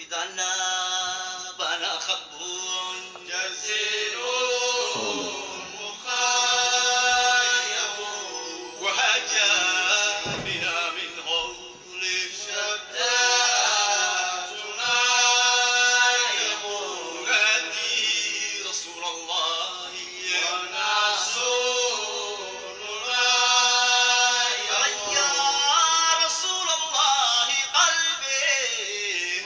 بدنا بنا خبون جزيل مخيم وهجا بنا من غول الشتات نايم نادي رسول الله ونصرنا يا رسول الله قلبي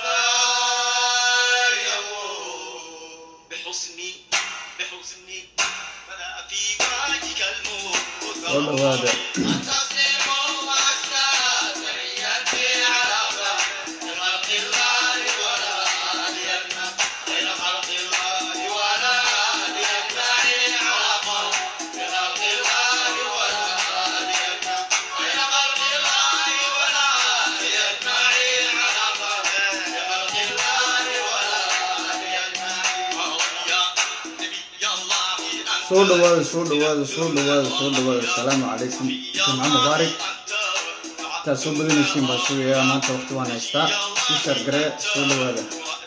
متيم بحسني بحسني فلا في وجهك الموت والله هذا. أنتصر وأستاذ تحياتي على خلق الله ولا ليمنع غير خلق الله ولا ليمنعني على خلق الله ولا ليمنع غير خلق الله ولا ليمنعني على خلق الله ولا ليمنع يا نبي الله أنت soo dhawaada soo dhawaada soo dhawaada soo dhawaada asalaamu calaykum jimco mubaarak intaad soo badanaysiin baa sugayaa maanta waqti waan haystaa sii shargaree soo dhawaada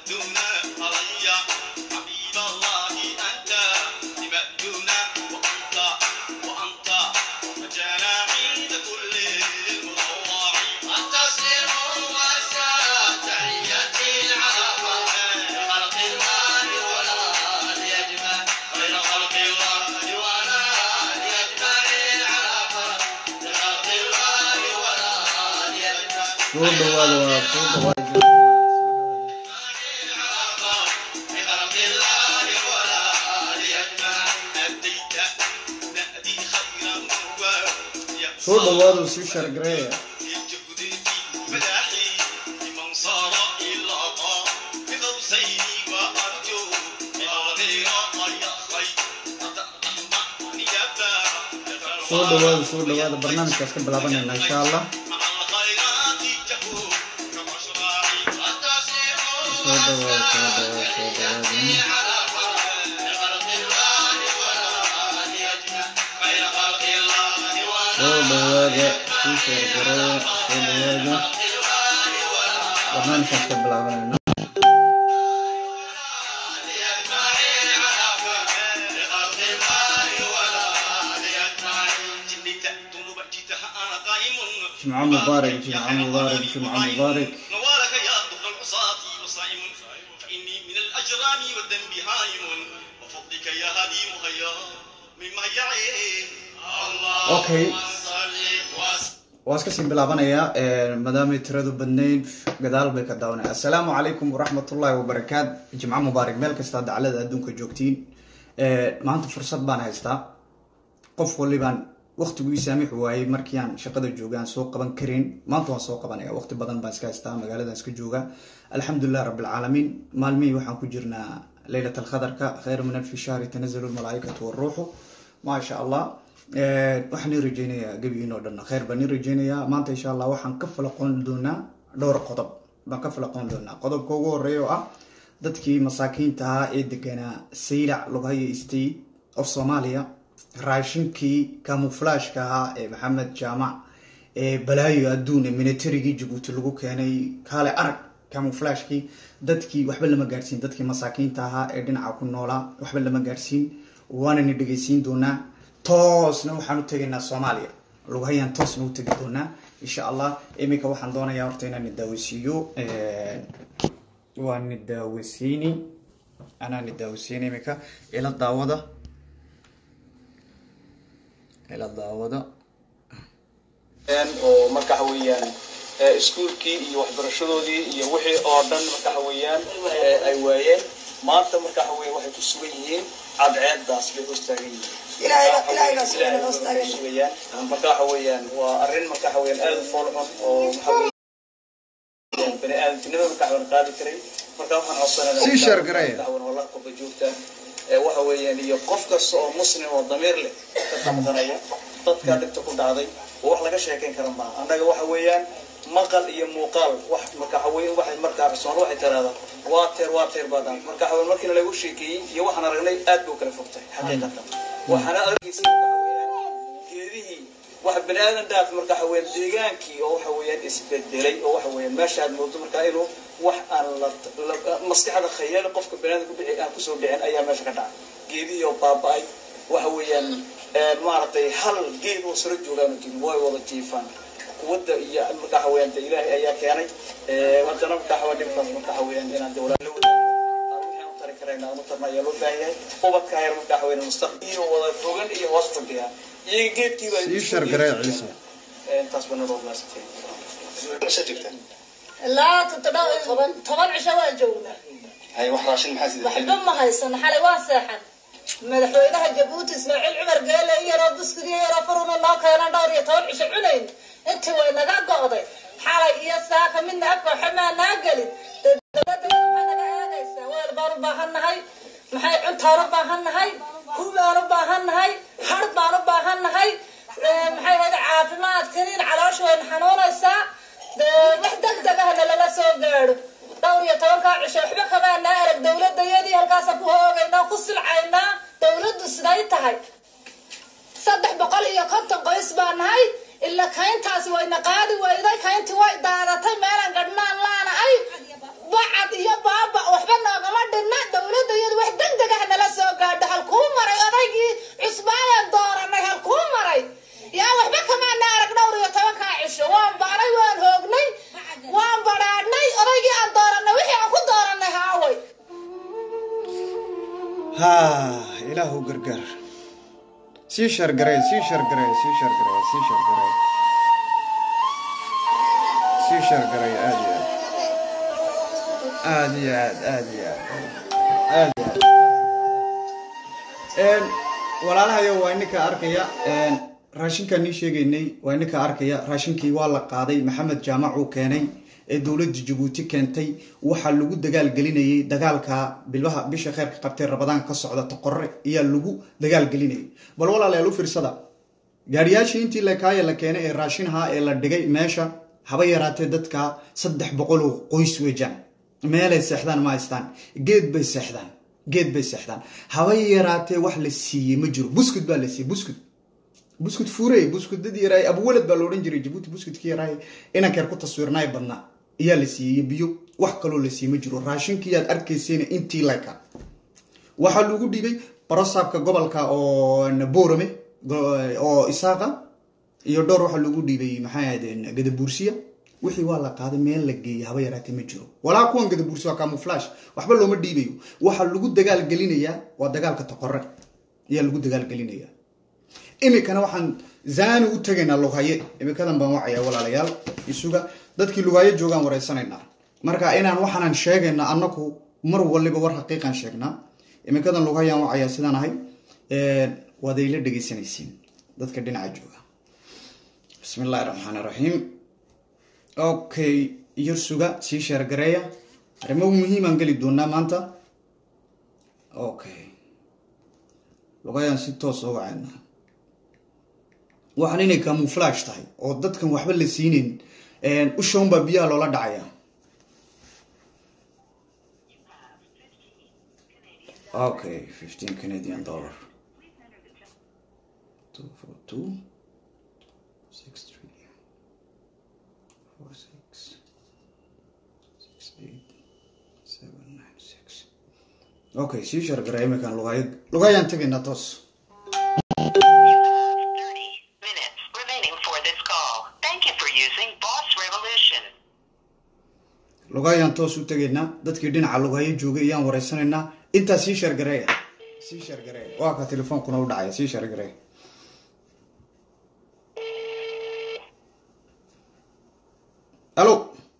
soo dhawaada waa soo dhawaada soo dhawaada sii shargaree soo dhawaada soo dhawaada barnaamijkaas ka bilaabanayna insha allah soo dhawaada soo dhawaada soo dhawaada soo dhawaada sii shargaree soo dhawaada barnaamijkaas ka bilaabanayna جمعة مبارك جمعة مبارك جمعة مبارك نوالك يا ظهر العصاة وصائم فإني من الأجرام والذنب هائم وفضلك يا هادي مهيا من مهيعي الله Okay. صل وسلم waa iska sii bilaabanayaa maadaamay tiradu badnayd gadaal bay ka daawanaya assalaamu calaykum waraxmatullaahi wabarakaat jimco mubaarak meel kasta daclada adduunka joogtiin maanta fursad baan haystaa qof walibaan waqtigii saamix waayey markii aan shaqada joogaan soo qaban karin maanta waan soo qabanaya waqti badan baan iska haystaa magaaladan iska jooga alxamdulilah rabbilcaalamiin maalmihii waxaan ku jirnaa leylat alkhadarka khayr min alfi shahri tanazalu lmalaaikatu waruuxu maasha allah waxaan ii rajeynayaa gebigiin oo dhan khayr baan ii rajeynayaa maanta insha allah waxaan ka falaqoon doonaa dhowr qodob baan ka falaqoon doonaa qodobka ugu horeeya oo ah dadkii masaakiinta ahaa ee deganaa saylac lughayo state of soomaaliya raashinkii kamuflashka ahaa ee maxamed jaamac ee balaayo adduun ee militarigii jabuuti lagu keenay kaale arag kamuflashkii dadkii waxba lama gaadhsiin dadkii masaakiinta ahaa ee dhinaca ku noolaa waxba lama gaadhsiin waanani dhegeysiin doonaa toosna waxaan u tegaynaa soomaaliya lughayaan toosna u tegi doonaa insha allah iminka waxaan doonayaa horta inaan nidaaweysiiyo waa nidaaweysiini anaa nidaaweysiini iminka ila daawada ila daawada oo marka waxa weeyaan ee, iskuulkii iyo waxbarashadoodii iyo wixii oo dhan marka waxa weeyaan ee, ay waayeen maanta marka waxa weeye waxay ku sugan yihiin cadceedaas bay hoos taagan yihiin Ilaahay- Ilaahay baa sugan, Ilaahay hoos bay taagan. sugayaan marka waxa weeyaan waa arrin marka waxa weeyaan aad u fool xun oo waxa weeyaan bani aadamtinimada marka waxa qaadi karay marka waxaan codsanaynaa Sii share gareeya. marka waxa wallah qofka joogta ee waxa weeyaan iyo qof kasta oo muslim oo damiir leh ka damqanaya dadka dhibta ku dhacday oo wax laga sheekayn kara maaha annaga waxa weeyaan maqal iyo muuqaal wax marka waxa weeye waxay markaa Soomaali waxay tiraahdaa waa teer waa teer baa dhan marka waxa weeye markii lagu sheekeeyay iyo waxaan aragnay aad buu kala fogtay xaqiiqatan waxaana argaysa marka waxa weeyaan geedihii waxa bani aadan dhaaf marka waxa weeyaan deegaankii oo waxa weeyaan isbedelay oo waxa weeyaan meesha aad moodo marka inuu wax aan la la- maskaxda khayaali qofka banaadamka ku dhici aan kusoo dhicin ayaa meesha ka dhacay geedihiioo baaba-ay waxa weeyaan maaragtay hal geed oo saro joogaanu jirin way wada jiifaan quwadda iyo waxa weeyaan de ilaahay ayaa keenay haddana waxa dhibkaas waxa weeyaan inaan de walaalo wadaagno waxaan u tari karayna aan u tarna ayaa loo baahan yahay ubadka yar waxa weeyaan mustaqbal iyo wada fogan iyo hoos fadhiya iyaga geedkiiba sii shargaree ciise intaas bana loo baasatay Meesha joogtaan? ilaa toddoba- toban toban cisho waa joognaa Hay, wax raashin maxaa sida waxba ma haysano xalay waa seexan madaxweynaha jabuuti ismaaciil cumar geele iyaroo buskudii yaroo faruna noo keenan dhowr iyo toban cisho cunayn intii way naga go'day xalay iyo saaka midna afka waxamaa naa gelin dee dowladda maxay naga eegaysaa weel baan u baahan nahay maxay cuntaan u baahan nahay hub baan u baahan nahay har baan u baahan nahay ee, maxay ahayd caafimaadkaniin caloosha wayna xanuunaysaa dee wax degdeg ahna lala soo gaadho dhowr iyo tobankaa cisho waxba kamaanaa arag dowladayadii halkaasa ku hoogaynaa ku silcaynaa dowladdu siday tahay saddex boqol iyo konton qoys baa nahay ila kayntaasi wayna qaadi weyday kayntii way daadatay meelaan gadhnaan laanahay bacad iyo baaba waxba noogama dhinna dowladayadu wax degdeg ah nala soo gaadho halkuu maray odaygii cusbaayaan dooranay halkuu maray yaa waxba kamaana arag dhowr iyo tobankaa cisho waan baanay waan hoognay waan badhaadhnay odaygii aan dooranay wixii aan ku dooranay haaway ha ilaahu gargaar sii shargarey sii shargarey sii shargarey sii shargarey sii shargarey aad iyo aad aad iyo aad aad iyo aad aad iyo aad walaalahayo waa ininka arkaya raashinkaan nii sheegaynay waa ininka arkaya raashinkii waa la qaaday maxamed jaamac uu keenay ee dowladda jabuuti keentay waxaa lagu dagaal gelinayay dagaalka bilbaha bisha kheyrka qabtay rabadaan ka socda toqore ayaa lagu dagaal gelinayay bal walaalayaal u fiirsada gaariyaashii intii lakaaya la keenay ee raashinaha ee la dhigay meesha haba yaraatee dadka saddex boqol oo qoys weejaan meelay seexdaan ma haystaan geed bay seexdaan geed bay seexdaan haba yaraatee wax la siiyey ma jiro buskud baa la siiyey buskud buskud fuurey buskudadii yaraay abwalad baa loodhan jiray jabuuti buskudkii yaraay inankeer ku taswiirnaay badnaa ayaa la siiyey biyo wax kaloo la siiyey ma jiro raashinkii aad arkaysayna intii leka waxaa lagu dhiibay barosaabka gobolka oo boorame oo isaaqa iyo dhowr waxaa lagu dhiibay maxay ahaydeen gadabuursiya wixii waa la qaaday meel la geeyay haba yaraatee ma jiro walaa kuwan gadabuursi waa camuflash waxba looma dhiibayo waxaa lagu dagaal gelinayaa waa dagaalka toqore ayaa lagu dagaal gelinayaa iminkana waxaan zaani u tegaynaa lughaye iminkadan baan wacayaa walaalayaal isuga dadkii lughaye joogaan wareysanaynaa marka inaan waxaanan sheegayna annaku mar waliba war xaqiiqan sheegnaa iminkadan lughayaan wacayaa sidaan ahay waad ayla dhegeysanaysiin dadka dhinaca jooga bismi illaahi raxmaan raxiim okay yar suga sii sheergareeya arrimo muhiimaan geli doonaa maanta okay lugayaan si toos oo wacayna waxaan inay camuflash tahay oo dadkan waxba la siinayn ushaun baa biyaha loola dhacaya okay fifteen canadian dollar two four two six three four six six eight seven nine six okay sii shargara iminkan lugaya lugayaan tegaynaa toos 30 minutes remaining for this call. Thank you for using Boss Revolution. lugayaan toos u tegaynaa dadkii dhinaca lugayo joogay ayaan wareysanaynaa intaa sii shargareeya sii shargareeya waa ka telefoonkuna u dhacaya sii shargareeya alo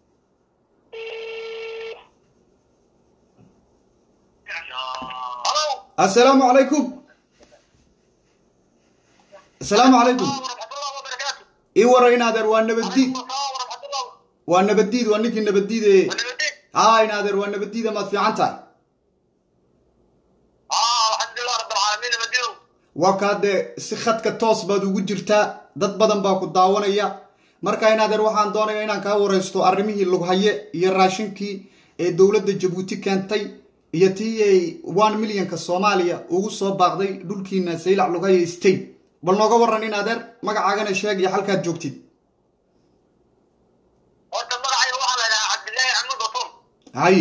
Hello. assalaamu calaykum assalaamu calaykum warahmatullahi wabarakatuh. ii wara inaadeer waa nabaddiid Waalaikumsalam warahmatullahi. waa nabaddiid waa ninkii nabaddiide Nabaddiid. haa inaadeer waa nabaddiida maad fiican tahay Ah, alxamdulillah rabbil caalamiin nabaddiidow. waa kaa dee si khadka toos baad ugu jirtaa dad badan baa ku daawanaya marka inaadeer waxaan doonaya inaan kaa wareysto arrimihii lughaye iyo raashinkii ee dowladda jabuuti keentay iyo tii ay one millionka soomaaliya ugu soo baaqday dhulkiina saylac lughaye state bal nooga waran inaadeer magacaagana sheeg iyo halkaad joogtid Horta magacayga waxaa la yidhahaa Cabdillaahi Axmed Batuun. hay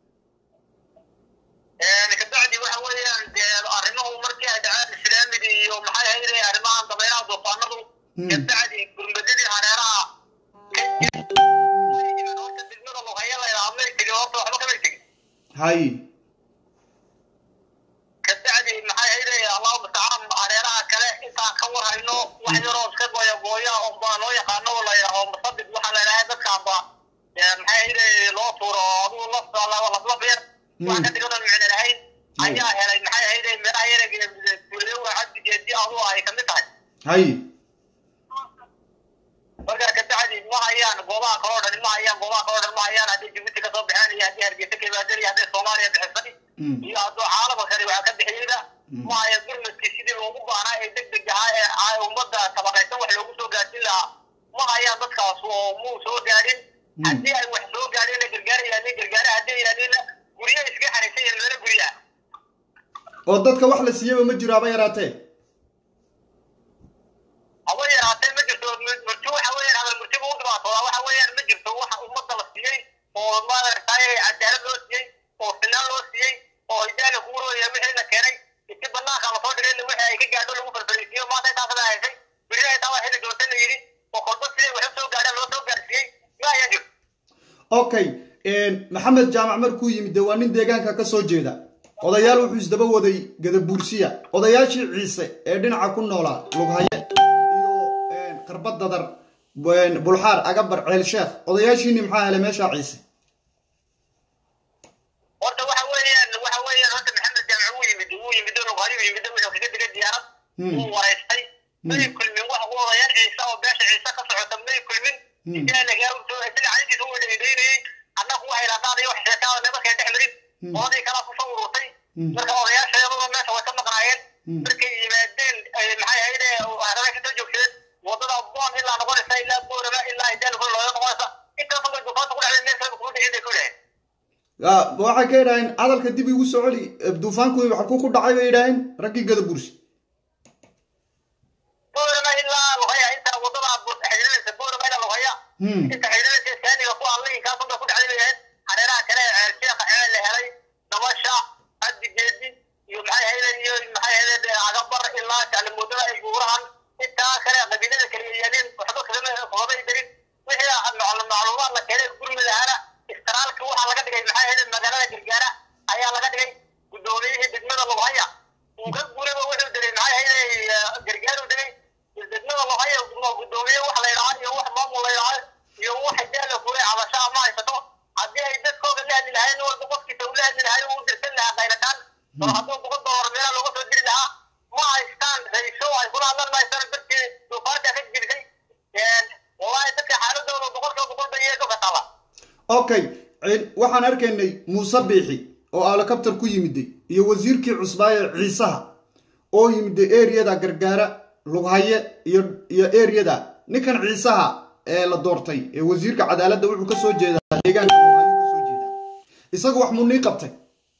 kabacdi waxa weeyaan dee arrimuhu markii ay dhaceen islaamiga iyo maxay ahayd arrimahan dabaylaha duufaanadu kabacdi gurmadadii hareeraha horta degmada luqaya la yidhaha may tegin horta waxba kamay tegin hay kabacdi maxay ahayd allahu mustacaan hareeraha kale intaan ka war hayno wax yaroo iska gooya gooya oo baa loo yaqaano oo la yidhaho musabid waxaa la yidhaha dadkaanba maxay ahayd loo tuuro oo adigu lafta laflaf yar wax ka digadan micno lahayn ayaa helay maxay ahayd meelaha yaraga dulewa cabdigeedi adu ay kamid tahay hay markaa kabacdi ma hayaan goobaha kaloo dhan ma hayaan goobaha kaloo dhan ma hayaan haddii jibuuti kasoo baxeen iyo haddii hargeysa ka yimaadeen iyo hadday soomaaliya bixisay iyo hadduu caalamka kale waxaa ka bixiyeyda ma haya gurmadkii sidii loogu baahnaa ee deg deg ahaa ee ummadda tabaqaysan wax loogu soo gaarsin lahaa ma hayaan dadkaas oo muu soo gaadhin haddii ay wax soo gaadheen gargaar yaalin gargaara haddii yaalina guryo iska xariisan yihiin meelo guryaa oo dadka wax la siiyaba ma jiro haba yaraatee haba yaraatee ma jirto murti waxa weeyaan hadal murtiba u dhibaatoodaa waxa weeyaan ma jirto waxa ummadda la siiyey oo maaragtay cadaalad loo siiyey oo sinaan loo siiyey oo hidaana kugu rooya wixii la keenay isi banaanka lasoo dhigay wixii ay ka gaadho lagu farfarisiiyo maanta intaasada haysay beri intaa waa xilli doonta la yidhi oo kolba siday wax u soo gaadhaan loo soo gaarsiiyey ma ayaan jirto okay maxamed jaamac markuu yimid dee waa nin deegaanka ka soo jeeda odayaal wuxuu isdaba waday gadabuursiya odayaashii ciise ee dhinaca ku noolaa lughaye iyo qarbad dadar bulxaar agabar ceel sheekh odayaashiini maxaa helay meeshaa ciise horta waxa weeyaan waxa weeyaan horta maxamed jaamac wuu yimid wuu yimid lughaye wuu yimid wuxuu kaga digay diyaarad wuu wareystay may kulmin wax u odayaal ciise oo beesha ciise ka socota may kulmin isaga lagaa soo isaga calintiisa uu dheydheynayey annagu waxay laadaadayo wax sheekaa nimankay dhex marin oday kalaa kusoo ururtay marka odayaasha iyadoo meesha way ka maqnaayeen markay yimaadeen maxay ahayd harada kasoo joogsadeen wadada boon ilaa noqonaysa ilaa boorama ilaa idaalkula looga noqonaysa intaasoo bay dufaanta ku dhacday meel kale kuma dhicin bay ku dhaheen waxay ka yidhaaheen hadalka dib igu soo celi duufaanku xalkuu ku dhacay bay yidhaaheen raggii gadabuursi boorama ilaa lugaya inta wadada xidhiidhanaysa boorama ilaa lugaya inta xidhiidhanaysa saaniga ku allay kaasun bay ku dhacday bay yaheen hareeraha kale ceel sheekha ceel la helay dabasha cabdigeedi iyo maxay ahayd iyo maxay ahayd agabar ilaa jaclimuudada ay guurahan intaa kale qabiilada kale yaalin waxba kagama kagama darin wixii macluumaad la keenay gurmi lahaana istiraalka waxaa laga dhigay maxay ahayd magaalada gargaara ayaa laga dhigay guddoomiyihii degmada lughaya uu ka guriba wuxuu diray maxay ahayd gargaaru dhigay degmada lughaya guddoomiye wax la yidhaha iyo wax maamul la yidhaha iyo wax daala furay cabasho ama haysato haddii ay dadkooda la hadli lahayn walba qofkiisa ula hadli lahay uu dirsan lahaa qaylataan oo hadduu boqol doolar meelaha looga soo diri lahaa ma haystaan raysho ay kula hadlan mahaystaan dadkii duufaanta ka jirsay wallahi dadka xaaladooda boqolkiiba boqol bay iyaga ka taala okay waxaan arkaynay muuse biixi oo alakabtar ku yimiday iyo wasiirkii cusbaaye ciisaha oo yimiday eriyada gargaara lughaye iyo iyo eriyada ninkan ciisaha ee la doortay ee wasiirka cadaaladda wuxuu ka soo jeedaa deegaanka lughaye ka soo jeedaa isagu wax muu nii qabtay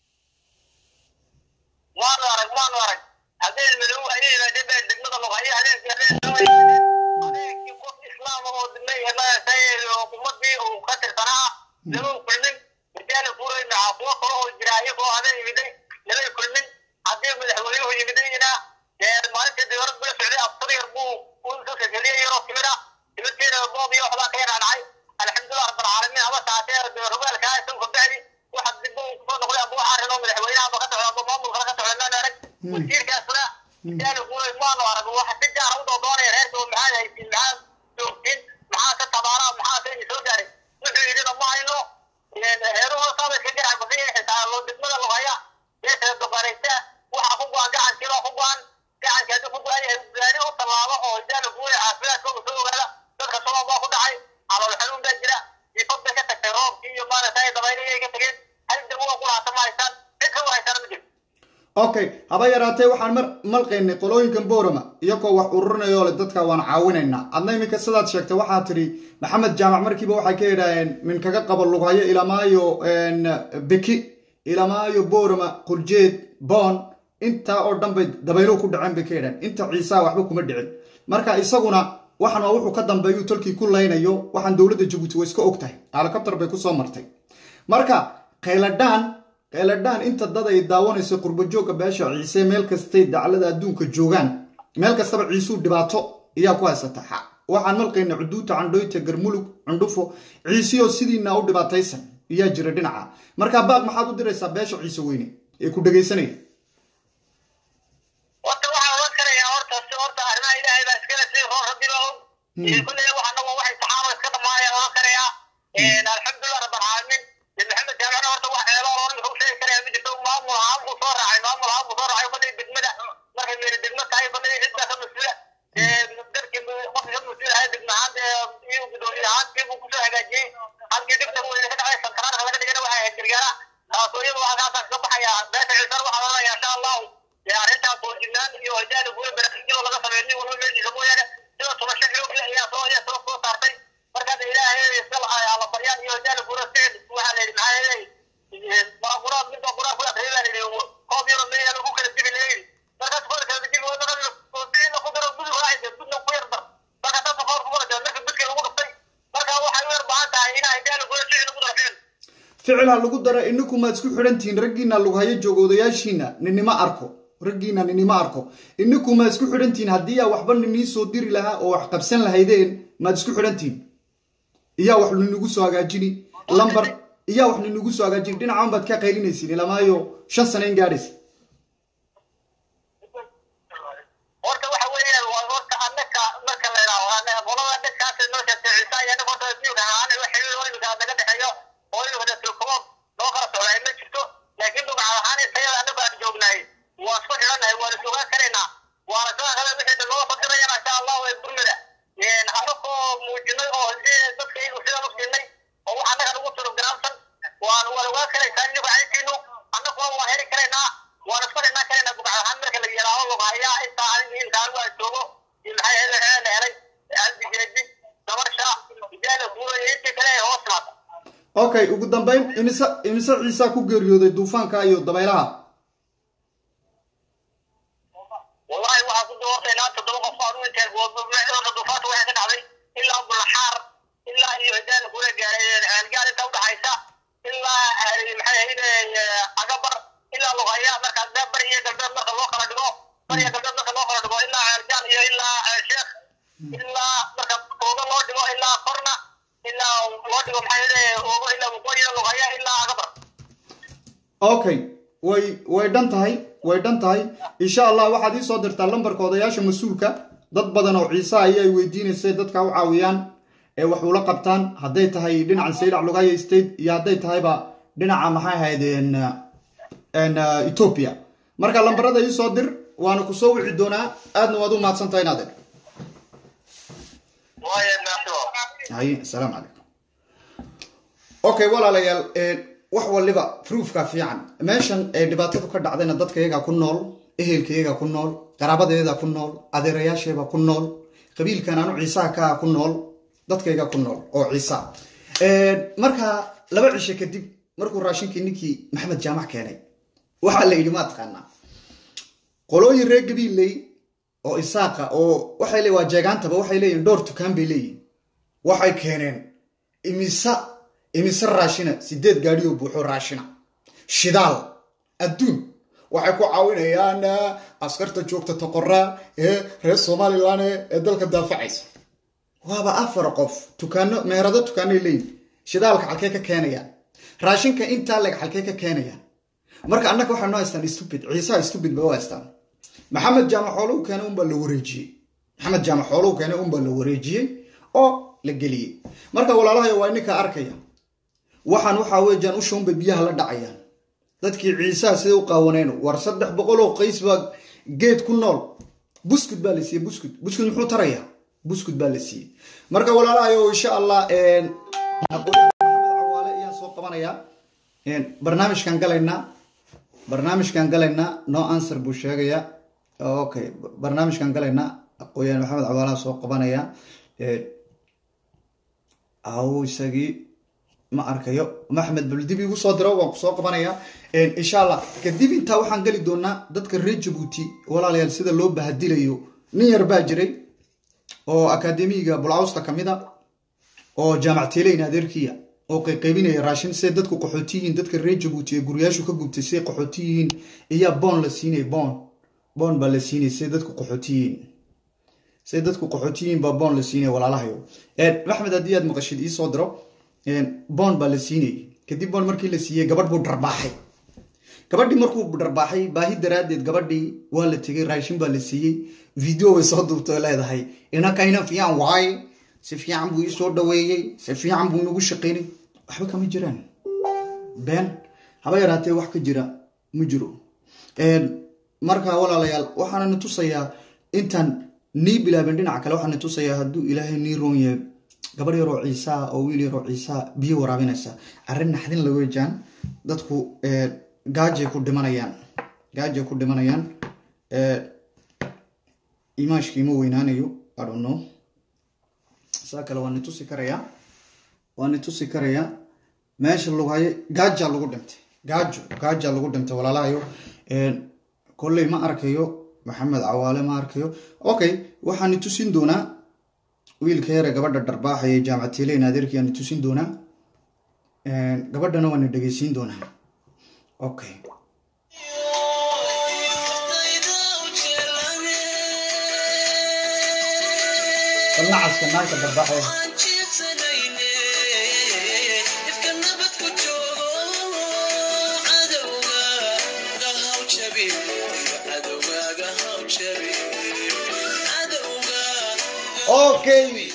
waanu arag waanu arag habeen madow ayay yimaadeen baa degmada lughaye habeenkii habeen habeenkii qof islaam oo maaragtay ummadii uu ka tirsanaa lama kulmin rijaala furay maxaa kuwo kale oo jira iyagoo habeen yimiday lama kulmin haddii madaxweynuhu yimidayna dee maalintii diyaarad bula socday abtar yar buu usoo kageliyay yaroo timid ah timirteeda boob iyo waxbaa ka yar dhacay alxamdulilah rabbilcaalamiin haba taatee rogaalkaa isagu kabacdi waxa dib uu kusoo noqday aba waxaa rino madaxweynaha ba ka socda aba maamulkana ka socda maan arag wasiirkaasna rijaala furay maanu arag waxa si gaara u doodoonaya reerka maxaad haysiin maxaad joogtiin maxaa ka tabaara maxaa ka soo gaaray wuxuu yidhina ma hayno heeruhu saaba iska garac badan yahay xitaa loo degmada lugaya beesha doqoraysa waxaa ku go-an gacankiiba ku go-an gacanki haddii ku go-an yahay gaari u tallaabo oo hidaana fuure caafimaadkooda soo ogaada dadka sabab baa ku dhacay calool xanuun baa jira ifad bay ka tagtay roobkii iyo maaragtay dabaylihii ka tageen hal dab waa ku laata ma haystaan cid ka wahaysana ma jirto okay haba yaraatee waxaan mar malqaynay qolooyinkan boorama iyagoo wax ururinayoo le dadka waan caawinaynaa adna iminka sidaad sheegtay waxaa tidhi maxamed jaamac markiiba waxay ka yidhaaheen min kaga qabo lughayo ilamaayo beki ilamaayo boorama qurjeed boon intaa oo dhan bay dabayluhu ku dhaceen bay ka yidhaheen inta ciisaa waxba kuma dhicin marka isaguna waxan waa wuxuu ka dambeeyuu tolkii ku laynayo waxaan dowladda jabuuti way iska og tahay alakabtar bay kusoo martay marka khayladhaan khayladhaan inta dad ay daawanayso qurbajoogga beesha ciise meel kastay daclada adduunka joogaan meel kastaba ciisuu dhibaato ayaa ku haysata xa waxaan malqayna cuduuta candhoyta garmulug cundhufo ciisiyoo sidiina u dhibaataysan ayaa jira dhinaca markaa baaq maxaad u diraysaa beesha ciise weyne ee ku dhegaysanaya horta waxaan oran karayaa horta si horta arrimaha ilaahay baa iskale si roor rabbiba og kulley waxana waa waxay saxaaba iska dhamaayaan oran karayaa alxamdulilah rabbilcaalamiin de maxamed jaamicna horta wax ceelo oran wuxuu sheegi karayaa ma jirto maamul ahaan buu soo raacay maamul ahaan buu soo raacay kolley degmada markay meeri degmo tahay kolley cidda ka mas-uula dadkii qofka ka mas-uul ahaa degmo ahaan dee iyo gudoomiye ahaantii buu kusoo hagaajiyey halkii dhibta weyne ka dhacay santaraarka laga dhigana waxay ahayd gargaara taasoo iyada waxaa ka baxaya beesha ciisar waxaa odhanaya insha allahu dee arrintaas oo jignaan iyo hojaani guura baraarujinoo laga sameeyo nin walba meeshiisa mooyaane sida tumasho xoogli ayaa soo ayaa soo soo saartay markaas ilaahay iskala alla baryaan iyo hojaani guura sicid waxaa la yidhi maxaa yeelay waa quraad mid baa quraad ku akriyay baa la yidhi koob yaro meeyaa lagu kala jibi la yidhi markaas koor kala jibi waa dara sicid ku daro gudub raacaysa gudna ku yar dar marka taasa koor ku wada marka gudka lagu dhuftay marka waxay u yar baahan tahay inaa hojaani guura sicid lagu daro ficil ficilha lagu dara inaku maad isku xidhantihiin raggiina lughayo jooga odayaashiina ninima arko raggiina ninima arko inaku maad isku xidhantihiin haddii aa waxba ninii soo diri lahaa oo wax qabsan lahaydeen maad isku xidhantihiin iyaa wax ninagu soo hagaajini lambar iyaa wax ninagu soo hagaajini dhinacan baad ka qaylinaysiin ilamaayo shan sano in gaadhaysa horta waxa weeyaan waa horta annaka marka la yidhaaho qolada dadkaas noo sheegtay ciise iyo annaga horta imika ahaan wax xiriir oo imika naga dhexeeyo oo imika dasirkumood noo kala socday ma jirto laakiin dugac ahaan isayada annagu aan joognahay waan isku xidhannahay waan is ogaan karaynaa waana sidoo kale wixii noo fadhirayana insha allahu ee gurmida annagoo muujinay oo hadii dadka iyagu sidaan u siinay oo wax annaga nagu tiro garaamsan waan waan ogaan karaysaa inigu cayntiinu annaguna waan heli karaynaa waan isku xidhnaan karaynaa dugac ahaan marka la yidhaaho lughayaa intaa aniga inta anigu aan joogo iyo maxay hele hele la helay aldigeedi dabarsha ijaala guura iyo intii kale ee hoos naata okay ugu dambeyn imise imise ciisaa ku geeriyooday duufaanka iyo dabaylaha wallahi waxaa ku doortay ilaa toddoba qof aan u intee orta duufaanta waxay ka dhacday ilaa bulaxaar ilaa iyo hidaana kula gaaray gaar inta udhaxaysa ilaa maxay ahayde agabar ilaa lugaya marka bari iyo galbeed marka loo kala dhigo bari iyo galbeed marka loo kala dhigo ilaa ceeljaal iyo ilaa sheekh ilaa marka ooga loo dhigo ilaa korna ilaa loo dhigo maxay ahayde oogo ilaa waqooyi lugaya ilaa agabar okay way way dhan tahay way dhan tahay insha allah waxaad ii soo dirtaa lambarka odayaasha mas-uulka dad badan oo ciise ayay weydiinaysay dadka u caawiyaan ee wax ula qabtaan hadday tahay dhinacan saylac lugaya state iyo hadday tahayba dhinaca maxay ahayd ethiopia marka lambarada ii soo dir waana ku soo wici doonaa aadna waad u mahadsan tahay inaad waaye naasiro haye asalaamu calaykum okay walaalayaal wax waliba proofka fiican meeshan ee dhibaatadu ka dhacdayna dadka iyagaa ku nool ehelka iyagaa ku nool qaraabadeeda ku nool adeerayaasheeba ku nool qabiilkan anu ciisaha kaa ku nool dadkayga ku nool oo ciisa marka laba cisho kadib markuu raashinkii ninkii maxamed jaamac keenay waxaa la yidhi maa taqaanaa qolooyin reer gabiilley oo isaaqa oo waxay le waa jeegaantaba waxay leeyihin dhowr tukaan bay leeyihin waxay keeneen imisa imise raashina sideed gaadhi oo buuxo raashina shidaal adduun waxay ku caawinayaan askarta joogta toqoraa ee reer somalilan ee dalka daafacaysa waaba afar qof tukaano meherado tukaanay leeyihin shidaalka xalkee ka keenayaan raashinka intaa leg xalkee ka keenayaan marka annaga waxay noo haystaan stupid ciisaha stupid ba u haystaan maxamed jaamac xooluhu keenay unbaa la wareejiyey maxamed jaamac xooluhu keenay unbaa la wareejiyey oo la geliyey marka walaalahayo waa ininka arkaya waxaan waxaa weejaan ushaunbay biyaha la dhacayaan dadkii ciisaha siday u qaawaneen war saddex boqol oo qays baa geed ku nool buskud baa la siiyey buskud buskud muxuu tarayaa buskud baa la siiyey marka walaalahayo insha allah cawaale ayaan soo qabanayaa barnaamijkan galaynaa barnaamijkan galaynaa no answer buu sheegayaa okay barnaamijkan galaynaa aqooyaan maxamed cawaalaha soo qabanaya aw isagii ma arkayo maxmed baldib igu soo diro waan kusoo qabanaya insha allah kadib intaa waxaan geli doonaa dadka reer jabuuti walaalayaal sida loo bahadilayo nin yar baa jiray oo akademiga bulcawsta kamid a oo jaamac teleyn adeerkiya oo qayqaybinaya raashin siday dadku qaxooti yihiin dadka reer jabuuti ee guryaashu ka gubtay siday qaxooti yihiin iyaa boon la siinaya boon boon baa la siinaya siday dadku qaxooti yihiin siday dadku qaxooti yihiin baa boon la siinaya walaalahayo maxmed haddii aad maqashid iisoo diro boon baa la siinayay kadib boon markii la siiyey gabadh buu dharbaaxay gabadhii markuu dharbaaxay baahi daraaddeed gabadhii waa la tegay raashin baa la siiyey video way soo duubtay oo leedahay inakayna fiican waaye si fiican buu ii soo dhaweeyey si fiican buu nagu shaqaynay waxba kama jiraan been haba yaraatee wax ka jira ma jiro marka walaalayaal waxaana na tusayaa intaan nii bilaabin dhinaca kale waxaana tusayaa hadduu ilaahay nii roon yahay gabadh yaroo ciisaa oo wiil yaroo ciisaa biyo waraabinaysa arrin naxdin la weejaan dadku gaajay ku dhimanayaan gaajay ku dhimanayaan imaashkii ma weynaanayo I don't know saa kale waa ni tusi karayaa waa ni tusi karayaa meesha lagu hayo gaajaa lagu dhintay gaajo gaajaa lagu dhintay walaalahayo kolley ma arkayo maxamed cawaale ma arkayo okay waxaan ni tusin doonaa wiilka yare gabadha dharbaaxaya jaamacatiileyn adeerkii aan ni tusin doonaa gabadhana waa ni dhegeysiin doonaa okay nacaska naagta dharbaaxaya okay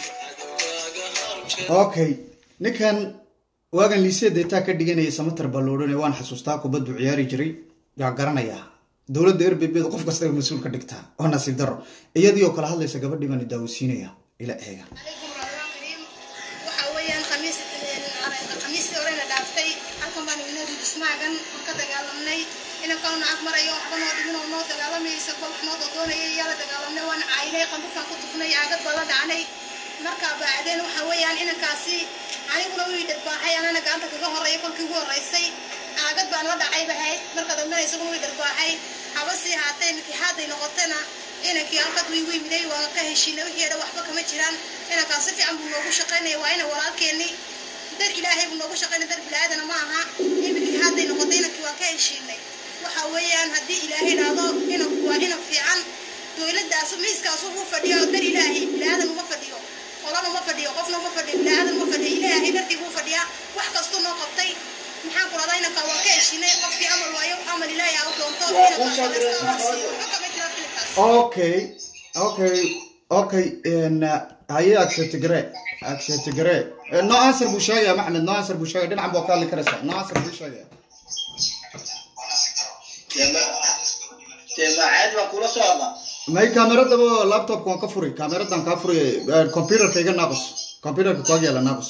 okay ninkan waagan liisee deetaa ka dhiganaya samatar baa la odhanaya waan xasuustaa kubaddu ciyaari jiray yaa garanayaa dowladda erbebeda qof kastaba mas-uul ka dhigtaa oo nasiib daro iyadii oo kale hadlaysa gabadhii baan daawasiinaya ila eega waxa weeyaan khamiis khamiistii horena dhaaftay halkan baan ignoo dudismaagan ka dagaalamnay inankanuna ag marayo waxba noo dhibinoo noo dagaalamaysa kol wax noo dodoonayay yaa la dagaalamnay waan caynay qambufaan ku tufnay aagad baa la dhacnay marka baacdeen waxa weeyaan inankaasi aniguna wii dharbaaxay anana gacanta kaga horreeya kolkii ugu horreysay aagad baan la dhacay bahayd marka dambena isaguna wii dharbaaxay haba sii haatee mikixaaday noqotana inankii halkad wii wimiday waan ka heshiinay wixii dhan waxba kama jiraan inankaas si fiican buu noogu shaqaynaya waa ina walaalkeenni dar ilaahay buu noogu shaqaynaya dar bilaadana ma aha in mikixaaday noqotay inankii waan ka heshiinay waxa weeyaan haddii ilaahay dhahdo inanku waa inan fiican dowladdaas miiskaas wuxuu fadhiyo dar ilaahay bilaadan uma fadhiyo qolana uma fadhiyo qofna uma fadhiyo bilaadan uma fadhiyo ilaahay dartii buu fadhiyaa wax kastuu noo qabtay maxaan ku radaa inanka waan ka heshiinay qofkii amal waayo amal ilaahay aa u doonto okay okay okay haye acceptigare acceptigare no answer buu sheegaya maxmed no answer buu sheegaya dhinacan baa ka hadli karaysaa no answer buu sheegaya macaad baan kula soo hadlaa may kaameradaba laptopka waan ka furay kaameradan kaa furay computerka iga naaqus computerka kuag yaala naaqus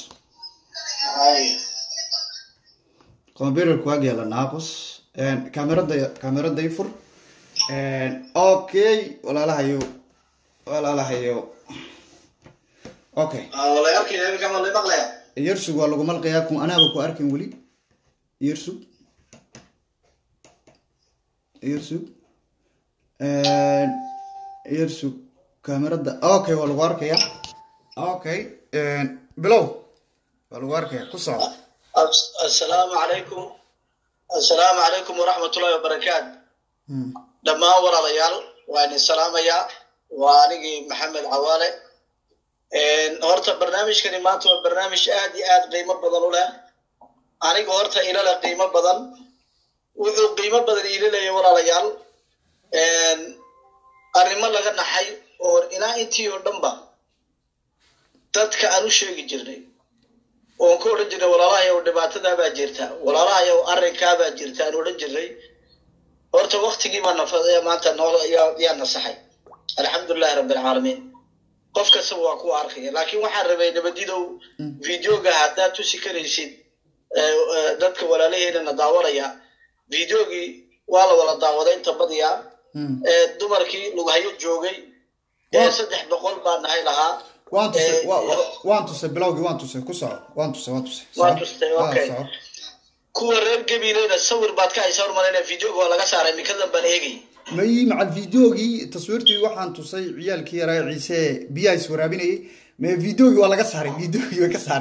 computerka kuag yaala naaqus kaamerada kaamerada i fur okay walaalahayo walaalahayo okay yersug waa lagu malqayaa kun anaaba ku arkin weli yersug yersug yersug kaamerada okay waa lagu arkaya okay bilow waa lagu arkaya ku soco assalaamu calaykum assalaamu calaykum waraxmatullahi wabarakaatu dhammaan walaalayaal waa idin salaamayaa waa anigii maxamed cawaale horta barnaamijkani maanta waa barnaamij aad iyo aad qiimo badan u leh aniga horta ilale qiimo badan wuxuu qiimo badan iila leeyahy walaalayaal arrimo laga naxay oo ilaa intii oo dhanba dadka aan u sheegi jirnay oon ka odhan jirnay walaalahayow dhibaatadaabaa jirta walaalahayow arrinkaabaa jirta aan odhan jirnay horta waktigii baa nafa maanta noo yaa nasaxay alxamdulilahi rabbi alcaalamiin qof kastaba waa ku arkaya laakiin waxaan rabay nabadidow videoga haddaad tusi karaysid dadka walaalaheedana daawanaya videogii waa la wada daawaday inta badiyaa dumarkii lughayo joogay saddex boqol baa nahay lahaa waan tusay waan tusay bilowgii waan tusay ku soco waan tusay waan tusay waa tustay okay kuwa reer gabiileyna sawir baad ka haysa hormarayna videoga waa laga saaray mikadan baan eegay may macal videogii taswiirtii waxaan tusay ciyaalkii yaraa ciise biyaa is waraabinayay me videogii waa laga saaray videogii way ka saareen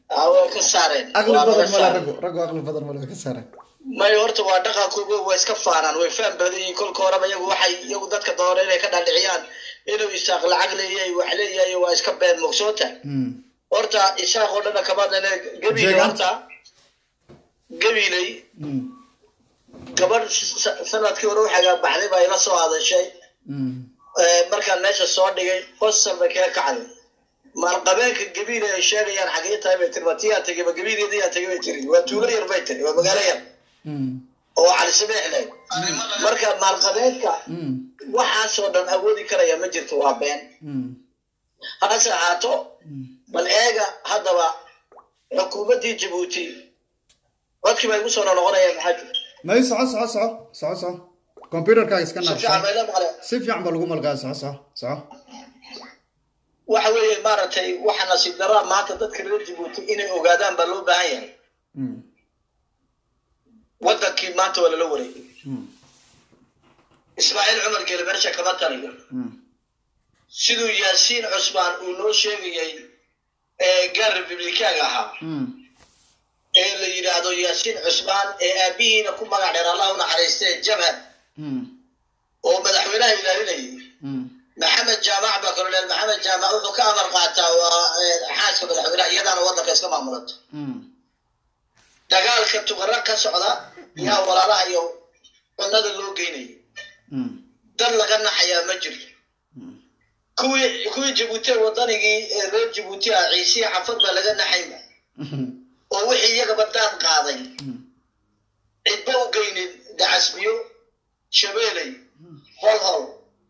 Ah, way ka saareen aqli Waa laga badan male saaray. raggu raggu aqli badan male way ka saareen may horta waa dhaqankooga waa iska faanaan way faham badan yihiin kolka horeba iyagu waxay iyagu dadka doona inay ka dhaadhiciyaan inuu isaaq lacag leeyahay wax leeyahay waa iska been mogsoota Mm. horta isaaq oo dhana kama dane gabiile Jeegaanta. horta gabiiley Mm. gabadh sa- sanadkii hore waxaga baxday baa ila soo hadashay Mm. Eh, markaan meesha soo dhigay qosol bay kaga kacday maalqabeenka gabiile ay sheegayaan xagee tahay bay tiri matiyaa tegay ma gabiileediyaa tegay bay tiri waa tuulo yar bay tiri waa magaalo yar Mm. oo cali sameex leh marka maalqabeenka Mm. waxaasoo dhan awoodi karaya ma jirto waa been Mm. hase ahaato bal eega haddaba xukuumaddii jabuuti codkii baa igu soo noqonaya maxaa jira may soco soco soco soco soco computerkaaga iska si naar fiican bayla maqle si fiican baa lagu malgaa soco soco soco waxa weeye maaragtay waxa nasiib daraa maanta dadka reer jabuuti inay ogaadaan baa loo baahan yahay Mm. wadankii maanta waa lala wareegay Mm. ismaaciil cumar geele meesha kama taliyo Mm. siduu yaasiin cusmaan uu noo sheegayay ee gaar republikaanka ahaa Mm. ee la yidhaahdo yaasiin cusmaan ee aabihiina ku magac dheer allah u naxariistee jabhad Mm. oo madaxweynaha ilaalinayay Mm. maxamed jaamac baa koloneel maxamed jaamac wuxuu ka amar qaataa waa ee, xaaska madaxweynaha iyadaana waddanka iska maamulata Mm. dagaalka tuqara ka socda yaa walaalaha iyo cunnada loo geynayay Mm. dad laga naxayaa ma jirto kuwii kuwii jabuuti wadanigii ee reer jabuuti ah ciisiya xafad baa laga naxayba Mm. oo wixii iyagaba daan qaaday cidba u geynin dacasbiyo shabeeley hol hol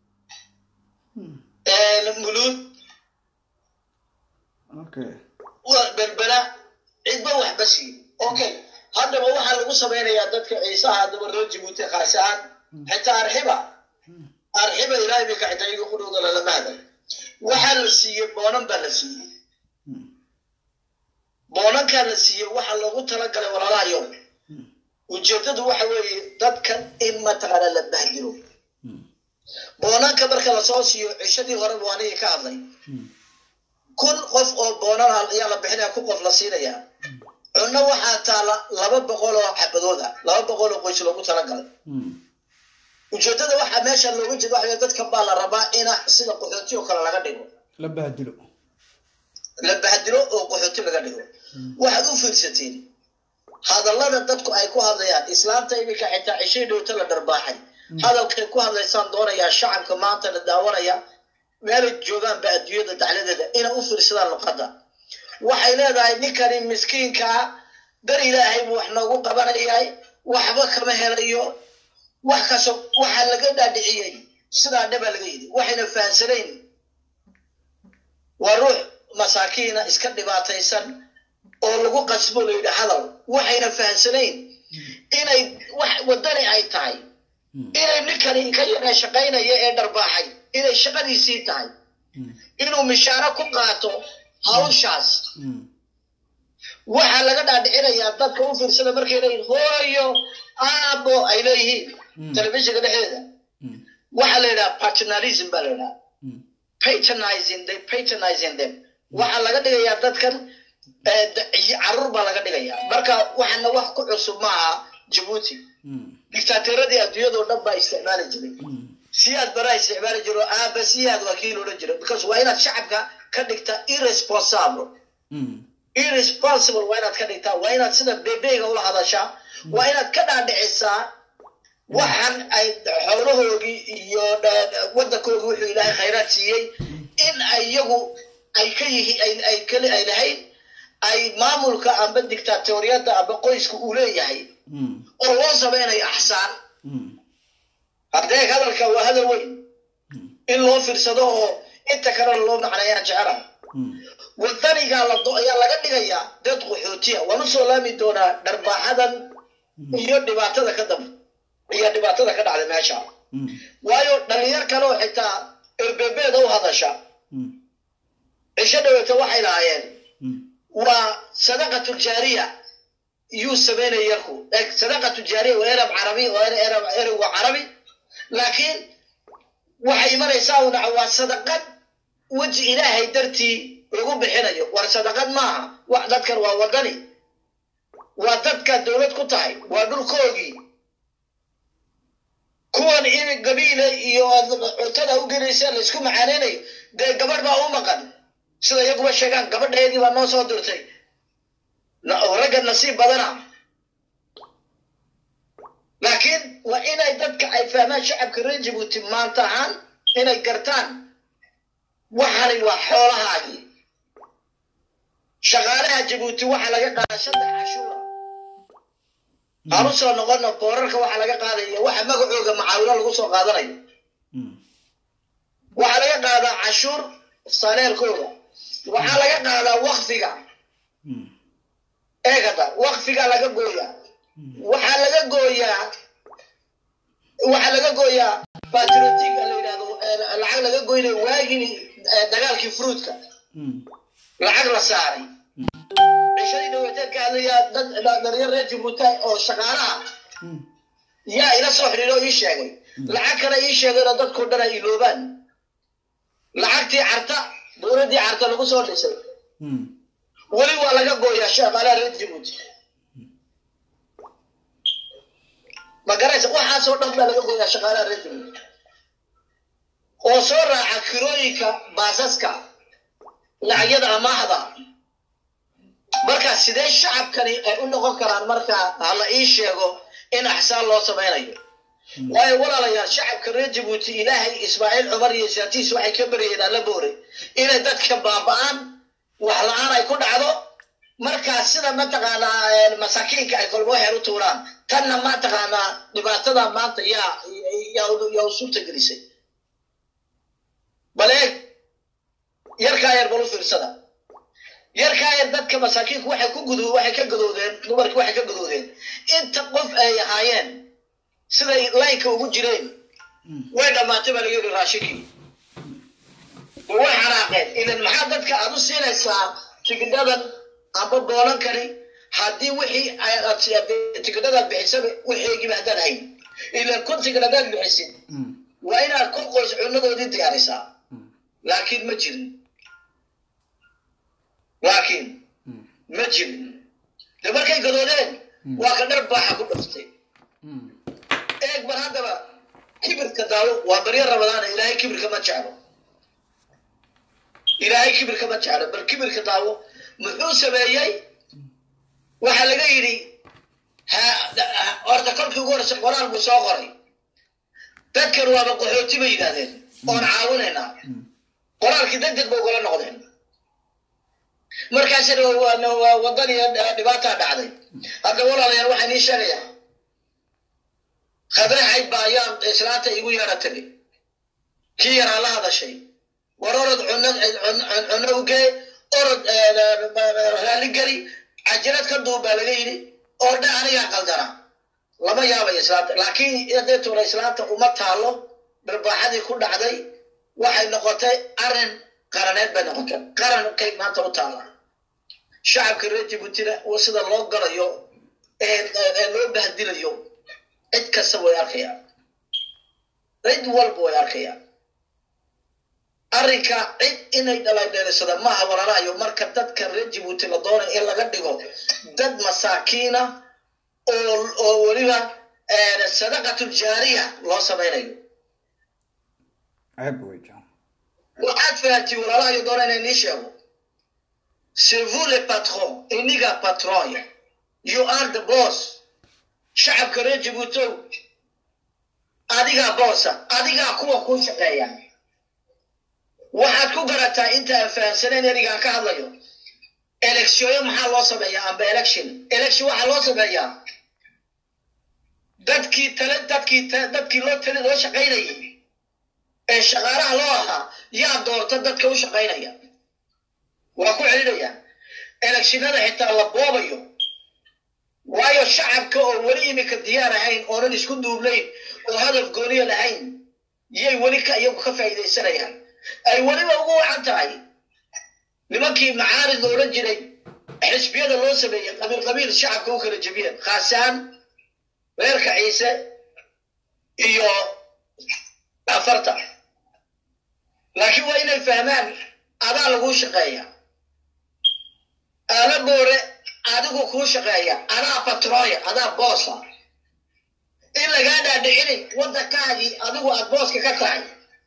muluud okay wa- berbera cidba waxba siin okay haddaba waxaa lagu samaynayaa dadka ciisaha haddaba reer jabuuti khaas ahaan xitaa arxiba arxiba ilaahay bay ka xitaa iyaga qudhowda lalama hadal waxaa la siiyey boonan baa la siiyey boonankaa la siiyey waxaa loogu talagalay walaalaha yow ujeedadu waxa weeye dadkan in mataqaana la bahdiro boonanka marka lasoo siiyo cishadii hore buu anigii ka hadlay kun qof oo boonan ah ayaa la bixinaya kun qof la siinayaa cunno waxaa taala laba boqol oo xabadood ah laba boqol oo qoys loogu talagalay ujeedada waxaa meesha looga jeeda waxa weeye dadkan baa la rabaa ina sida qaxooti oo kale laga dhigo la bahdilo la bahdilo oo qaxooti laga dhigo waxaad u fiirsateen hadallada dadku ay ku hadlayaan islaamta iminka xitaa cishii dhowta la dharbaaxay hadalkay ku hadlaysaan doonayaa shacabka maanta la daawanaya meelay joogaanba adduunyada dacladeeda inay u fiirsadaan luqadda waxay leedahay ninkani miskiinkaa dar ilaahay buu wax noogu qabanayahay waxba kama helayo wax kasto waxaa laga dhaadhiciyey sidaa dhaba laga yidhi waxayna fahansanayn waa ruux masaakiina iska dhibaataysan oo lagu qasbo la yidhi hadal waxayna fahansanayn inay wax wadani ay tahay inay ninkani ka yara shaqaynaya ee dharbaaxay inay shaqadiisii tahay inuu mishaaro ku qaato hawshaas waxaa laga dhaadhicinayaa dadka u fiirsada markay leeyihin hooyo aabo ay leeyihiin telefishinka dhexdeeda waxaa la yidhaha paternalism baa la yidhaha patronizing they patronizing them waxaa laga dhigayaa dadkan eh, da- carruur baa laga dhigayaa marka waxaana wax ku cusub maaha jabuuti dictaatoradii adduunyadoo dhan baa isticmaali jiray siyaad baraa isticmaali jiro aaba siyaad waa kii loodhan jiray because waa inaad shacabka ka dhigta irresponsible irresponsible waa inaad ka dhigtaa waa inaad sida bebeyga ula hadashaa waa inaad ka dhaadhicisaa waxan ay xoolahoogii iyo dha- waddankoogii wuxuu ilaahay khayraad siiyey in ay iyagu ay ka yihi ay ay kali ay lahayn ay maamulka amba dictatoriyadda amba qoysku uu leeyahay oo loo samaynayo axsaan haddee hadalka waa hadal weyn in loo fiirsado oo inta kalena loo macneeyaan jecelahay wadanigaa la do- ayaa laga dhigayaa dad qaxootiya waan usoo laami doonaa dharbaaxadan iyo dhibaatada ka dambe iyo dhibaatada ka dhacda meesha waayo dhalinyar kale oo xitaa erbebeeda u hadasha cisho dhaweeta waxay lahaayeen waa sadaqatu jaariya yuu samaynaya yarku Eg, sadaqatu jaariya waa erab carabi waa er- erab erab waa carabi laakiin waxay imanaysaa una waa sadaqad weji ilaahay dartii lagu bixinayo war sadaqad maaha wax dadkan waa wadani waa dadka dowlad ku tahay waa dhulkoogii kuwan in gabiile iyo cuntada u gelaysa laysku macaaneynayo dee gabadh baa u maqan sida iyaguba sheegaan gabadheedii baa noo soo dirtay Na- oo ragga nasiib badana laakiin waa inay dadka ay fahmaan shacabka reer jabuuti maanta ahaan inay gartaan waxani waa xoolahaagii shaqaalaha jabuuti waxaa laga qaadaa saddex cashuura aan u soo noqono boorarka waxaa laga qaadaya waxa magacooga macaawino lagu soo qaadanayo waxaa laga qaadaa cashuur saneerkooda waxaa laga qaadaa wakfiga eegada wakfiga laga gooyaa waxaa laga gooyaa waxaa laga gooyaa patriotiga la yidhahdo eh, lacag laga goynayo waagii eh, dagaalkii fruudka lacag la saaray cishadii dhaweeteed ka hadlayaa dad dhalinyar reer jabuuti oo shaqaalaha yaa ila soo xidhiidho oo ii sheegay lacag kale ii sheegayna dadkoo dhan ay iloobaan lacagtii carta dowladdii carta lagu soo dhisay weli waa laga gooyaa shaqaalaha reer jabuuti ma garaysa waxaasoo dhan baa laga gooyaa shaqaalaha reer jabuuti oo soo raaca kirooyinka baasaska lacagyada amaahda marka sidee shacabkani ay u noqon karaan marka hala ii sheego in axsaan loo samaynayo waayo walaalayaal shacabka reer jabuuti ilaahay ismaaciil cumar iyo saatiis waxay ka baryeen alla boore inay dadka baaba'aan wax la-aan ay ku dhacdo markaa sida mataqaanaa eh, masaakiinka ay kolba waxay u tuuraan tanna mataqaanaa dhibaatada maanta yaa yaa u- yaa u suurta gelisay bal eeg yarkaa yar bal u fiirsada yarkaa yar dadka masaakiinku waxay ku gudu waxay ka gadoodeen dumarki waxay ka gadoodeen inta qof ay ahaayeen siday laynka ugu jireen way dhammaatay baa laga yidhi raashinkii way xanaaqeen ilan maxaa dadka aad u siinaysaa tigidhadan amba boolankani haddii wixii ay- aad si- aad- tigidhadaad bixisaba wixiigiba haddaan hayn ilan kun tigidh haddaad bixisid waa inaad kun qoys cunadoodii diyaarisaa laakiin ma jirin laakiin ma jirin de markay gadoodeen waa ka dhar baaxa ku dhuftay eeg bar haddaba kibirka daawo waa baryo rabadaana ilaahay kibirka ma jeclo ilaahay kibirka ma jeclo bal kibirka daawo muxuu sameeyey waxaa laga yidhi ha- ha- horta kolkii ugu horeysa qoraal buu soo qoray dadkan waaba qaxooti bay yidhahdeen oon caawinaynaa qoraalkii deg deg bay ugala noqdeen markaasina waa- waa- waa wadan iyo dhibaataa dhacday hadda walaalayaal waxaan ii sheegayaa khadraxay baa ayaan islaanta igu yeedha tiri kii yaraa la hadashay war orod cuno cun- cuno ugee orod raalli geli cajirad ka duub baa laga yidhi oo dha anigaa qaldana lama yaabay islaanta laakiin adeetuna islaanta uma taalo barbaaxadii ku dhacday waxay noqotay arrin qaraneed bay noqotay qarankay maanta u taalla shacabka reer jabuutina waa sida loo galayo ee ee- ee loo bahdilayo cid kasta way arkayaan cid walba way arkayaan arrinka cid inay dhalaydheelisada maaha walaalahayo marka dadka reer jabuuti la doonayo in laga dhigo dad masaakiina oo oo weliba eh, sadaqatul jaariya loo samaynayo ceeb wey John. waxaad fahantii walaalahayo doona inay nii sheego c'est vous le patron iniga patron you are the boss shacabka reer jabuutow adigaa boosa adigaa kuwa kuu shaqeeya waxaad ku garataa inta aan fahamsanayn erigaan ka hadlayo electionyo maxaa loo sameeyaa amba election election waxaa loo sameeyaa dadkii tale dadkii ta- dadkii loo tali loo shaqaynayay ee shaqaalaha loo ahaa yaa doorta dadka u shaqaynaya waa ku celinaya electionada xitaa la boobayo waayo shacabka oo weli imika diyaar ahayn oonan isku duubnayn oo hadaf gooniya lahayn yay weli ka iyagu ka faa'iidaysanayaan ay weliba ugu wacan tahay nimankii macaarid la odhan jiray xisbiyada loo sameeyey qabiil qabiil shacabka u kala jebiyeen khaasaan reerka ciise iyo afarta laakiin waa inay fahmaan adaa laguu shaqeeya aala boore adigu kuu shaqeeya adaa patrooya adaa boosa in lagaa dhaadhicinin waddankaagii adigu aad booska ka tahay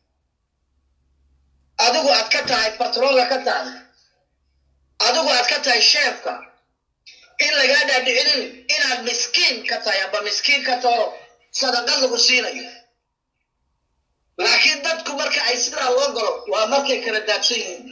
adigu aad ka tahay patroolka ka tahay adigu aad ka tahay sheefka in lagaa dhaadhicinin inaad miskiin ka tahay amba miskiin ka taho sadaqad lagu siinayo laakiin dadku marka ay sidaa loo galo waa markay kala daadsan yihiin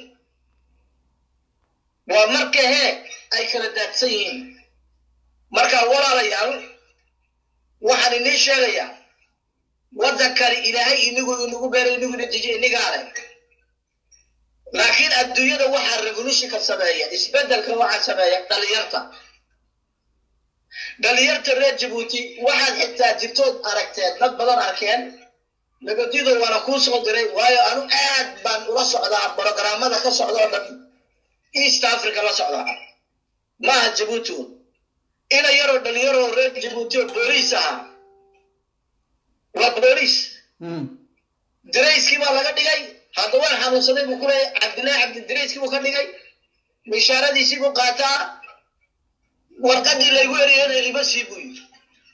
waa marka hee ay kala daadsan yihiin marka walaalayaal waxaan inii sheegayaa waddankani ilaahay inigu inagu beeray inigu ina dejiye inigaale laakiin adduunyada waxaa revolutionka sameeya isbeddelka waxaa sameeya dhalinyarta dhalinyarta reer jabuuti waxaad xitaa jirtood aragteen dad badan arkeen nabadido waana kuu soo diray waayo anu aad baan ula socdaa brogramada ka socda oo dhan east africa la socdaa maaha jabuuti un ina yaroo dhalinyaroo reer jabuuti oo booliis ahaa waa booliis dirayskii baa laga dhigay hadda waan xanuunsaday buu ku leeyay cabdillahi cabdi dirayskii buu ka dhigay mishaaradiisii buu qaataa warqadii laygu eriyana ima sii buu yidhi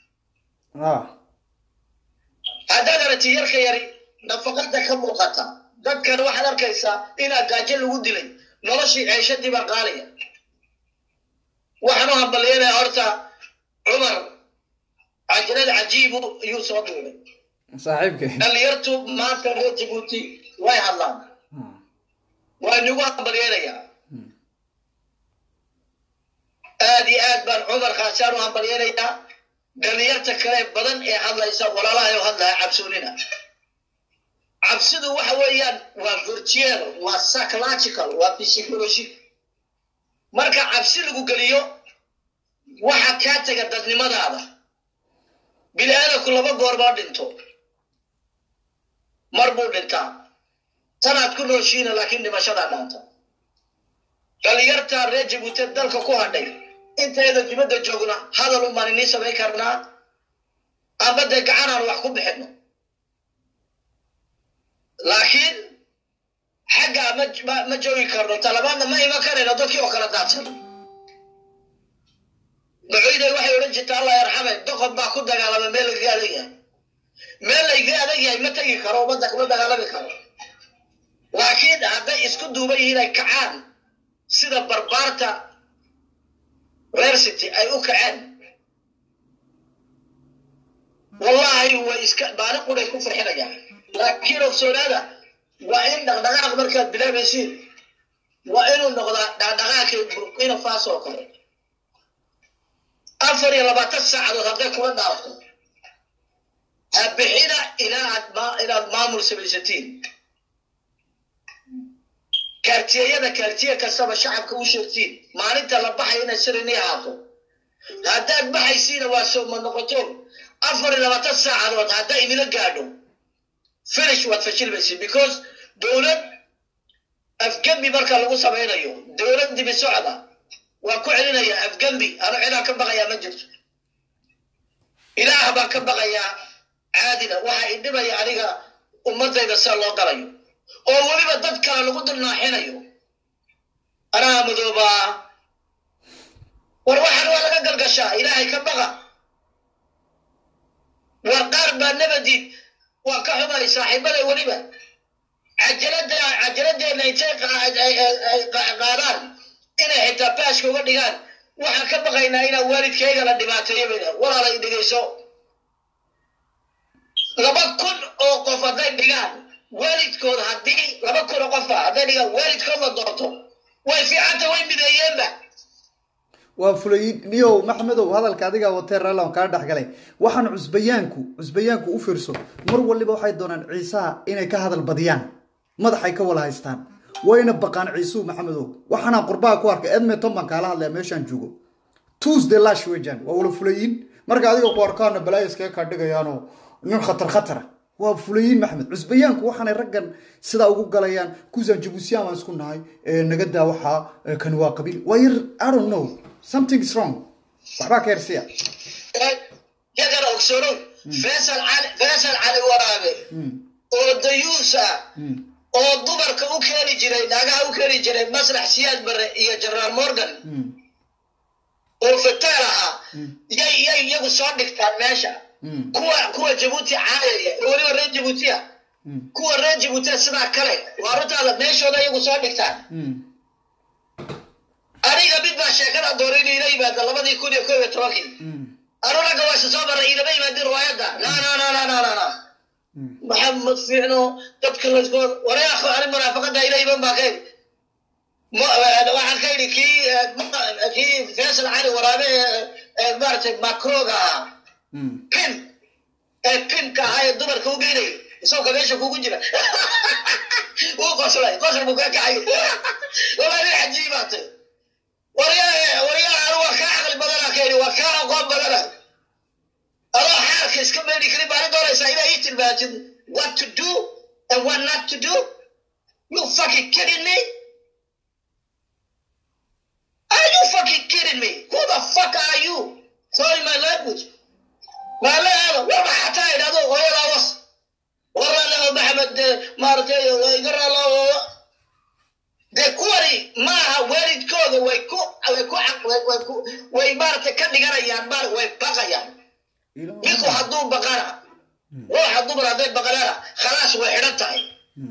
haddaad aragti yarka yari nafaqada ka muuqata dadkan waxaad arkaysaa inaa gaajo lagu dilay noloshii ceeshadii baa qaaliya waxaan u hambalyeynaya horta cumar cajalad cajiibu ayuu soo duulay saaxiibkay dhalinyartu maanta reer jabuuti way hadlaan waa inagu hambalyeynayaa aad iyo aad baan cumar khaasaan u hambalyeynayaa dhalinyarta kale badan ee hadlaysa walaalahayo hadlaya cabsoonina cabsidu waxa weeyaan waa virtual waa psychological waa psychology marka cabsi lagu geliyo waxa kaa tega dadnimadaada bini aadamku laba goor baa dhinto mar buu dhintaa tanaad ku nooshiina laakiin dhimashadaa dhaanta dhalinyarta reer jabuuti dalka ku hadhay intayda dibadda joogna hadal umaan inii samayn karnaa amba dee gacanaan wax ku bixino laakiin xaggaa ma ma- ma joogi karno talabaadna ma iman karayno dadkii oo kala daadsan macoyday waxay odhan jirta allah yarxame doqon baa ku dagaalama meel lagaga adag yahay meel layga adag yahay ma tegi karo ummadda kuma dagaalami karo laakiin hadday isku duuban yihiin ay kacaan sida barbaarta reer city ay u kaceen wallahi way iska maalin quday ku farxinayaan laakiin ogsoonaada waa in dhaqdhaqaaq markaad bilaabaysiin waa inuu noqdaa dhaqdhaqaaqii burkina faso oo kale afar iyo labaatan saacadood hadday kula dhaafto ha bixina ilaa aad ma inaad maamul samaysatiin kaartiyeyada kaartiye kastaba shacabka u sheegtiin maalinta la baxayo inay sir inii ahaato haddaad baxaysiina waa sooma noqoto afar iyo labaatan saacadood hadday idila gaadho finish waad fashilmaysid because dowlad afgembi marka lagu samaynayo dowlad dibi socda waa ku celinaya afgembi anu cidaan ka baqayaa ma jirto ilaah baan ka baqayaa caadina waxaa idhibaya aniga ummadayda sida loo galayo oo weliba dad kale lagu dulnaaxinayo anaa madoobaa war waxaan waa laga galgashaa ilaahay ka baqa war qaar baa nabadiid waa ka xumay saaxiibada weliba cajalada cajaladeenna intay qa- ay- ay- ay qa- qaadaan inay xitaa baaska uga dhigaan waxaan ka baqaynaa inaa waalidkayga la dhibaateeyo bayna walaalay dhegayso laba kun oo qof hadday dhigaan waalidkood haddii laba kun oo qofa hadday dhigaan waalidkood la doonto way fiicanta way mideeyeenba waa fulayin niyow maxmedow hadalka adigaa watee raallan kaa dhexgalay waxaan cusbayaanku cusbayaanku u fiirso mar waliba waxay doonaan ciisaha inay ka hadal badiyaan madaxay ka wala haystaan wayna baqaan ciisuhu maxamedow waxaana qurbaha ku arkay edmonton baan kaala hadlaya meeshaan joogo tuesday lash wejan waa wala fulayin marka adiga ku arkaana balaayo iskaga kaa dhigayaanoo nin khatar khatara waa fulayin maxmed cusbayaanku waxaanay raggan sidaa ugu galayaan kusan jabuusiyan baan isku nahay ee naga daa waxaa ee kani waa qabiil waa yar i don't know something is wrong waxbaa ka hersiya yagana ogsoonow faysal cali faysal cali waraabe oo dayuus ah oo dumarka u keeni jiray naagaha u keeni jiray maslax siyaad bare iyo generaal morgan oo fataal ahaa yay yay iyagu soo dhigtaan meesha kuwa kuwa jabuuti caayaya oo weliba reer jabuutiya kuwa reer jabuutiya sidaa kale waa runtaada meeshooda iyagu soo dhigtaan aniga mid baa sheekada dooray inuu ila yimaado labadii kun iyo kow iyo tobankii anu ragga waa isa soo maray ilama yimaadin riwaayadda na na na na na na na maxamed fiicno dadka lasgo wareekho ani munaafaqada ila iman baa ka yidhi waxaan ka yidhi kii kii faisal cali waraabe ee maaragtay macroga ahaa pin ee pinka ahaa ee dumarka u geynay isagoo meesha kugu jira wuu qoslay qosl buu kaa kacay walaa nin cajiibaatay waryaa waryaa anu waa kaa caqli badana ka yidhi waa kaa aqoon badana adoo xaalka iska meedhi karin baana doonaysaa inaa ii tilmaantid what to do and what not to do you fucking kidding me Are you fucking kidding me? Who the fuck are you? Sorry my language. maalaado war maxaa taa idhahdo hooyadaa was waralaho maxamed maaratay iga raalo dee kuwani maaha waalidkooda way ku way ku way ku way maaragtay ka dhiganayaan maar way baqayaan ninku hadduu baqana ruuxa dumar hadday baqanana khalaas way xidhan tahay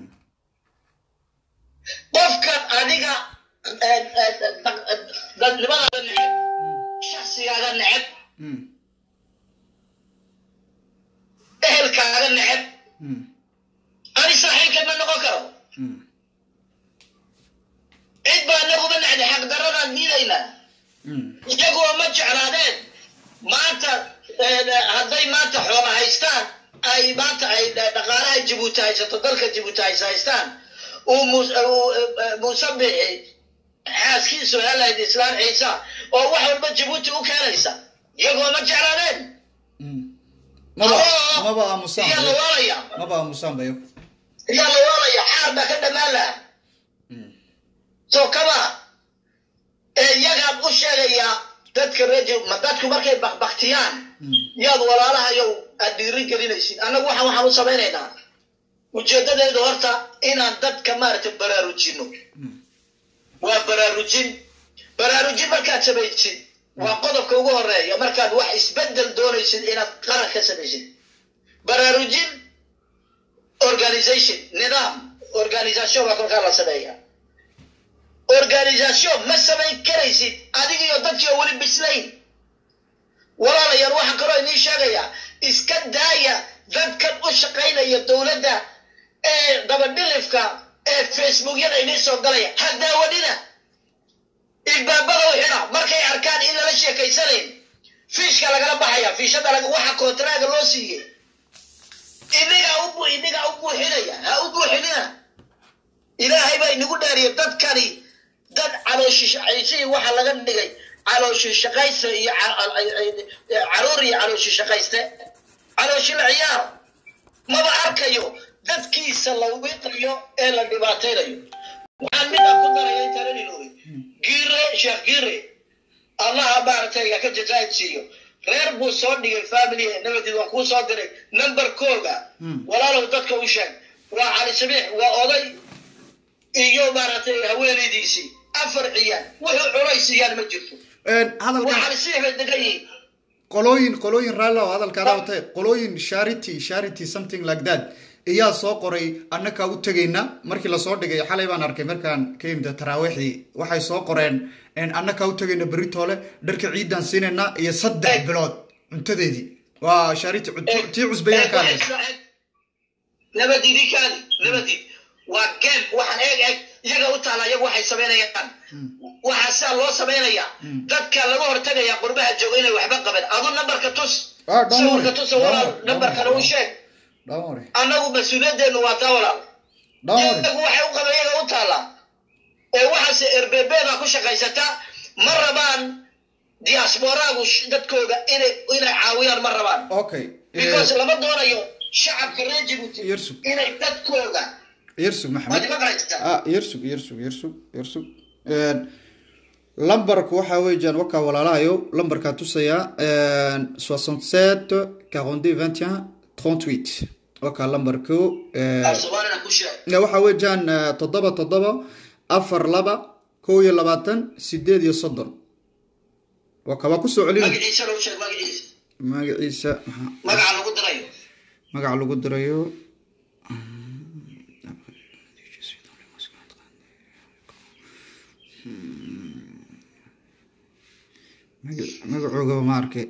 qofkan adiga dadnimadaada neceb shakhsigaaga neceb ehelkaaga neceb ani saaxiibka ma noqon karo cid baa naguma necdi xaqdaradaan diidaynaa iyaguwa ma jeclaadeen maanta hadday maanta xoola haystaan ay maanta ay dhaqaalaha jabuuti haysato dalka jabuuti hays haystaan uu muuse bixi xaaskiisu helayd islaan ciisa oo wax walba jabuuti u keenaysa iyagoo ma jeclaadeen maba maba aamusaan iyaa la waalaya maba aamusaan bayo iyaa la waalaya xaar baa ka dhammaan laha soo kama ee iyagaan u sheegayaa dadka reji ma dadku markay bakbaktiyaan yaad walaalahayow aad dhiiri gelinaysid annagu waxaan waxaan u samaynaynaa ujeedadeedu horta inaan dadka maaragtay baraarujino waa baraarujin baraarujin markaad samaysid waa qodobka ugu horeeya markaad wax isbedel doonaysid inaad qaran ka samaysid baraarujin organization nidaam organisation baa kolkaa la sameeya organisation ma samayn karaysid adigiyo dadkii oo weli bislayn walaalayaal waxaan kaloo idiin sheegayaa iska daaya dadkan u shaqaynaya dowladda ee dabadhilifka ee facebookyada idiin soo galaya ha daawadina ilbaabada u xidha markay arkaan in lala sheekaysanayn fiishka lagala baxaya fiishada waxa kontraaga loo siiyey idigaa u idigaa u buuxinaya ha u buuxinina ilaahay baa inagu dhaariya dadkani dad calooshishaqaysihii waxaa laga dhigay calooshi shaqaysta iyo caruur iyo calooshi shaqayste calooshi la ciyaar maba arkayo dadkiisa la wiiqayo ee la dhibaataynayo waxaan midaan ku daraya intaan ilooy giire sheekh giire allaha maaragtay ka jazaa'id siiyo reer buu soo dhigay family nabadeed waa kuu soo diray numberkooga walaalow dadka u sheeg waa cali sabiix waa oday iyo maaragtay haweenaydiisii afar ciyaan wuxuu cunaysiiyaan ma jirto waa hadalkan cali sabiix bay degan yihiin qolooyin qolooyin raalli oo hadalkaada watay qolooyin charity charity something like that iyaa soo qoray annakaa u tegayna markii lasoo dhigay xalay baan arkay markaan ka yimid taraawiixdii waxay soo qoreen annakaa u tegayna beritoole dharka ciidan siinayna iyo saddex bilood cuntadeedii waa charity cunto- tii cusbayaan ka hadlaysa nabadidi kaadi nabadid waa game waxaan eeg eeg iyaga u taala iyagu waxay samaynayaan waxaa sidaa loo samaynayaa dadka laga hortagaya qurbaha jooga inay waxba qaban adu nambarka tus Ah, don't worry. sawirka tusa walaal Don't worry. nambarkana u sheeg Don't worry. annagu mas-uuliyaddeenu waa taa walaal Don't worry. iyagu waxay u qaban iyaga u taala ee waxaase erbebeeda ku shaqaysata ma rabaan diasporaagu sh- dadkooda inay inay caawiyaan ma rabaan okay because lama doonayo shacabka reer jibuuti Yersug. inay dadkooda yersug maxamed waad ima qaraysataa ah yersug yersug yersug yersug lambarku waxaa weeyaan wakaa walaalahayo lambarkaa tusayaa soixante sept quarante deux vingt et un trente huit wakaa lambarku soomaalina ku ku sheeg Ya, waxa weeyaan eh, toddoba toddoba afar laba kow iyo labaatan sideed iyo soddon waa kabaa kusoo celin magaciisana u sheeg magaciisa magaciisa maxaa- magaca lagu dirayo magaca lagu dirayo Maga- magacoogaba ma arkay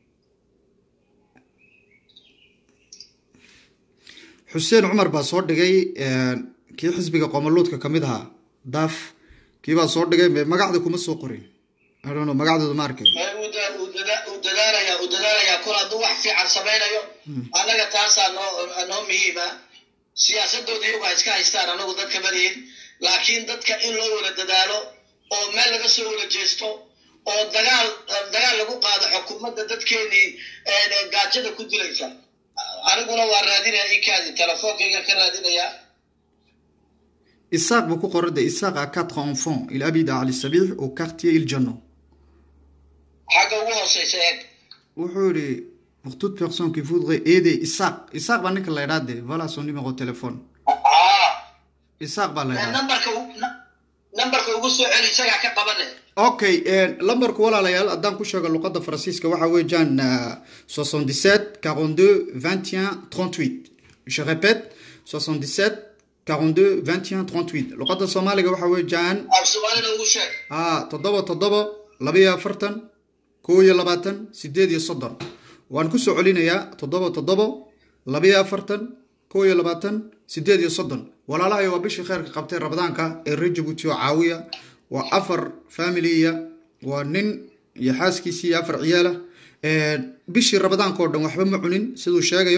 xuseen cumar baa soo dhigay kii xisbiga qoomaluudka ka mid ahaa daaf kii baa soo dhigay me- magacda kuma soo qorin I don't know, magacdooda ma arkay Ee, uu da- uu dada- uu dadaalayaa uu dadaalayaa kol hadduu wax fiican samaynayo annaga taasaa noo noo muhiima siyaasadooda iyagu ha iska haystaan anagu dadka malihin laakiin dadka in loo wada dadaalo oo meel laga soo wada jeesto oo dagaal dagaal lagu qaado xukuumadda dadkeenii ee, gaajada ku dilaysa aniguna waa raadinaya ikaadi telefoonkayga ka raadinaya Isaac buu ku qoran de Isaac a quatre enfants il habite à Ali Sabih au quartier Il Janno xagga ugu hooseysa eeg wuxuu yidhi pour toute personne qui voudrait aider Isaac Isaac baa ninka la yidhaa de voilà son numéro de téléphone Ah, Isaac baa la ee, yidhaa nambarka u- na- nambarka ugu soo celi isagaa ka qabane okay lambarku walaalayaal haddaan ku sheego luqadda faransiiska waxa weeyaan euh, 77 42 21 38 je répète 77 42 21 38 luqadda soomaaliga waxa weeyaan af soomaalina ugu sheeg ah toddoba toddoba labiyo afartan kow iyo labaatan sideed iyo soddon waan ku soo celinayaa toddoba toddoba labiyo afartan kow iyo labaatan sideed iyo soddon walaalahayo waa bishii kheyrka qabtay rabadaanka ee reer jabuuti oo caawiya waa afar familiya waa nin iyo xaaskiisii iyo afar ciyaala bishii rabadaanka oo dhan waxba ma cunin siduu sheegayo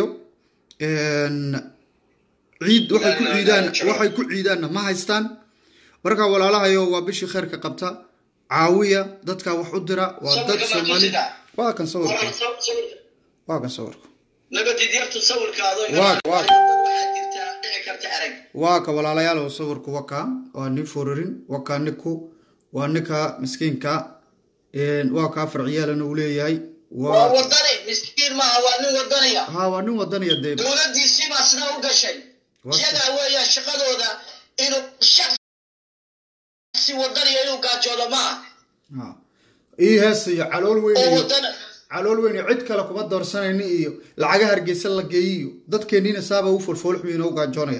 ciid waxay ku ciidaan waxay ku ciidaanna ma haystaan marka walaalahayo waa bishii kheyrka qabta caawiya dadka wax u dira waa dad Sawirka soomaali markiisida. waa kan sawirka Waran saw- sawirka waa kan sawirka nabadid yartu sawirkaado Waa- waa- waxaa jirtaa dhici karta arag waa ka walaalayaal oo sawirku waa kaa waa nin fororin waa kaa ninku waa ninka miskiinka een, waa kaa farciyaalana uu leeyahay waa waa wadani miskiin maaha waa nin wadanaya ha waa nin wadanaya dee dowladdiisii baa sidaa u gashay Waa- iyagaa weeya shaqadooda inuu shaksi wadaniya inuu gaajoodo maaha ha ii heesa iyo calool weyn oo iyo wadana calool weyn iyo cid kale kuma doorsanayni iyo lacagaha hargeysa la geeyi iyo dadkeeniina saaba u folfoolxumiina u gaajoonaya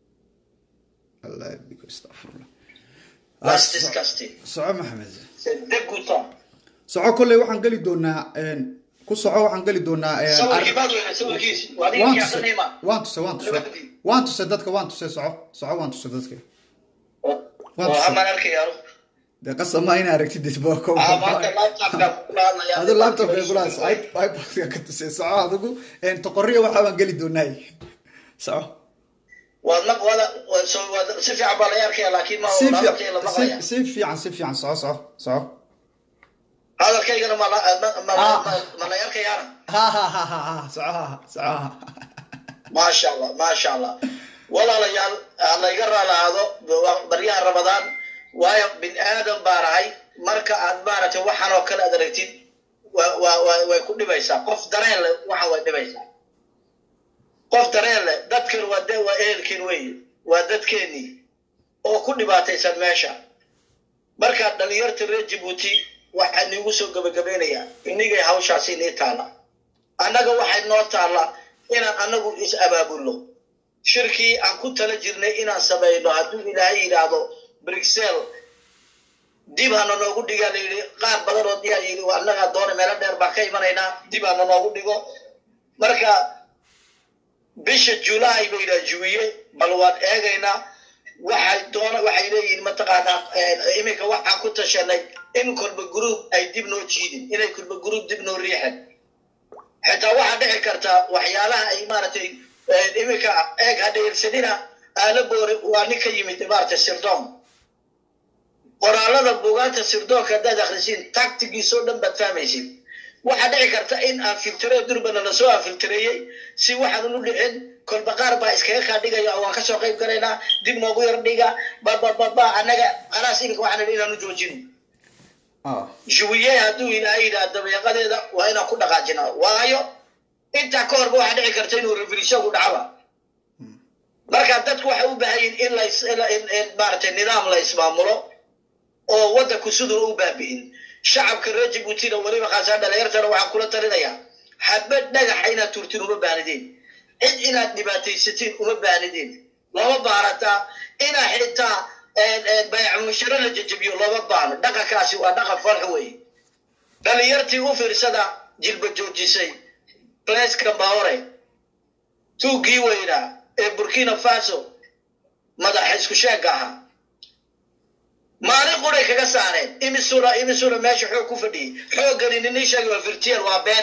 Allah yabdiku, astaghfirullah. That's disgusting. soco maxamed deguta soco kolley waxaan geli doonaa een, ku soco waxaan geli doonaa een, sawirkii ar- baad weyna sawirkiisi waa waan ninka tusay aqniima waan tusay waan tusay waan tusay dadka waan tusay soco soco waan tusay dadka Waan oo tusay. hamaan arkayaa dee qasama inaa aragtid isbooko Ah, maanta laptopka kula hadlaya. adu laptopka kulaas ipodka ka tusay soco adigu een, toqoriya waxaa baan geli doonaa soco waad maq wada waa soo- waad- si fiican baa la arkaya laakiin ma si hadalkayga la maqlaya fiican si fiican si fiican soco soco soco hadalkaygana ma la ma- ma- Ah. ma- ma la arkayaana ha ha ha ha ha soco ha soco maasha allah maasha allah walaalayaal ha layga raalahaado waa baryaha ramadaan waayo bin aadam baan ahay marka aad maaragtay waxaan oo kale aad aragtid wa- wa- wa- way ku dhibaysaa qof dareen leh waxa way dhibaysaa qof dareen leh dadkan waa de waa ehelkeen weeye waa dadkeenii oo ku dhibaataysan meesha marka dhalinyarta reer jabuuti waxaa niigu soo gabagabeynayaa inigay hawshaasi nii taala annaga waxay noo taalla inaan annagu is abaabulno shirkii aan ku tala jirnay inaan samayno hadduu ilaahay yidhaahdo brixel dib hana noogu dhigaa la yidhi qaar badan oo diyaa yidhi waa annagaa doona meelo dheer baan ka imanaynaa dib hana noogu dhigo marka bisha julaay bay yidhaha juwiye bal waan eegaynaa waxay doona waxay leeyihiin mataqaanaa eh, iminka waxaan ku tashanay in kolba group ay dib noo jiidin inay kolba group dib noo riixeen xitaa waxaa dhici karta waxyaalaha ay maaragtay eh, iminka eeg hadheelsanina aala boore waa nin ka yimid maaragtay sirdoon qoraalada buugaanta sirdoonka haddaad akhrisiin tactigiisoo dhan baad fahmaysid waxaa dhici karta in aan filtire durbana lasoo aan filtireeyey si waxaan u dhicin kolba qaar baa iskaga kaa dhigaya oo waan kasoo qayb galaynaa dib noogu yar dhiga babababa annaga khalaas iminka waxaan idhi inaanu joojino ah juwiye hadduu ilaahay yidhaha dabeeqadeeda waa inaan ku dhaqaajinaa waayo intaa ka horba waxaa dhici karta inuu revolutionku dhacaba marka dadku waxay u baahan yihin in las in maaragtay nidaam la ismaamulo oo waddanku siduu u baabi'in shacabka reer jibuutina weliba khaasaan dhalinyartana waxaan kula talinayaa xabad dhagaxa inaad turtiin uma baanideen cid inaad dhibaataysatiin uma baanideen lama baarataa inaa xitaa bayacmusharo la jajabiyo looma baano dhaqankaasi waa dhaqan farx weeye dhalinyartii u fiirsada jilba joojisay bleskan bahore tuuggii weynaa ee burkina faso madaxa isku sheegga ahaa maalin quray kaga saareen imisuna imisuna meesha xoog ku fadhiyey xooggani nini sheegay waa virtual waa been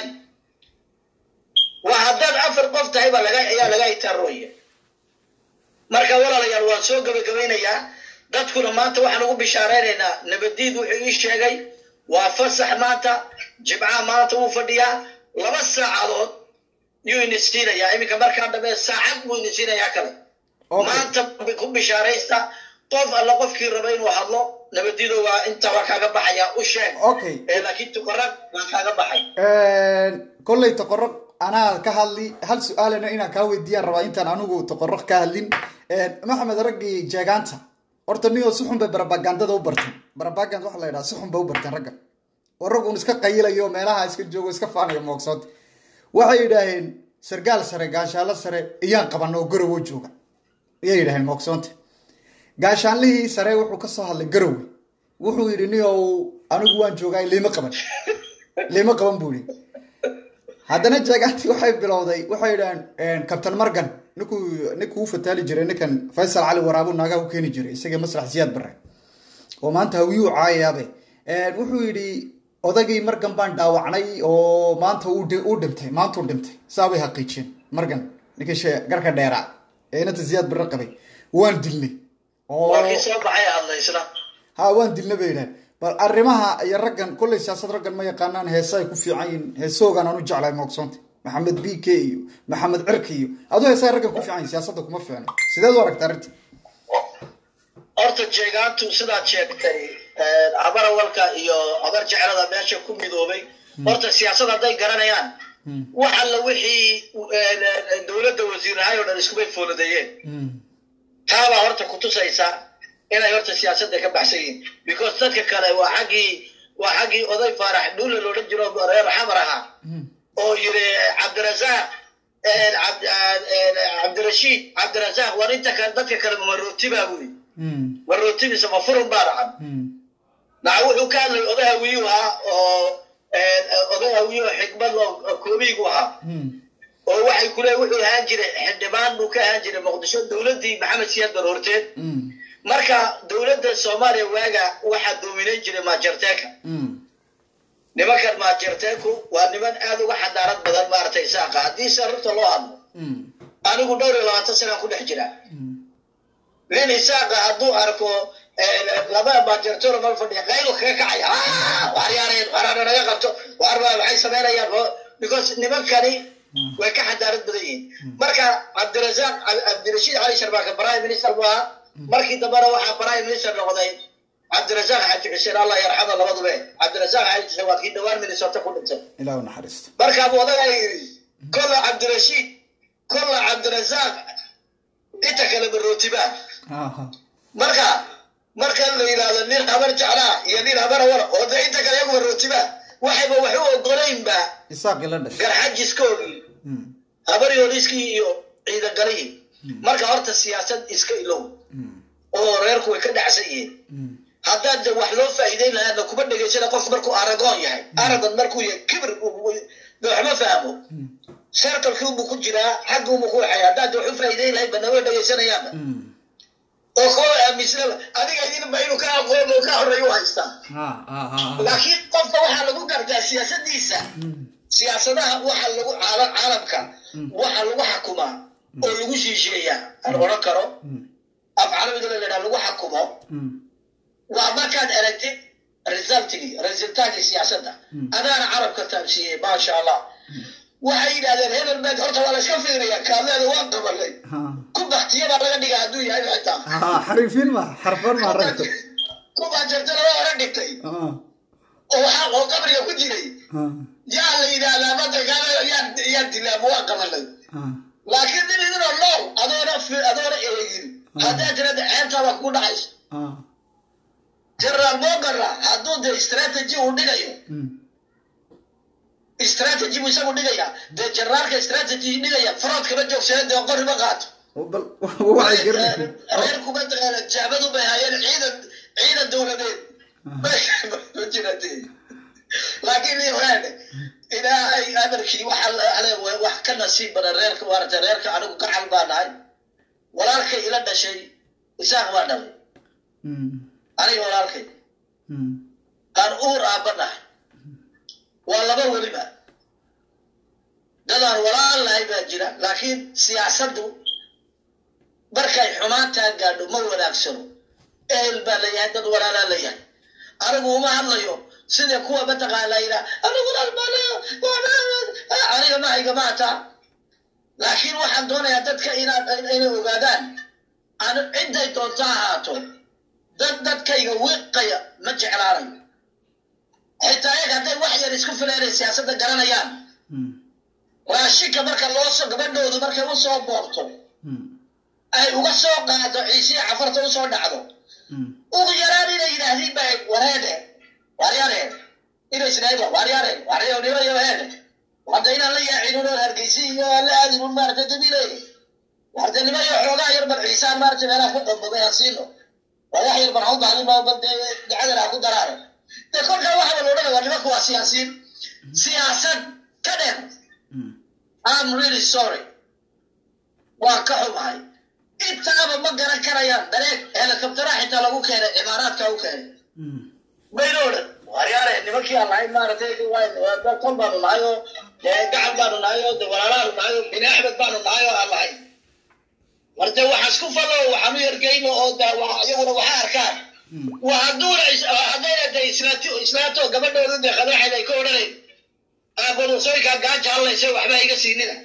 waa haddaad afar qof tahay baa laga ayaa laga itaarooya marka walaalayaal waan soo gabagabaynayaa dadkuna maanta waxaan ugu bishaareynayna nabadiid wuxuu ii sheegay waa fasax maanta jimcaha maanta wuu fadhiyaa laba saacadood yuu inisiinayaa iminka markaa dambe saacad buu inisiinayaa kale maanta ku bishaaraysta qof alla qofkii raba inuu hadlo nabadiido waa inta waa kaaga baxaya u sheeg Okay. laakiin tuqarag waa kaaga baxay kolley toqoro anaa ka hadli hal su-aalana inaan kaa weydiiyaan rabaa intaan anigu toqoro ka hadlin maxamed raggii jeegaanta horta niyoo si xun bay barabagandada u barteen barabagand waxa la yidhaha si xun bay u barteen ragga oo rag un iska qayilayo meelaha iska joogo iska faanayo moogsood waxay yidhaaheen sargaal sare gaashaalo sare iyaan qabana oo garowo jooga ayay yidhaaheen moogsoonta gaashaanlihii sare wuxuu ka soo hadlay garowe wuxuu yidhi niyow anigu waan joogaa liima qaban liima qaban buu yidhi haddana jeegaantii waxay bilowday waxay yidhaaheen captain morgan ninkuu ninkuu u fataali jiray ninkan faysal cali waraabu naagaha u keeni jiray isagii maslax siyaad bare oo maanta hawiyuu caayaabe wuxuu yidhi odagii margan baan dhaawacnay oo maanta uu dhi- uu dhintay maanta uu dhintay saa bay haqiijiyeen margan ninkii shee garka dheeraa ee inanta siyaad bare qabay waan dilnay oo waa kii soo baxay hadla isna ha waan dilna bay yidhahan bal arrimaha iyo raggan kolley siyaasad raggan ma yaqaanaan heese ay ku fiican yihiin heesoogaan aan u jeclahay moogsoonta maxamed b k iyo maxamed cirki iyo aduu heesaha raggan ku fiican yihin siyaasadda kuma fiicno sideed u aragta arrinta horta jeegaantu sidaad sheegtay habarawalka iyo habar jeclada meesha ku midoobay horta siyaasad hadday garanayaan wax alla wixii dowladda wasiirahay oo dhan iskubay fooladeeyeen taabaa horta kutusaysa inay horta siyaasadda ka baxsan yihiin because dadka kale waa xaggii waa xaggii oday faarax dhuule loodhan jiro reer xamar ahaa oo yiri cabdirasaaq cabd- cabdirashiid cabdirasaaq war inta kale dadka kale marooti baa buri marooti mise ma furun baa dhacan naca wuxuu ka hadlay oday hawiyuu ahaa oo oday hawiyuu xikmad oo koobiigu ahaa oo waxay kule wuxuu ahaan jiray xildhibaan buu ka ahaan jiray muqdisho dowladdii maxamed siyaad bar horteed marka dowladda soomaaliya waaga waxaa doominayn jiray maajarteeka nimankan maajarteeku waa niman aad uga xadaarad badan maaragtay saaqa haddii se runta loo hadlo anigu dhowr iyo labaatan sanaan ku dhex jira nin isaaqa hadduu arko laba maajartoro mal fadhiya qaylo kaga kacaya waar yaareen waarana naga qabto waar baa maxay samaynayaan because nimankani way ka xadaarad badan yihiin marka cabdirasaaq cabdirashiid cali sharbaaka prime minister buu ahaa markii dambena waxaa prime minister noqday cabdirasaaq xaji xuseen allah yarxama labadube cabdirasaaq xaji xuseen waa kii dhowaan minnesota ku dhintay ilaah u naxariisto markaa buu odagaa yidhi kolla cabdirashiid kolla cabdirasaaq inta kale marootibaa Aha. marka marka la yidhaahdo nin habar jeclaa iyo nin habar awala oo de inta kale iyagu marootibaa waxayba wax u ogolaynba isaaqii la dhashay garxajiskoodii habaryoliskii iyo ciidangalihii marka horta siyaasad iska ilow oo reerku way ka dhacsan yihiin haddaad de wax loo faa'iideyn lahaana kuma dhegaysana qof markuu aragoon yahay aragon markuu yahay kibir waxma fahmo serkalkii unbuu ku jiraa xagga unbuu ku waxay haddaad de wax u faa'iideyn lahayd ba naga dhegaysanayaanba oo koo aaminsanaba adiga idinba inuu ka aqoon oo ka horreeya u haystaa ha ha ha laakiin qofka waxaa lagu gartaa siyaasadiisa siyaasadaha waxa lagu caala- caalamka waxa lagu xakumaa oo lagu shiisheeyaa aan odhan karo af carabiga la yidhaha lagu xakumo waa markaad aragtid resultigii resultaagii siyaasadda adaana carabka taabsiiyey maasha allah waxay yidhahdeen hebel meed horta waa la iska fiiriyaa kaadleeda waa qabalay ha ku baktiya baa laga dhigaa hadduu yahay xitaa ha xariifiin ma xarfan ma ragta ku baajartana waa hore dhigtay ha oo waxaa oo qabriga ku jiray ha yaa la yidhaahdaa madankaana yaa yaa dilaa ma waa qabanay ha laakiin nin idinoo nool adoona fi- adoona eegin haddaa tirada ceebtaada kugu dhacayso ah general mogara hadduu de strategy uu dhigayo mm strategy buu isagu dhigaya dee generaalka strategy dhigaya farood kama joogsana dee qori ma qaato bal waxay garanayeen reer kuma taqaana jaabadu bay hayeen ciidan ciidan dowladeed ma jirate laakiin iwaane ilaahay amarkii waxa ale wax ka nasiib badan reerka maarata reerka anigu gacal baa nahay walaalkay ila dhashay isaaq baa dhalay mm aniga walaalkay mm aan uur aabba nahay waa laba weliba dadaan walaal lahay baa jira laakiin siyaasaddu markay xumaantaa gaadho ma wanaagsano ehel baa layahay dad walaalaa layahay anigu uma hadlayo sida kuwa mataqaana yidhaa anigu walaal baa leeyahay aniga mahayga maata laakiin waxaan doonayaa dadka inaad inay ogaadaan aan cidday doonto ha ahaato dad dadkayga wiiqaya ma jeclaanayo xitaa ayaga hadday wax yar isku filaanay siyaasadda garanayaan mm raashinka marka loo soo gabadhoodu markay u soo boorto mm ay uga soo qaado ciisiya cafarta u soo dhacdo mm ugu yaraan inay yidhaahdiin ba wareede waryare inay isdhaahdo waryare waryanimo iyo heede hadda inaan la yaacin unoo hargeysi iyo aan la aadin un maarata dabiile wardanimo iyo xoogaa yar bal ciisaan maarata meelaha ku qambabay aan siino waa wax yar bal ha u bahdin ba bal dee ducadan ha ku daraare de kolkaa waxa la odhanaya waa nimanku waa siyaasiyiin siyaasad ka dheer mm I'm really sorry. Waa ka xumahay. Intaaba ma garan karayaan dareeg helikabtara xitaa lagu keenay imaaraadka u keenay. mm Mayna odhan waryaare nimankii aan lahayn maaragtay waa dad kon baanu nahay oo dee gacan baanu nahay oo de walaalaanu nahay oo bini axmed baanu nahay oo aan lahayn. Mar dee waxa isku fallo waxaanu yargeyno oo de wa- iyaguna waxa arkaan. Waa hadduuna is- haddayna de islaato islaato gabadhooda de qadaxeed ay ka odhanayn aabanusoykaa gaaja hadlaysa waxba iga siinina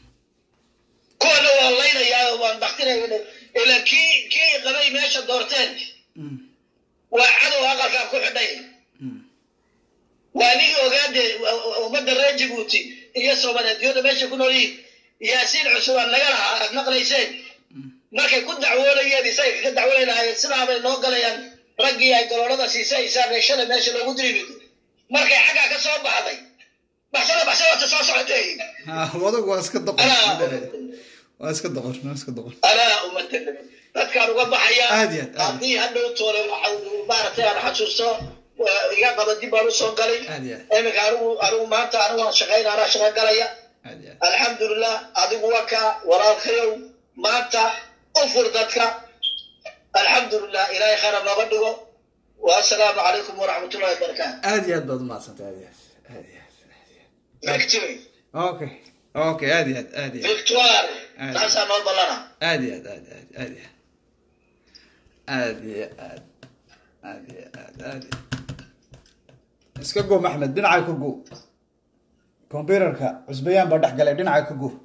kuwana waa laynayaa oo waan baktinaya ila kii kii qabay meesha doorteen mm waa cadow aqalkaa ku xidhay mm waa nigii ogaade ummadda reer jabuuti iyo soomaaliyeedyada meesha ku nool yihiin yaasiin cusub aan naga lahaa aad maqlayseen markay ku dacwoonayeen isaga kaga dacwoonay lahaayeen sidaabay noo galayaan raggii ay galoolada siisay isaabeshada meesha loogu dirimid markay xaggaa ka soo baxday baxsada baxsada wata soo socotay ah wadagu waa iska doqor Anaa- waa iska doqor waa iska doqor anaa umatala dadkaan uga baxaya Aad iyo aad, aad. haddii hadhow toole waxa maaragtay aan xasuusto waa iga qaba dib baan usoo galay Aad iyo aad. iminka anigu anigu maanta anigu waan shaqayna anaa shaqo galaya aad iyo aad alxamdulilah adigu waa ka walaalkayow maanta u fur dadka alxamdulilah ilaahay khayra nooga dhigo wasalaamu calaykum waraxmatullahi wabarakaatu aad iyo aad baad umahadsantay aad iyo aad aad iyo aad aad iyo victory aad okay okay aad iyo aad aad iyo aad victoire Aad. taasaa noo ballana aad iyo aad aad iyo aad aad iyo aad iyo aad aad iyo aad aad iyo iska go maxmed dhinaca ka go computerka cusbayaan baa dhex galay dhinaca ka go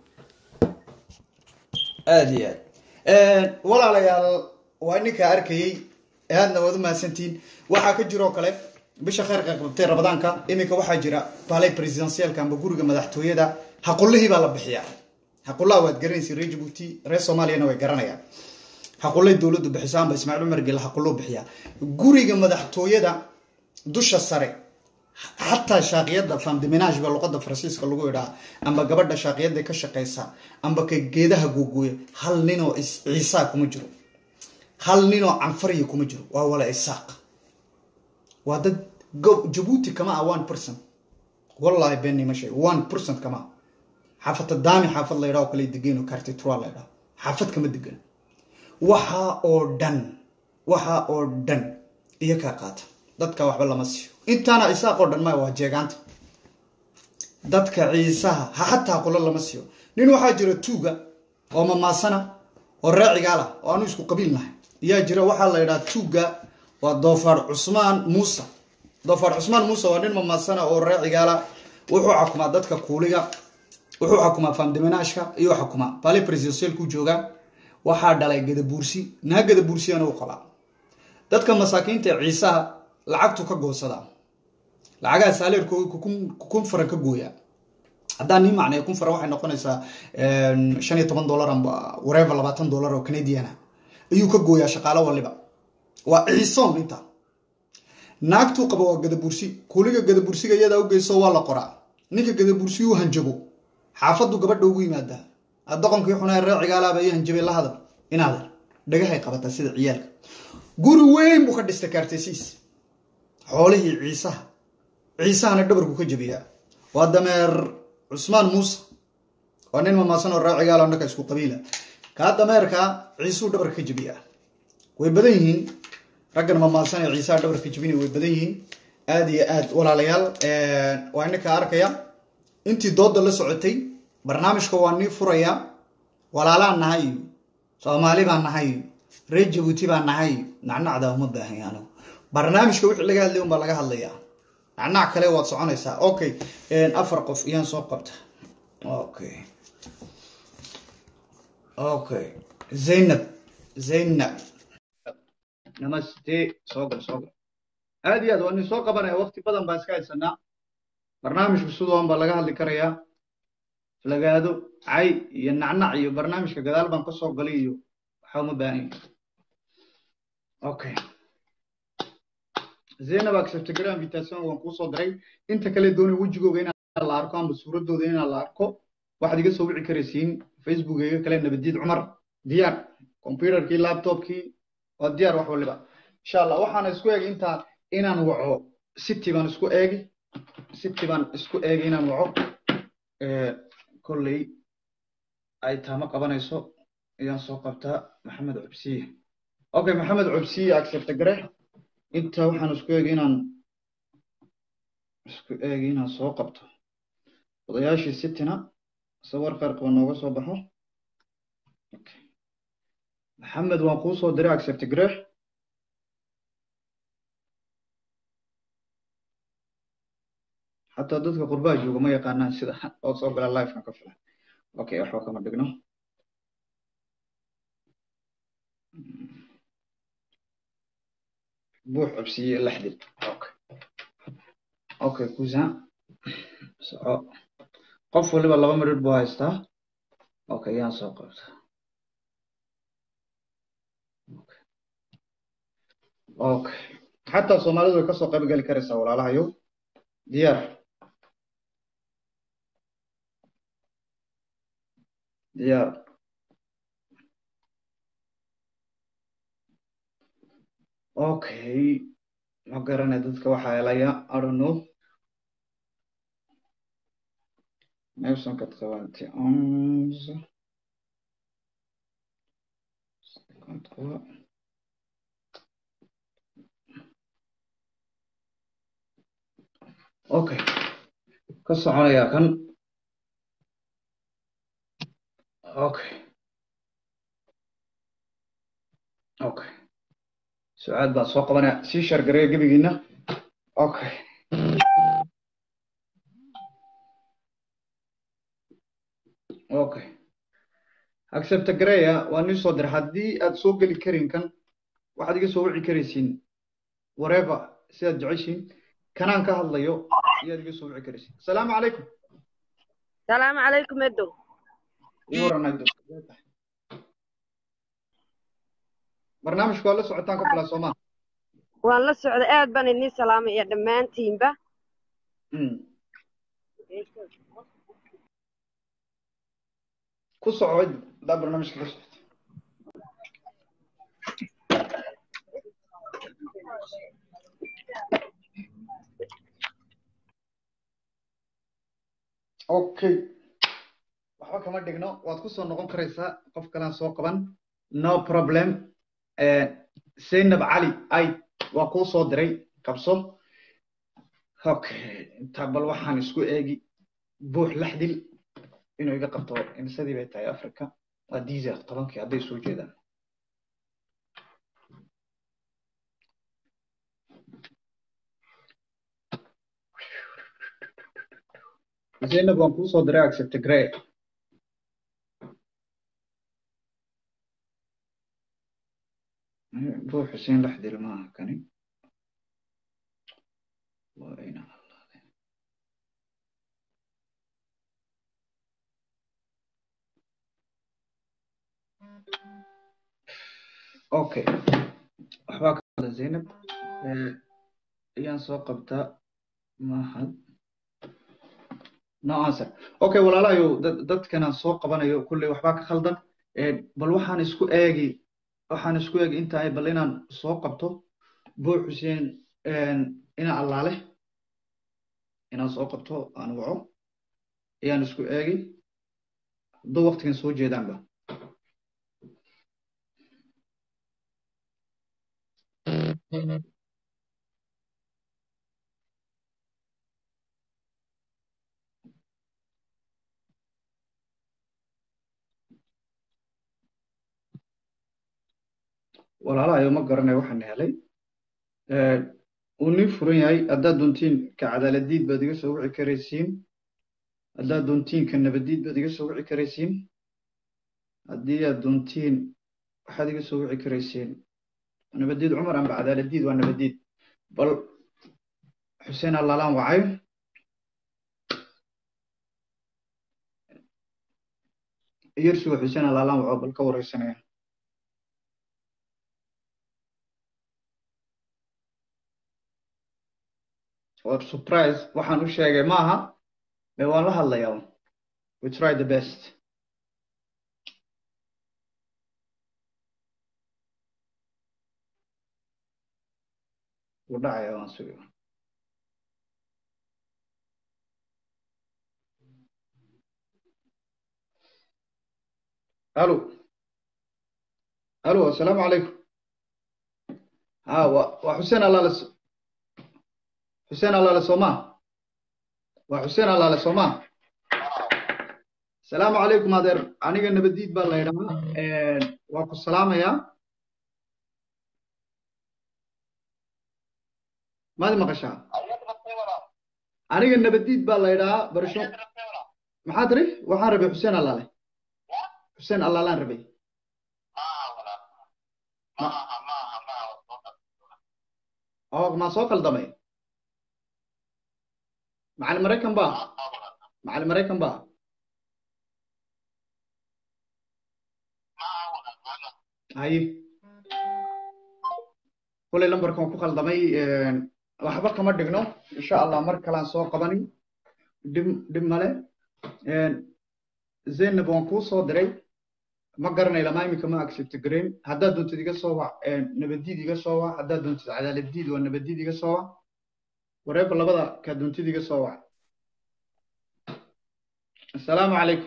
aad iyo aad walaalayaal waa ninkaa arkayey aadna waad umahadsantihiin waxaa ka jiroo kale bisha khayrka qabtay rabadaanka iminka waxaa jira balay presidentialka amba guriga madaxtooyada haqulihii baa la bixiyaa haqullaha waad garanaysa reer jabuuti reer soomaaliyana way garanayaan haqulay dowladdu bixiso amba ismaaciil cumar gel haquluu bixiyaa guriga madaxtooyada dusha sare xataa shaaqiyada famdiminage ba luqada faransiiska lagu idhaa amba gabadha shaaqiyada ka shaqeysa amba ka geedaha googooya hal ninoo is- ciisaa kuma jiro hal ninoo canfariya kuma jiro waa wala isaaq waa dad go- jabuuti kama ah one person wallahi beenni ma sheeg one percent kama ah xaafata daami xaafad la yidhaho kale degan oo cartitura la yidhaho xaafad kama degan waxaa oo dhan waxaa oo dhan iyo kaa qaata dadka waxba lama siiyo intaana isaaqoo dhan maya waa jeegaanta dadka ciisaha ha xataa qolo lama siiyo nin waxaa jira tuuga oo mamaasana oo raacigaala oo aanu isku qabiil nahay ayaa jira waxaa la yidhaha tuuga waa doofaar cusmaan muuse doofaar cusmaan muuse waa nin mamaasana oo raacigaala wuxuu xukumaa dadka kuuliga wuxuu xukumaa famdiminaashka iyo xukumaa bali presidentialku joogaa waxaa dhalay gadabuursi naa gadabuursiyana u qabaa dadka masaakiinta ee ciisaha lacagtu ka goosadaa lacagaha saaleerkooga kukun faran ka gooya haddaan nii macnay kun fara waxay noqonaysaa shan iyo toban dollar amba wareeva labaatan dollar oo canadian ah ayuu ka gooyaa shaqaalo waliba waa ciisoon inta naagtuu qaba waa gadabursi kuliga gadabursiga iyadaa u geyso waa la qoraa ninka gadabursi uu hanjabo xaafadu gabadha ugu yimaadaa doqonkii xunaa ree cigaalaaba iyo hanjabay la hadal inaader dhagahay qabataa sida ciyaalka guri weyn buu ka dhistay kaartesiis xoolihii ciisaha ciisahana dhabarku ka jabiyaa waa dameer cusmaan muuse waa nin mamaasan oo ree cigaalo annaka isku qabiila kaa dameerka ciisuu dhabarka ka jabiyaa way badan yihiin raggan mamaasan ee ciisaha dhabarka jabinay way badan yihiin aada iyo aad walaalayaal waa ininka arkaya intii dooda la socotay barnaamijka waa nii furayaa walaalaan nahay soomaali baan nahay reer jabuuti baan nahay nacnacda uma baahanya anigu barnaamijka wixii laga hadlay unbaa laga hadlayaa nacnac kale waad soconaysaa okay afar qof iyaan soo qabta okay okay zaynab zaynab namaste soo gal soo gal aad iyo aad waa nin soo qabanaya waqti badan baa iska haysanaa barnaamijku sidoon baa laga hadli karayaa lagaado cay iyo nacnac iyo barnaamijka gadaal baan ka soo galay iyo waxa uma baahan okay zaynab acceptgram invitation waan kuu soo diray inta kale doonay wejigooga inaan la arko amba suuradooda inaan la arko waxaad iga soo wici karaysiin facebookeyga kale nabadiid cumar diyaar computerkii laptopkii waa diyaar wax waliba insha allah waxaana isku eegi intaa inaan waco city baan isku eegi city baan isku eegi inaan waco kolley ay taamo qabanayso ayaan soo qabtaa maxamed cubsiye okay maxamed cubsiye accept gare inta waxaan isku eegi inaan isku eegi inaan soo qabto odayaashii cityna sawir qaar qaba nooga soo baxo maxamed waan kuu soo diray accept gare xataa dadka qurbaha jooga ma yaqaanaan sida oo soo gala lifekan ka filan okay waxba kama dhigno buux cubsiye lixdil okay okay kusan soco qof waliba laba midhidh buu haystaa okay yaan soo qabta okay xataa soomaalidu way kasoo qayb gali karaysaa walaalahayow diyaar diyaar okay ma garanay dadka waxaa helaya i don't know Nelson kad qabanti onze okay ka soconaya kan okay okay sucaad baan soo qabanaya sii shargareya gebigiina okay okay accept gareya waa nii soo diray haddii aad soo geli karin kan waxaad iga soo wici karaysiin whatever sidaad jeceshiin kanaan ka hadlayo iyaad iga soo wici karaysiin asalaamu calaykum salaamu calaykum edo waranaydo barnaamijku waa la socotaan ka filaa soomaa waan la socda aad baan idin salaamay iyo dhammaantiinba ku soco hadaa barnaamijka ka socota okay waxba kama dhigno waad ku soo noqon karaysaa qof kalaan soo qaban no problem zaynab cali ay waa kuu soo diray qabso okay inta bal waxaan isku eegi buux laxdil inuu iga qabto imsadii bay tahay africa waa diiser tobankii hadday soo jeedaan zaynab waan kuu soo diray accept grey buux xuseen laxdil maaha kani waa ina okay waxbaa ka hadla zaynab Eh, ayaan soo qabtaa mahad no answer okay walaalahayo dad- dadkanaan soo qabanayo kulley waxbaa ka khaldan Eh, bal waxaan isku eegi waxaan isku eegi intaay bal inaan soo qabto buu xuseen ina allaale inaan soo qabto aan waco ayaan isku eegi hadduu waqtigan soo jeedaanba walaalahayo ma garanayo waxaan helay uu nin furan yahay haddaad doontiin ka cadaaladiid baad iga soo wici karaysiin haddaad doontiin ka nabadiid baad iga soo wici karaysiin haddii aad doontiin waxaad iga soo wici karaysiin nabadiid cumar amba cadaaladiid waa nabadiid bal xuseen allaalaan wacay yersuga xuseen allaalaan waco bal ka wareysanaya or surprise waxaan u sheegay maaha ee waan la hadlayaa we try the best wuu dhacaya waan sugi alo alo assalaamu calaykum ha wa waa xuseen allaale xuseen allaale sooma waa xuseen allaale sooma asalaamu calaykum adeer aniga nabadiid baa la yidhahaa waa ku salaamayaa maad maqashaa aniga nabadiid baa la yidhahaa barasho maxaa tiri waxaan rabay xuseen allaale xuseen allaalaan rabay oo maa soo kaldamay macalin maraykan ba macalin maraykan ba haye kulay lambarkan ku khaldamay waxba kama dhigno insha allah mar kalaan soo qabani dhib dhib male zaynab waan kuu soo diray ma garanay lama imika ma accept gareyn haddaad doontid iga soo wac nabadiid iga soo wac haddaad doontid cadaaladiid waa nabadiid iga soo wac wareeba labada kaa doontid iga soo wac assalaamu calaykum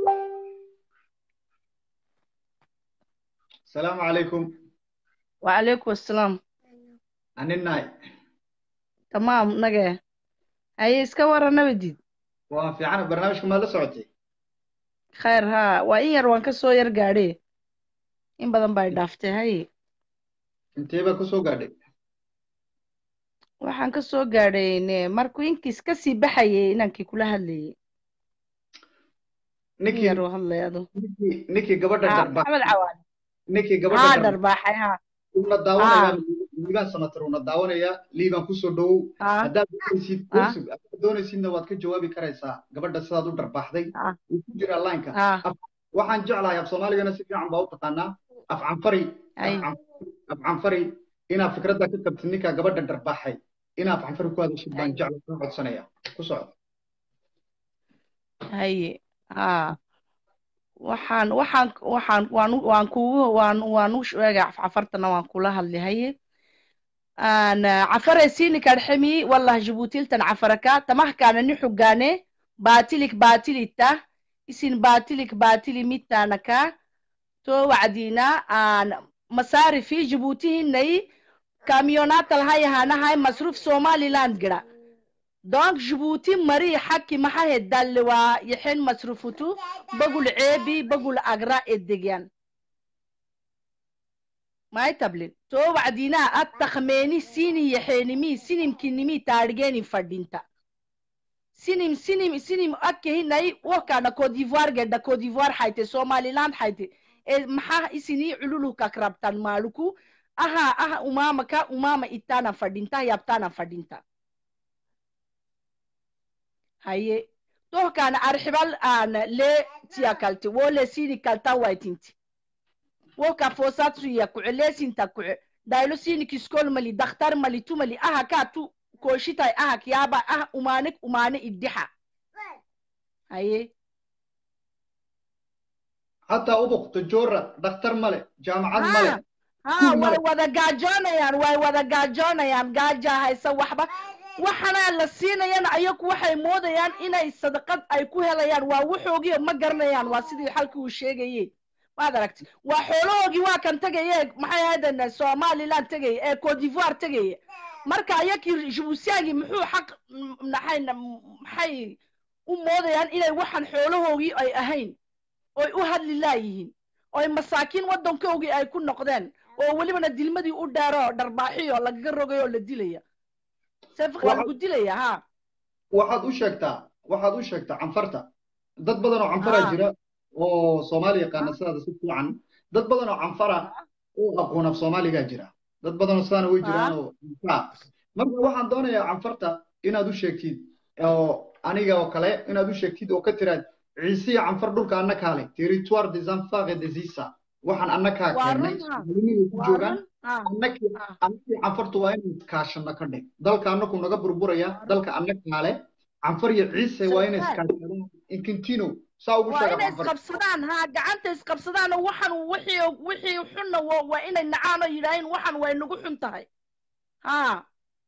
assalaamu calaykum وعليكم السلام aninnahay تمام نجا هاي اسكا ورا نبدي waa fiican barnaamijka maad la socotay خير ها وإن ير وان كسو ير قاري إن بدن باي دافتي هاي intee baa kusoo gaadhay waxaan ka soo gaadhay markuu inkiis ka sii baxayay inankii kula hadlayay in ninkii yar uu hadlay adu ninkii ninkii gabadha haa darba maxamed cawaale ninkii haa gabadha darba dharbaaxay haa uuna haa daawanayaa liibaan samatar uuna daawanayaa liibaan kusoo dhowow haa haddaad doonaysid haa kursi haddaad doonaysidna waad ka jawaabi karaysaa gabadha sidaad u dharbaaxday haa wuu ku jiraa laynka haa Af- waxaan jeclahay af soomaaligana si fiican baa u taqaanaa af canfari af hay can- af canfari inaad fikradda ka qabtid ninkaa gabadha dharbaaxay inaad af canfari ku hadashid baan hay jecla ka codsanaya ku socdo haye haa waxaan waxaan waxaan waan u- waan kugu waan waan u sheegay cafartana waan kula hadlay haye أنا عفرة سيني كرحمي والله جبوتيل تن عفركا تمه كان نحجاني باتلك باتلي تا اسين باتلك باتلي ميتانكا تو وعدينا أن مصارفي جبوتي هني كاميونات الهاي هانا هاي مصروف سومالي لاند جرا دونك جبوتي مري حكي ما هي دلوا يحين مصروفتو بقول عيبي بقول أجراء الدجان ما يتبلن تو وعدينا التخميني سيني يحينمي سينم كنمي تارجيني فردينتا سينم سينم سينم أكي هناي وكان كوديفوار جدا كوديفوار حيتي سومالي لاند حيتي إيه محا إسيني علولو كاكرابتان مالكو أها أها أماما كا أماما إتانا فردينتا يبتانا فردينتا هاي تو كان أرحبال أنا لي تيا كالتي ولا سيني كالتا وايتينتي woka fosatsuya kuce lesinta kuce daylo sini kiskol mali dakhtar mali tu mali aha ka tu koshitay aha kiyaba aha umanek umane iddixa haye xataa ubuqto joora dhakhtar male jaamacad male ha Kuul way male. wada gaajoonayaan way wada gaajoonayaan gaaja haysa waxba waxana la siinayana ayagu waxay moodayaan inay sadaqad ay ku helayaan waa waxoogii ma garanayaan waa sidii xalkii uu sheegayey maad aragti waa xoolahoogii waa kan tegaye maxay ahaydeen somaliland tegaya ee cote d'ivoire tegaya marka ayakii jibuusiyaagii muxuu xaq m- maxay maxay u moodayaan inay waxaan xoolahoogii ay ahayn oy u hadli laayihiin oy masaakiin waddankoogii ay ku noqdeen oo welibana dilmadii u dheero dharbaaxiyo lagaga rogayo oo la dilaya sefiq waa lagu dilaya ha waxaad u sheegtaa waxaad u sheegtaa canfarta dad badan oo canfara Ah. jira oo soomaali yaqaana sidaada si fiican dad badan oo canfara oo aqoon af soomaaligaa jira dad badan oo sidaana way jiraan oo canfara marka waxaan doonayaa canfarta inaad u sheegtid oo aniga oo kale inaad u sheegtid oo ka tiraad ciise iyo canfar dhulka anna kaale territoire des enfants et des isa waxaan anna kaa waa keennay run ha soomaaliniday ku waa joogaan run ha annakii annakii canfartu waa inay iskaashano ka dhig dalka annaku naga burburaya dalka anna kaale canfar iyo ciise waa inay Sirkaan. iskaashadaan inkintino saa ugu waa sheega inay canfar isqabsadaan ha gacanta isqabsadaan oo waxan wixii wixii xunna wa- waa inay nacaan oo yidhaaheen waxan way nagu xun tahay ha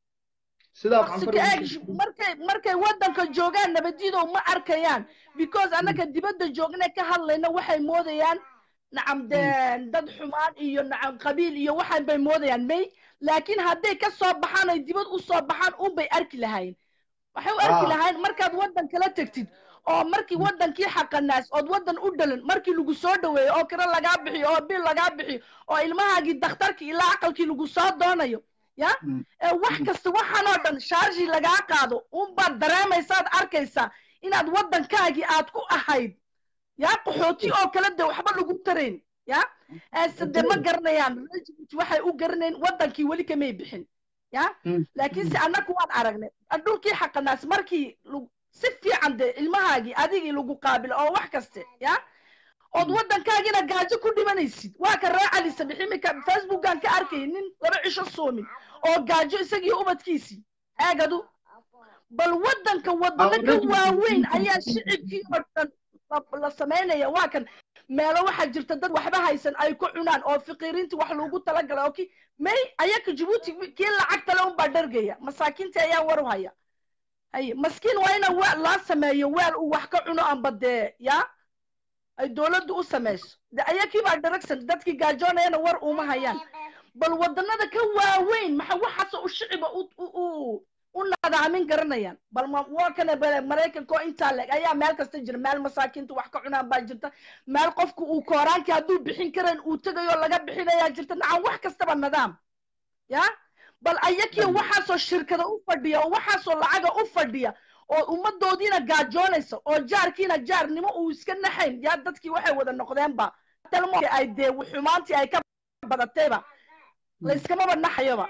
sidaas waqtiga canfar eeg sh- markay markay waddanka joogaan nabadyadow ma arkayaan because annaga dibadda joognay ka hadlayna waxay moodayaan nacam de dad xumaan iyo nacam qabiil iyo waxaan bay moodayaan may laakiin hadday ka soo baxaan ay dibad u soo baxaan unbay arki lahaayeen waxay u arki Ah. lahaayeen markaad waddan kala tegtid oo markii waddankii xaqanaas ood waddan u dhalan markii lagu soo dhaweeyo oo kira lagaa bixiyo oo bil lagaa bixiyo oo ilmahaagii dakhtarkii ilaa aqalkii lagu soo doonayo ya ee wax kasta waxaanoo dhan shaarji lagaa qaado unbaad dareemaysaad arkaysaa inaad waddankaagii aad ku ahayd ya qaxooti oo kale de waxba lagu tarayn ya sade ma garanayaan regiment waxay u garanayn waddankii weli kamay bixin ya laakiinse annaku waan aragnay dhulkii xaqanaas markii lagu- si fiican de ilmahaagii adigii lagu qaabilo oo wax kaste ya ood waddankaagina gaajo ku dhimanaysid waa ka ree cali sabix imika facebookan ka arkayay nin laba cisho soomin oo gaajo isagii ubadkiisii aagadu bal waddanka waddano ka Awradu- waaweyn ayaa shicibkii oo dhan la- la samaynaya waa kan meelo waxaa jirta dad waxba haysan ay ku cunaan oo fiqiiriintii wax loogu talagalay oo ki may ayaka jabuuti kii lacagtale unbaa dhargaya masaakiintii ayaa war u haya haye maskiin waa ina weel loo sameeyo weel uu wax ka cuno amba dee ya ay dowladdu u samayso de ayakii baa dharagsan dadkii gaajoonayana war uma hayaan bal waddanada ka waaweyn maxa waxaasoo u shiciba u u u u nadaamin garanayaan bal ma waa kana bale maraykanka oo intaa leg ayaa meel kasta jira meel masaakiinta wax ka cunaan baa jirta meel qofku uu kooraankii hadduu bixin karayn uu tegayo laga bixinayaa jirta nacam wax kastaba nidaam ya bal ayakiyo waxaasoo shirkada u fadhiya oo waxaasoo lacaga u fadhiya oo ummadoodiina gaajoonaysa oo jaarkiina jaarnimo uu iska naxayn yaa dadkii waxay wada noqdeenba talmo ay dee xumaantii ay ka badatayba layskamaba naxayoba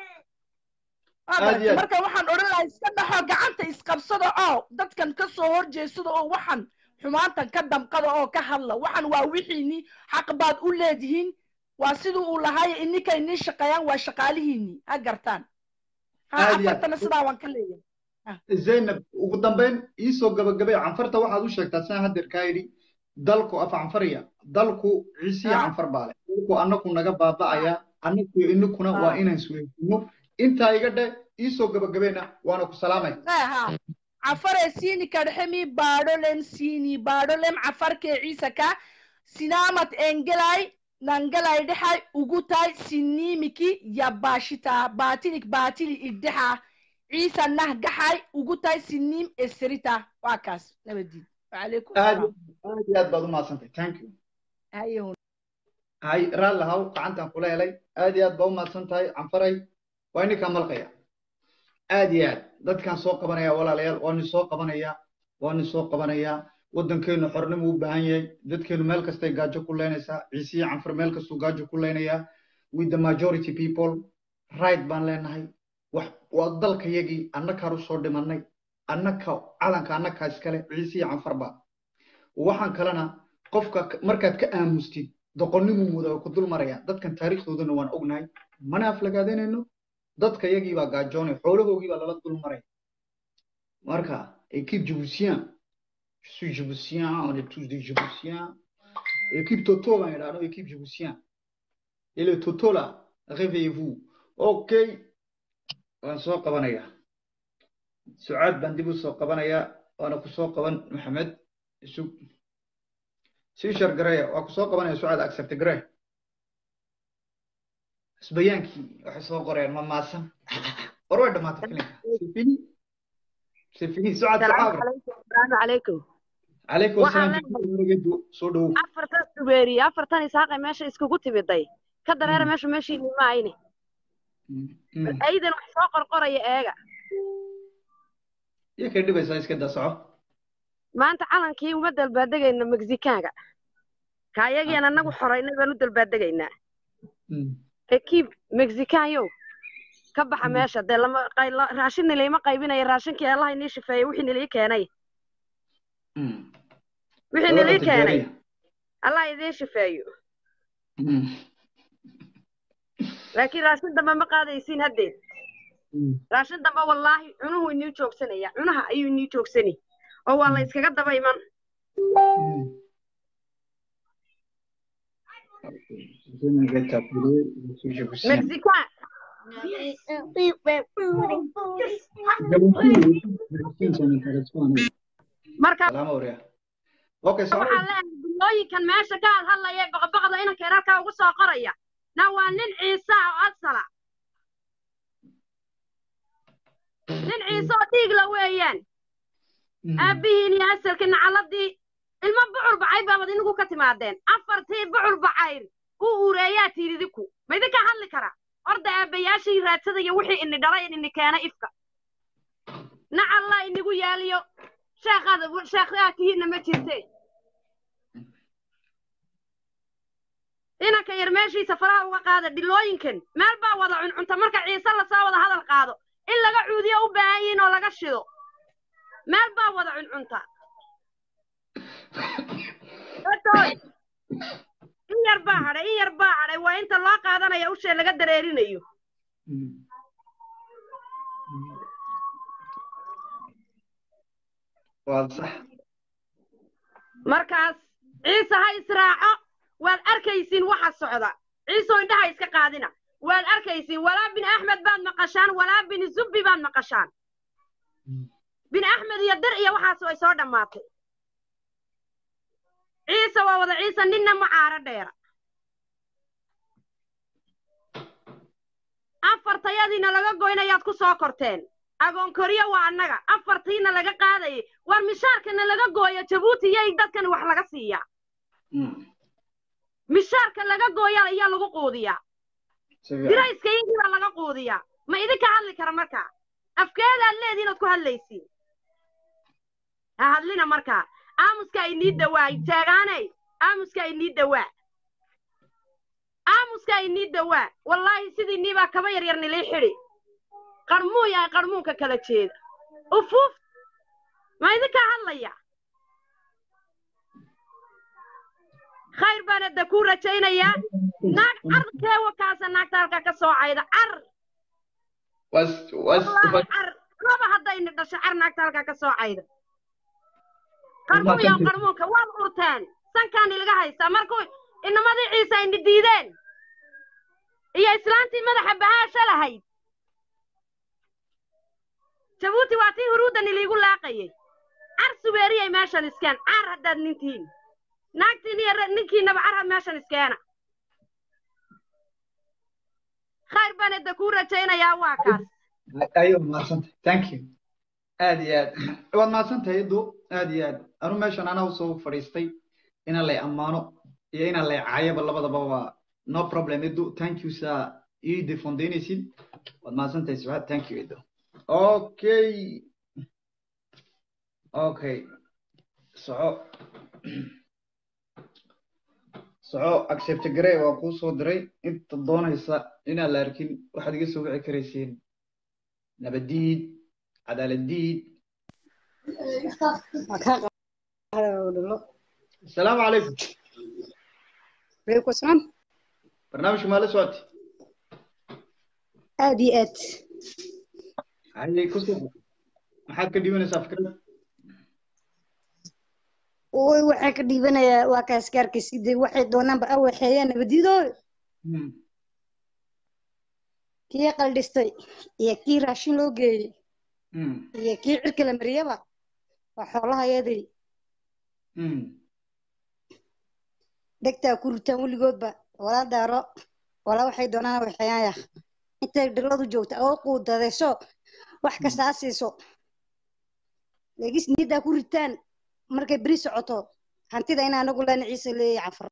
Waa Aad iyo garatay? aad. marka waxaan odhan lahaa iska dhaxo gacanta isqabsada oo dadkan ka soo horjeesada oo waxan xumaantan ka damqada oo ka hadla waxan waa wixiinii xaq baad u leedihiin waa siduu uu lahaayo ininka inii shaqeeyaan waa shaqaalihiinii ha gartaan ha Aad iyo aad. afartana sidaa waan ka leeyahay zaynab ugu dambayn iisoo gabagabay canfarta waxaad u sheegtaa sidaan haddeer kaa yidhi dalku af canfariya dalku ciisiya canfar baa leh dalku annaku naga baaba'aya annaku iyo inakuna waa inaan isweysino intaa iga dhe iisoo gabagabayna waana ku salaamay ha cafare sini kadhexemi baadholem sini baadholem cafarkee ciisaka sinamat engelay nangalay dhexay ugutay sinimiki yabashita baatilik baatili iddexa ciisa nah gaxay ugutay sinim esrita waa kaas nabadiid wacalaykum aad salaam aad iyo aad baad u mahadsantahay thank you haye hay raalli haw gacantaan kula helay aad iyo aad baa u mahadsan tahay canfaray waa ininkaa malqaya aad iyo aad dadkaan soo qabanaya walaalayaal waa nin soo qabanaya waa nin soo qabanaya waddankeenu xornimo u baahan yahay dadkeenu meel kastay gaajo ku leynaysaa ciisiya canfar meel kastuu gaajo ku leynayaa with the majority people right baan leenahay wax waa dalkayagii annakaan usoo dhimanay annaka calanka annakaa iskale ciisiya canfarba waxaan kalena qofka markaad ka aamustid doqonnimuu muda oo ku dul maraya dadkan taariikhdoodana waan ognahay mana aflagaadanayno dadka yagii baa gaajoonay xoolahoogii baa lala dul maraya marka équipe djiboutien je suis djiboutien on est tous des djiboutiens équipe toto baan idhaahno équipe djiboutien et le toto là réveillez-vous ok waan soo qabanayaa sucaad baan dib u soo qabanayaa waana ku soo qaban maxamed isug sii shargareya waa ku soo qabanaya sucaad accept gare isbayaankii waxay soo qoreen ma maasan war way dhamaatay filinka sifini sifini sucaad salaamu sacaabra calaykum salaamu calaykum calaykum waxaan asalaam leeyahay wargeedu soo dhowow afartan subeeri afartan isaaqay meesha iskugu timiday ka dareera meesha meeshiini ma ayne Mm. aydan wax soo qorqoraya eega iyo kay dhibaysaa iska daa soco maanta calankii uma dalbaadegayno mexicaanka ka ayagian anagu xoraynay baan u dalbaadegaynaa Mm. ekiib mexicaanyow ka baxa meesha dee lama qay- la- raashin nilayma qaybinaya raashinkii allaha inii shifeeyey wixii nilii keenay Mm. wixii Labada nilii keenay tijaariya. allah idiin shifeeyo Mm. laakiin raashin dambe ma qaadaysiin haddeed Mm. raashin dambe wallaahi cunuhu inii joogsanaya cunaha ayuu inii joogsani oo waa la iskaga daba iman Mm. Je vais t'appeler, je suis djiboutien. mexican Djiboutien, ça m'intéresse pas, non. marka Salaam Aurea. Okay, soco. waxaa leeyahay bilooyinkan meesha ka hadhadlaya boqoboqda inanka yararkaa ugu soo qoraya na waa nin ciise ah oo asala nin ciise oo dhiigla weeyaan aabbihiin iyo asalkii nacaladii ilmo bucur bacay baabad inigu ka timaadeen afartii bucur bacayr uu uureeyaa tiiridiku ma idinkaa hadli kara horda aabbayaashii raadsadaya wixii ini dhalay ini keena ifka nacalla inigu yaaliyo sheekhaad sheekhaadkihiinna ma jirte inanka yar meeshiisa faraha uga qaada dhilooyinkan meel baa wada cuncunta marka ciise lasoo wada hadal qaado in laga cuudiyo u baahan yihiin oo laga shido meel baa wada cuncunta Otoy, in yar baa hadhay in yar baa hadhay waa inta loo qaadanaya ushee laga dareerinayo Waa sax. markaas ciise ha israaco waad arkaysiin waxa socda ciisoo indhaha iska qaadina waad arkaysiin walaa bin axmed baad maqashaan walaa bin zubbi baad maqashaan bin axmed iyo dir iyo waxaas way soo dhammaatay ciise waa wada ciise ninna ma caaro dheera afartayadiina laga goynayaad ku soo korteen agoon koriyo waa annaga afartiina laga qaadayay war mishaarkana laga gooyo jabuuti yay dadkan wax laga siiyaa mishaarka laga gooya ayaa lagu quudiyaa Si fiican. dirayska iyagii baa laga quudiyaa ma idinka hadli kara markaa afkeedaad leediin ood ku hadlaysiin ha hadlina markaa aamuska inii dawaa taagaanay aamuska inii dawaa aamuska inii dawaa wallaahi sidii nii baa kaba yaryar nilii xidhi qarmuun yahay qarmuunka kala jeeda ufuuf ma idinkaa hadlaya khayr baan hadda kuu rajaynayaa naag carkee wakaasa naagta halkaa ka soo cayda car Was was wallaahi car laba haddayna dhasho car naagta halkaa ka soo cayda qarmuun yaa qarmuunka waad urteen sankaan ilaga haystaa markuu inamadii ciise ayna diideen iyo islaantii madaxa bahaasha lahayd jabuuti waa tii huruuddan iliigu laaqayay car subeeriyay meeshan iskeen car haddaad nintihiin naagtiin iyo re- ninkiinaba car had meeshan iskeena khayr baan hadda kuu rajaynayaa waa kaas ayo mahadsantahay thank you aad iyo aad waad mahadsantahay edo aad iyo aad anu meeshan anaa usoo fadhiistay inaan lay ammaano iyo inaan lay caayaba labadaba waa no problem edo thank you saa ii defondaynaysid waad mahadsantahay sucaad thank you edo okay okay soco soco accept garey waa kuu soo diray inta doonaysa inaan la arkin waxaad iga soo wici karaysiin nabadiid cadaaladiid asalaamu calaykum عليكم السلام barnaamijka maa la socotay aad iyo aad haye ku soo maxaad ka dhibanaysaa fikrada oy waxay ka dhiibanayaa waa kaaskaarka sidee waxay doonaanba awaxeeyaan nabadidooy kii qaldhistay iyo kii raashin loo geeyey iyo kii cirka la mariyaba waa xoolahayadii dhegtaa ku ritaan weligoodba walaa daaro walaa waxay doonaan awaxeeyaan yaa intay dhiladu joogta oo quudadayso wax kasta ha siiso legis niyaddaa ku ritaan markay beri socoto hantida in anagu lana ciise leeyahay cafar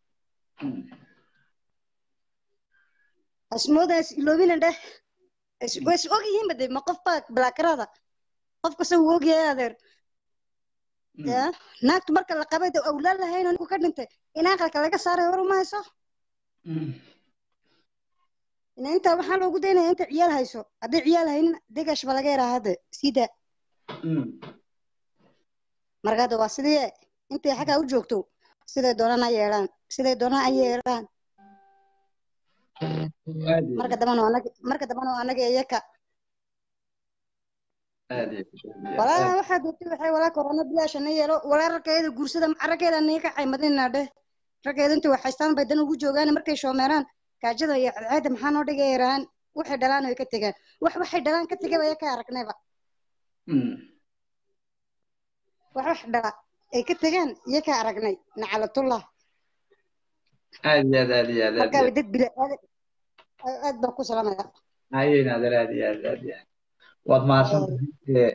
asmoodaas iloobina dheh is- way is og yihiin bade ma qof baa balaakarada qof kasta wuu ogyahay adeer ya naagtu marka la qabay de awlaad lahayn oo ninku ka dhintay in aqalka laga saaray war uma hayso ina intaa waxaa loogu daynaya inta ciyaal hayso hadday ciyaal haynin degash ba laga yaraa hadda sida marka hadda waa sidii intay xaggaa u joogto siday doonaan ha yeelaan siday doonaan ha yeelaan marka dambana waa anagi marka dambana waa anaga iyaka walaa waxaa doortay waxay walaa korona bilaasha na yeelo walaa raggeeda guursada raggeeda niga kacay madina dheh raggeeda inta wax haystaan bay dan ugu joogaan markay shoomeeraan gaajada iyo cadceeda maxaa noo dhigay yaraan waxay dhalaan way ka tegaan wax waxay dhalaan ka tegay baya ka aragnayba wax wax dhala ay ka tegaan iyo ka aragnay nacalatullah aad iyo aad aad iyo aad aad markaa way dad bila aad aad baan ku salaamaya haye naadir aad iyo aad aad iyo aad waad mahadsantahay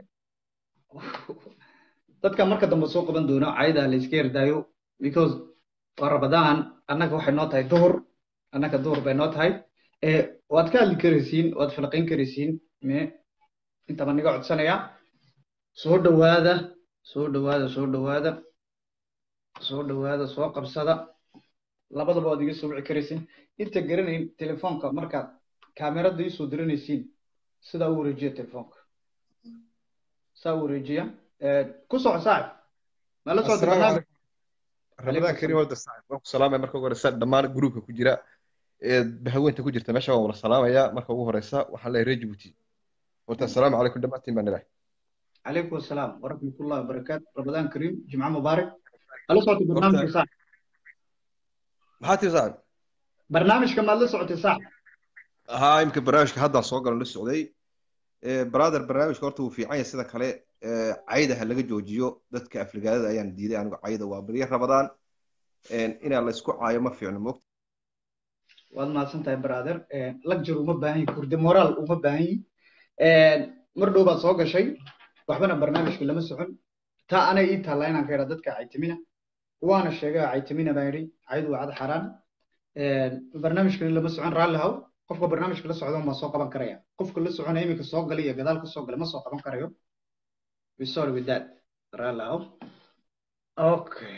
dadka marka dambe soo qaban doono cayda la iska yardaayo because waa rabadaan annaga waxay noo tahay duhur annaga duhur bay noo tahay waad ka hadli karaysiin waad filqayn karaysiin me inta baan niga codsanayaa soo dhawaada soo dhawaada soo dhawaada soo dhawaada soo qabsada labadaba waad iga soo wici karaysiin inta garanayn telefoonka markaad kaamerada iisoo diranaysiin sidaa u wareejiya telefoonka saa u wareejiya ku soco saaxib ma la socota barnaamij ramadaan karim wada saaxib waan ku salaamaya marka ugu horeysa dhammaan gruupka ku jira ee haweenta ku jirta meesha waan wada salaamaya marka ugu horeysa waxaan leeyahay reer jibuuti horta assalaamu calaykum dhammaantiin baan ilahay عليكم السلام ورحمة الله وبركاته رمضان كريم جمعة مبارك هل صوت برنامج صح maxaa tii saaxib برنامج كما لا صوت صح haa imika barnaamijka haddaan soo galan la socday brother barnaamijka horta wuu fiican yahay sida kale cayda ha laga joojiyo dadka afligaadada ayaan diiday anigu cayda waa baryo rabadaan inaa la isku caayo ma fiicno moogta waad mahadsantahay brother lagjar uma baahan yihin kurde moraal uma baahan yihin mar dhow baad soo gashay waxbana barnaamijka lama socon taa anay ii taallaa inaan ka idhaa dadka caytimina waana sheegay caytimina baan idhi caydu waa cad xaaraan barnaamijkani lama socon raalli haw qofka barnaamijka la socda ma soo qaban karaya qofka la soconaya iminka soo galay iyo gadaal ka soo galay ma soo qaban karayo we sorry with that raalli haw okay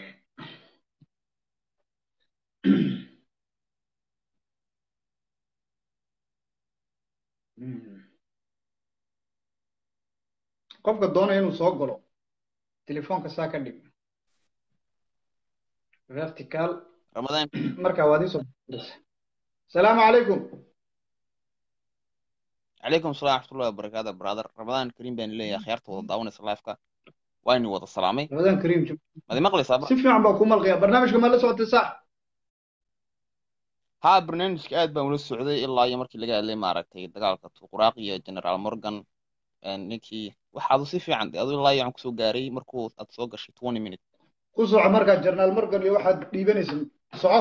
qofka doonaya inuu soo galo telefoonka saa ka dhig vertical رمضان marka waad isoo salaamu calaykum عليكم السلام ورحمة الله وبركاته برادر رمضان كريم بين لي خيارته وضع داونس لايفك وين وضع سلامي ramadan kariim jum هذه مقلي صابر si fiican baa ku malqaya barnaamijka ma la socotay sax ها برنامج aad baan ula socday ilaa iyo markii laga hadlay maaragtay dagaalka tuquraaq iyo generaal morgan ninkii waxaadu si fiican adu ilaa iyo aan kusoo gaaray markuu aad soo gashay 20 minute ku soco markaa jarnaal morgan iyo waxaad dhiibanaysa soco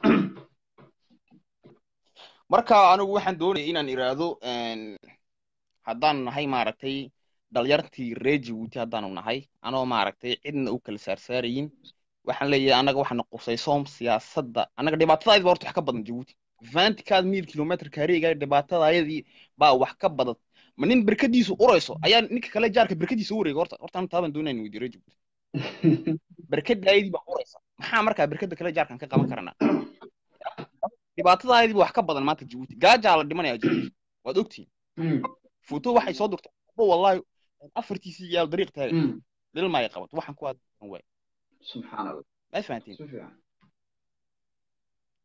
marka anigu waxaan doonayay inaan iraahdo haddaan nahay maaragtay dhalyartii reer Djibouti haddaanu nahay anoo maaragtay cidna u kala saarsaarayin waxaan leeyahay annaga waxaana qusaysoom siyaasadda annaga dhibaatadaayada horta wax ka badan Djibouti vanticaad mil kilometr kareega dhibaatadaayadii baa wax ka badan ma nin berkadiisu urayso ayaa ninka kale jaarka berkadiisa u wareega horta horta anu taaban doonayna weydiyo reer Djibouti berkadaayadii baa uraysa maxaa markaa berkada kale jaarkan ka qaban karanaa dhibaatadaayadii wax ka badan maanta Djibouti gaajaa la dhimanaya Djibouti waad ogtihiin fuuto waxay soo durtay abo wallahi afartiisii yaal dariiq taagan lil ma ay qabato waxaan ku aad waay subxaan allah ma fahantiin si fiican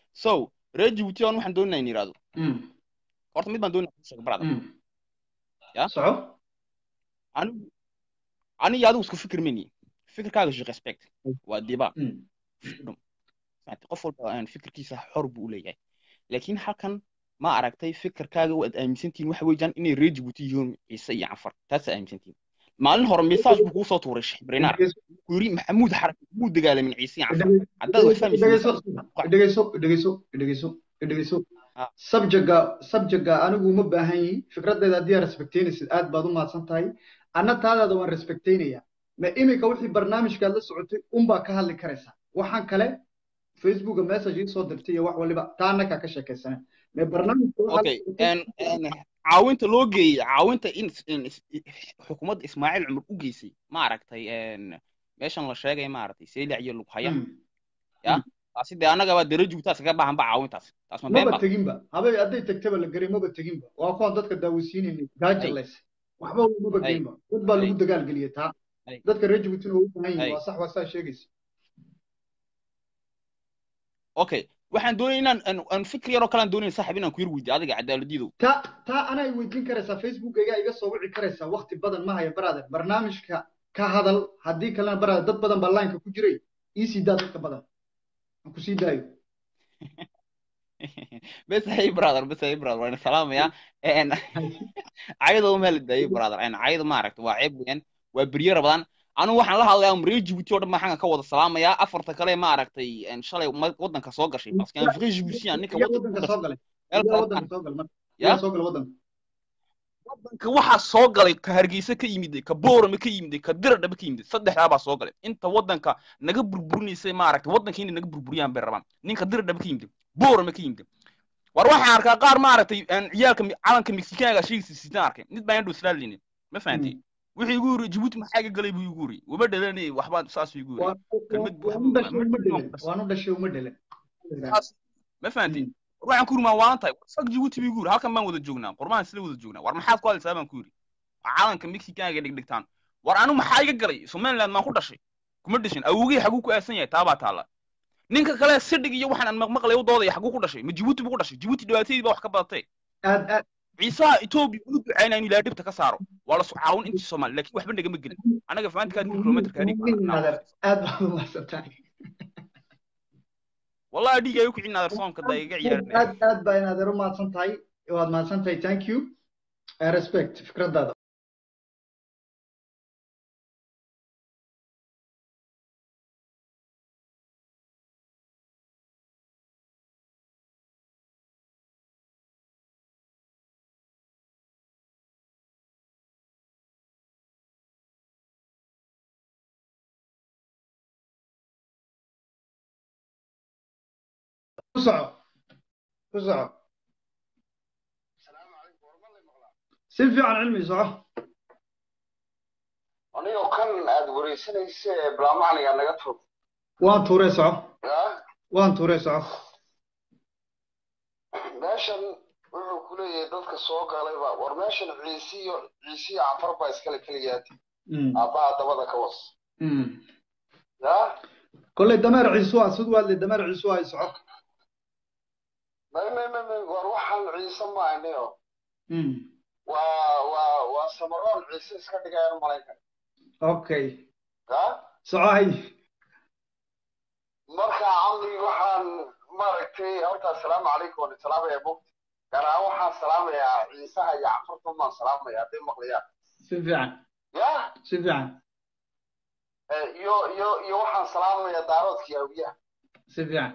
so reer jabuuti aan waxaan doonaynaa in yidhahdo horta mid baan doonaya ku sheego brother ya soco anigu aniga adigu isku fikir meni fikirkaaga je respect waa diba freedom Maaragtay, qof walba aan fikirkiisa xor buu u leeyahay laakiin halkan ma aragtay fikirkaaga waad aaminsantihiin waxa weeyaan inay reer jabuuti yihiin ciise iyo cafar taasaa aaminsantihiin maalin hore message buu kuu soo tuuray sheekh brinaar ku yiri maxamuud xarak muu dagaalamin ciise iyo cafar haddaad wax dhegeyso fahmaysid dhegeyso dhegeyso dhegeyso dhegeyso subjectga subjectga anigu uma baahan yihi fikraddeeda haddii aad respectaynaysid aad baad u mahadsan tahay anna taadaada waan respectaynaya ma iminka wixii barnaamijkaad la socotay unbaa ka hadli karaysaa waxaan kale facebooka message ii soo dirtay iyo wax waliba taa annagaa ka sheekaysana me barnaamijka waxaa la okay socotay en en caawinta loo geeyey caawinta in in is- xukuumadda ismaaciil cumar u geysay ma aragtay en meeshan la sheegay ma aragtay seylac iyo lughaya ya taasi dee annagaba dara joogtaas kaga baahan ba caawintaas taas ma been maba ba teginba habay hadday tagtaba la garay maba teginba waa kuwan dadka daawasiinayna gaajalays waxba maba ay geynba dad baa ay lagu dagaalgeliyay taa ay dadka reer jabuutina waa u baahan yihin ay waa sax waa saa sheegaysa okay waxaan doonaya inaan aan aan fikir yaroo kale aan doonaya saaxiib inaan ku yar weydiiyo adiga cadaaladiidow ta taa anay weydiin karaysaa facebookayga iga soo wici karaysaa waqti badan ma haya brother barnaamijka ka hadal haddii kalena brother dad badan baa lineka ku jiray ii sii daa dadka badan aan ku sii daayo bes hey brother bes hey brother waan salaamayaa en cayada uma la daayay brother en cayada ma aragta waa ceeb weeyaan waa berye rabadaan anigu waxaan la hadlayaa um reer Djibouti oo dhan baan xaggan ka wada salaamayaa afarta kale ma aragtay en shalay ma- waddanka soo gashay parce que un vrai Djiboutien ninka yaa waddanka ku waddanka soo dhashay galay meel yaa kale waddanka soo galay marka ya yaa soo galay waddanka waddanka waxaa soo galay ka hargeysa ka yimid ka boorame ka yimid ka diradhaba ka yimid saddexdaa baa soo galay inta waddanka naga burburinaysay ma aragtay waddanka inay naga burburiyaan bay rabaan ninka diradhaba ka yimid boorame ka yimid war waxaan arkaa qaar ma aragtay aan ciyaalka mi- calanka mexikaanka shaygiisa sitaan arkay mid baan yadhow islaalini ma fahantay wixii igu yiri jabuuti maxaa iga galay buu igu yiri waba dhalanay waxbaan saas igu yiri waa kelmad waa u dhashay uma ma dhelan waanu dhashay uma dhelan saas ma fahantay waxaan ku yiri maan waalan tahay sag jabuuti buu igu yiri halkan baan wada joognaa qormaan isla wada joognaa war maxaad ku hadlaysaa baan ku yiri calanka mexikaanka dhigdhigtaan war anigu maxaa iga galay somaliland maan ku dhashay kuma dhashin awogey xaguu ku aasan yahay taabaa taala ninka kale sidhig iyo waxaan aan maqlay u doodaya xaguu ku dhashay ma jabuuti buu ku dhashay jabuuti dhibaatadii baa wax ka badatay aad aad ciisaha etoobiya ulu ducaynaya inuu ilaahay dhibta ka saaro waa la caawin intii soomaali laakiin waxba nagama gelin anaga faantikaa kun kilomitrka adhig adeer aad baad u mahadsan tahay wallahi dhiig ayu kicin adeer soomka da iga ciyaarinaya aad aad baa in adeer u mahadsan tahay waad mahadsan tahay thank you I respect fikraddaada ku soco ku soco si fiican cilmi soco anigoo kan aad wareysanaysa ee bilaamacniga naga tog waan tuurey soco ya waan tuurey soco meeshan wuxuu ku leeyahay dadka soo galayba war meeshan ciisiyo ciisiyo canfar baa iskale keliyaati Mm, aabbaha dabada ka was mm. ya kolley dameer ciisu ah siduu hadlay dameer ciisu ah soco may may may may war waxaan ciise ma ahnayo Mm, waa waa waa samaroon ciise iska dhigayaan malaykan okay ya soco hay marka camri waxaan maaragtay horta asalaamu calaykum waan salaamaya bogta gaar ahaan waxaan salaamayaa ciisaha iyo canfarta baan salaamaya hadday maqlayaan si fiican ya si fiican Eh, iyo iyo iyo waxaan salaamayaa daaroodka yaawiyaha si fiican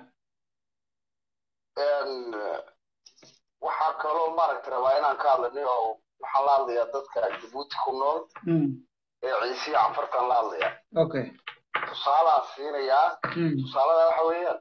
En, eh, waxaa kaloo maaragta rabaa inaan ka hadlanay oo waxaan la hadlayaa dadka jabuuti ku nool Mm, ee ciisiya canfartaan la hadlayaa okay tusaalaan siinayaa Mm, tusaalada waxa weeyaan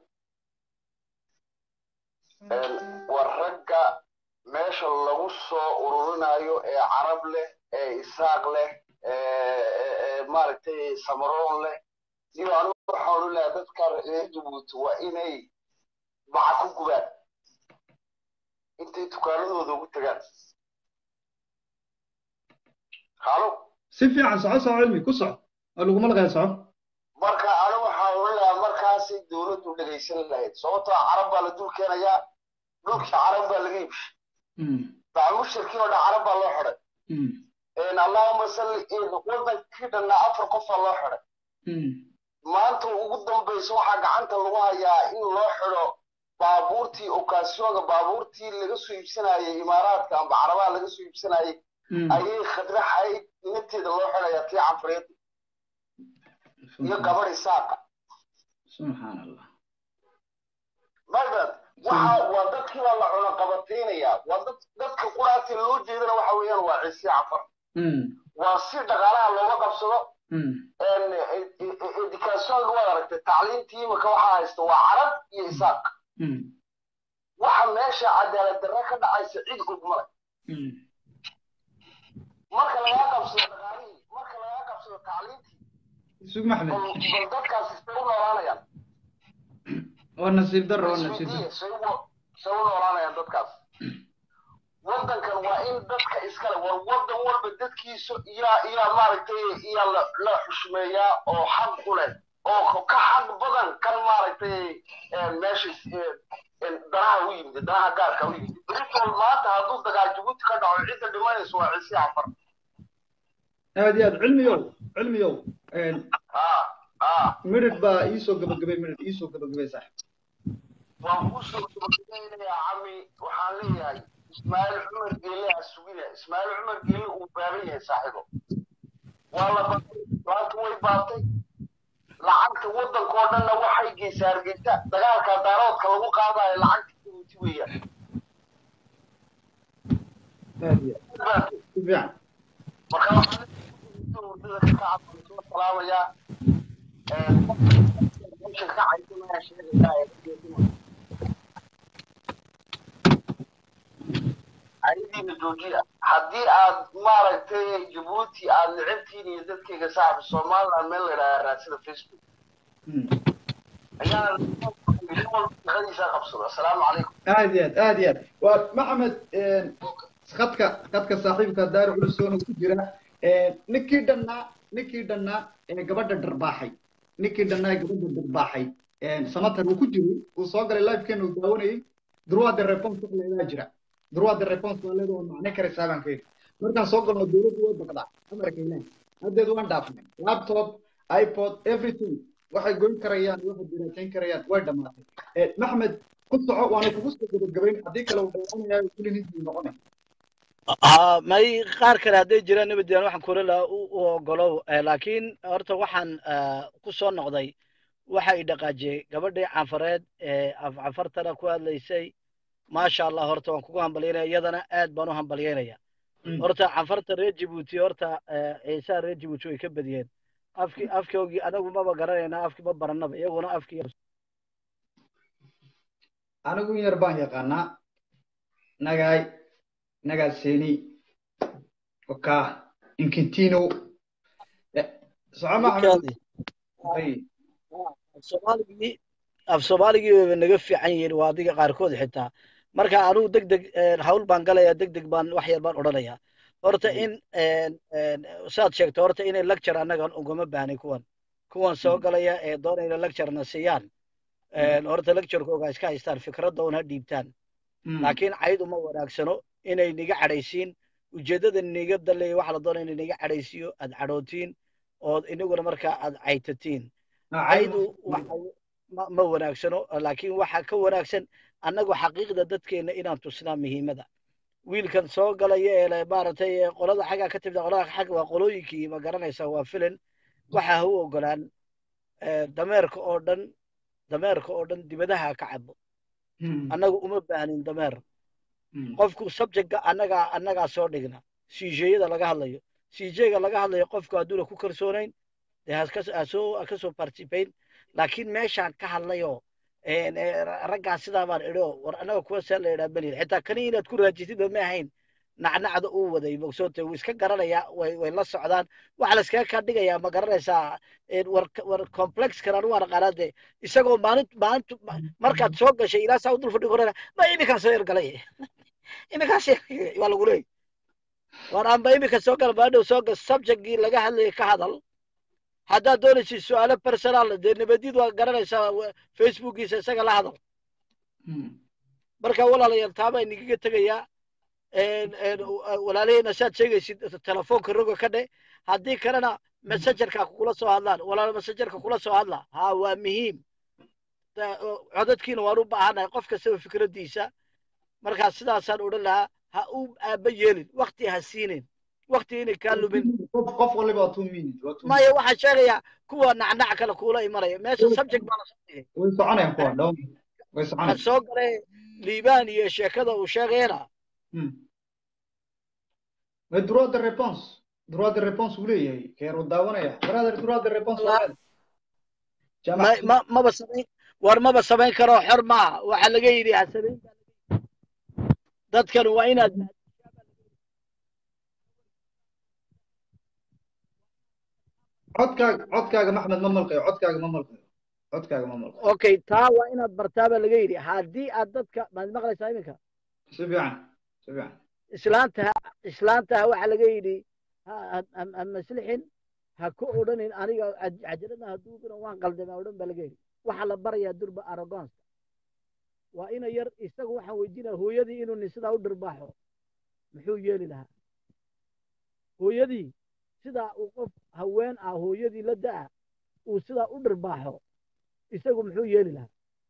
En, waa ragga meesha lagu soo ururinayo ee carab leh ee isaaq leh ee ee- ee maaragtay samaroon leh iyo anigu waxaan odhan lahaa dadka reer jabuuti waa inay baca ku gubaan intay dukaanadooda ugu tagaan halo si fiican soco soco cilmi ku soco oo laguma laqaya soco marka anigu waxaan odhan lahaa markaasi maaragtay dowladdu dhegaysan lahayd sababtoo ah carab baa la dul keenayaa dhulkii carab baa laga iibshay bacmushirkii oo dhan carab baa loo xidhay allahuma salli wadankii dhanna afar qofaa loo xidhay maanta ugu dambaysa waxaa gacanta lagu hayaa in loo xidho baabuurtii okaasiyooga baabuurtii laga soo iibsanayay imaaraadka amba carabaha laga soo iibsanayay ayay khadraxayd inanteeda loo xidhayaa tii canfareed iyo gabadh isaaqa subxaan allah maydad waxa waa dadkii baa la cuno qabataynayaa waa dad dadka quraati loo jeedana waxa weeyaan waa ciise cafar waa si dhaqaalaha looga qabsado educationka waad aragtay tacliintii imika waxaa haysta waa carab iyo isaaq waxa meesha cadaalad darre ka dhacaysa cid ogmale marka lagaa qabsado dhaqaalihii marka lagaa qabsado tacliintii sug maxmed bal dadkaasi say u noolaanayaan waa nasiib darro waa nasiib darro say u say u noolaanayaan dadkaas waddankan waa in dadka iskale war waddan walba dadkiisa iyaa iyaa maaragtay iyaa la la xushmeeyaa oo xaq u leh oo ka xaq badan kan maaragtay meesha danaha u yimid danaha gaarka u yimid britol maanta hadduu dagaal jabuuti ka dhaco cidda dhimanayso waa ciise afar aad iyo aad cilmiyow cilmiyow midhid baa iisoo gabagabay midhid iisoo gabagabay saaxib waan kusoo gabagabeynayaa cami waxaan leeyahay ismaaciil cumar geele ha sugina ismaaciil cumar geele uu baaban yahay saaxiibo waa la baatay maanta way baatay lacagta waddanka oo dhanna waxay geysaa hargeysa dagaalka daaroodka lagu qaadayo lacagta jabuuti weeyaan aad iyo aad si fiican marka waxaan hurdada ka kacabaan soo salaamayaa meesha ka caysanaya sheegayaa ayadiina joojiya haddii aad maaragtay jabuuti aad necabtiin iyo dadkayga saaxiba somaliland meel la yidhaha raadsida facebook ayaana shaqadiisa qabsado assalaamu calaykum aad iyo aad aad iyo aad waa maxamed khadka khadka saaxiibka daari culusoona ku jira ninkii dhannaa ninkii dhannaa ee gabadha dharbaaxay ninkii dhannaa ee gabadha dharbaaxay samatar uu ku jiray uu soo galay livekeena uu daawanayay durwaada response wax leedaa jira durwaada response waa leeda waa macne karaysaa baan keeni markaan soo galno dowladdu way baqdaa amarka ilaah haddeed waan dhaafnay laptop ipod everything waxay goyn karayaan waxay diraajayn karayaan way dhammaatay maxmed ku soco waana kugu soo gabagabayn haddii kale uu dhaawanayaa kulin hintii noqonay ها may qaar kale hadday jiraan nabadgelyan waxaan kula lahaa u u ogolow laakiin horta waxaan ku soo noqday waxa i dhaqaajiyey gabadhii canfareed ee afcafartana ku hadlaysay maasha allah horta waan kugu hambalyaynaya iyadana aad baan u hambalyaynaya horta canfarta reer jibuuti horta ciisaha reer jibuuti way ka badiyeen afki afkoogii anagu maba garanayna afkii ma baranaba iyaguna afkii anigu in yar baan yaqaanaa nagaay nagaaseni oka inkintino soco maxamed soomaaligii af soomaaligii wayba naga fiican yihiin waa adiga qaarkood xitaa marka anugu deg deg hawl baan galaya deg deg baan wax yar baan odhanaya horta in saad sheegto horta inay lecture annagan ugama baahnay kuwan kuwan soo galaya ee doonayna lecturena siiyaan horta lecturekooga iska haystaan fikradda un ha dhiibtaan laakiin cayd uma wanaagsano inay niga cadhaysiin ujeeddada niga daleeya waxa la doonaya inay niga cadhaysiiyo aad cadhootiin ood inaguna markaa aad caytatiin caydu ma wanaagsano laakiin waxa ka wanaagsan annagu xaqiiqda dadkeena inaan tusnaa muhiimada wiilkan soo galaya ee maaragtay qolada xaggaa ka timida qolada xag waa qolooyinkii ma garanaysaa waa filan waxa ha u ogolaan dameerka oo dhan dameerka oo dhan dibadaha ka cabo annagu uma baahnin dameer qofku subjectka annagaa annagaa soo dhigna sijeeyada laga hadlayo sijeega laga hadlayo qofku hadduuna ku kalsoonayn dee hasoo kasoo participate laakiin meeshaan ka hadlayo raggaa sidaa baan idho war annaga kuwa see la idhaa beliin xitaa kani inaad ku raajisida ma ahayn nacnacda uu waday mogsoonte wuu iska garanayaa way way la socdaan waxa la iskaga kaa dhigayaa ma garanaysaa war war complexkan anu waan aqaanaa dee isagoo maalin maalintu markaad soo gashay ilaa saa u dul fadhi korana ma iminkaan soo yargalay iminkaas waa lagu leeyay war amba iminka soo gala maadhow soo gal subjectgii laga hadlayay ka hadal haddaad doonaysid su-aalo personaal dee nabadid waa garanaysaa wa- facebookiisa isaga la hadal marka walaalayaal taa baa idinkaga tegayaa een- een, walaalaheyna saad sheegaysid telefoonka roga ka dhe haddii kalena messengerka kula soo hadlaan walaal messengerka kula soo hadla ha waa muhiim Ta- o- codadkiina waan u baahanahay qof kastaba fikraddiisa markaa sidaasaan odhan lahaa ha u aaba yeelin wakti ha siinin wakti inay kaa lumin qof qof waliba waa two minutes waa two maya waxaan sheegayaa kuwa nacnac kale kuula imanaya meesha subject baa la soo dhigay way soconayaan kuwa dhow way waxaan soconayaan soo galay liibaan iyo sheekada uu sheegayana way droit de réponse droit de réponse uu leeyahay keer uu daawanaya brother droit de réponse waa leedahay ma ma maba samayn war maba samayn karo xor maaha waxaa laga yidhi ha samayn baa laga yidhi. dadkan waa inaad codkaaga codkaaga maxmed ma malqayo codkaaga ma malqayo codkaaga ma malqayo okay taa waa inaad bartaa baa laga yidhi haddii aad dadka maad maqlaysaa iminka si fiican si fiican islaanta islaantaha waxaa laga yidhi ha- ha ha- ha maslixin ha ku odhanin aniga caj- cajalada ha duubina waan qaldamay odhan baa laga yidhi waxaa la barayaa durba aragonska waa ina yar isagu waxaan weydiinaya hooyadii inuu nin sidaa u dhirbaaxo muxuu yeeli lahaa hooyadii sidaa uu qof haween ah hooyadii la da'a uu sidaa u dhirbaaxo isagu muxuu yeeli lahaa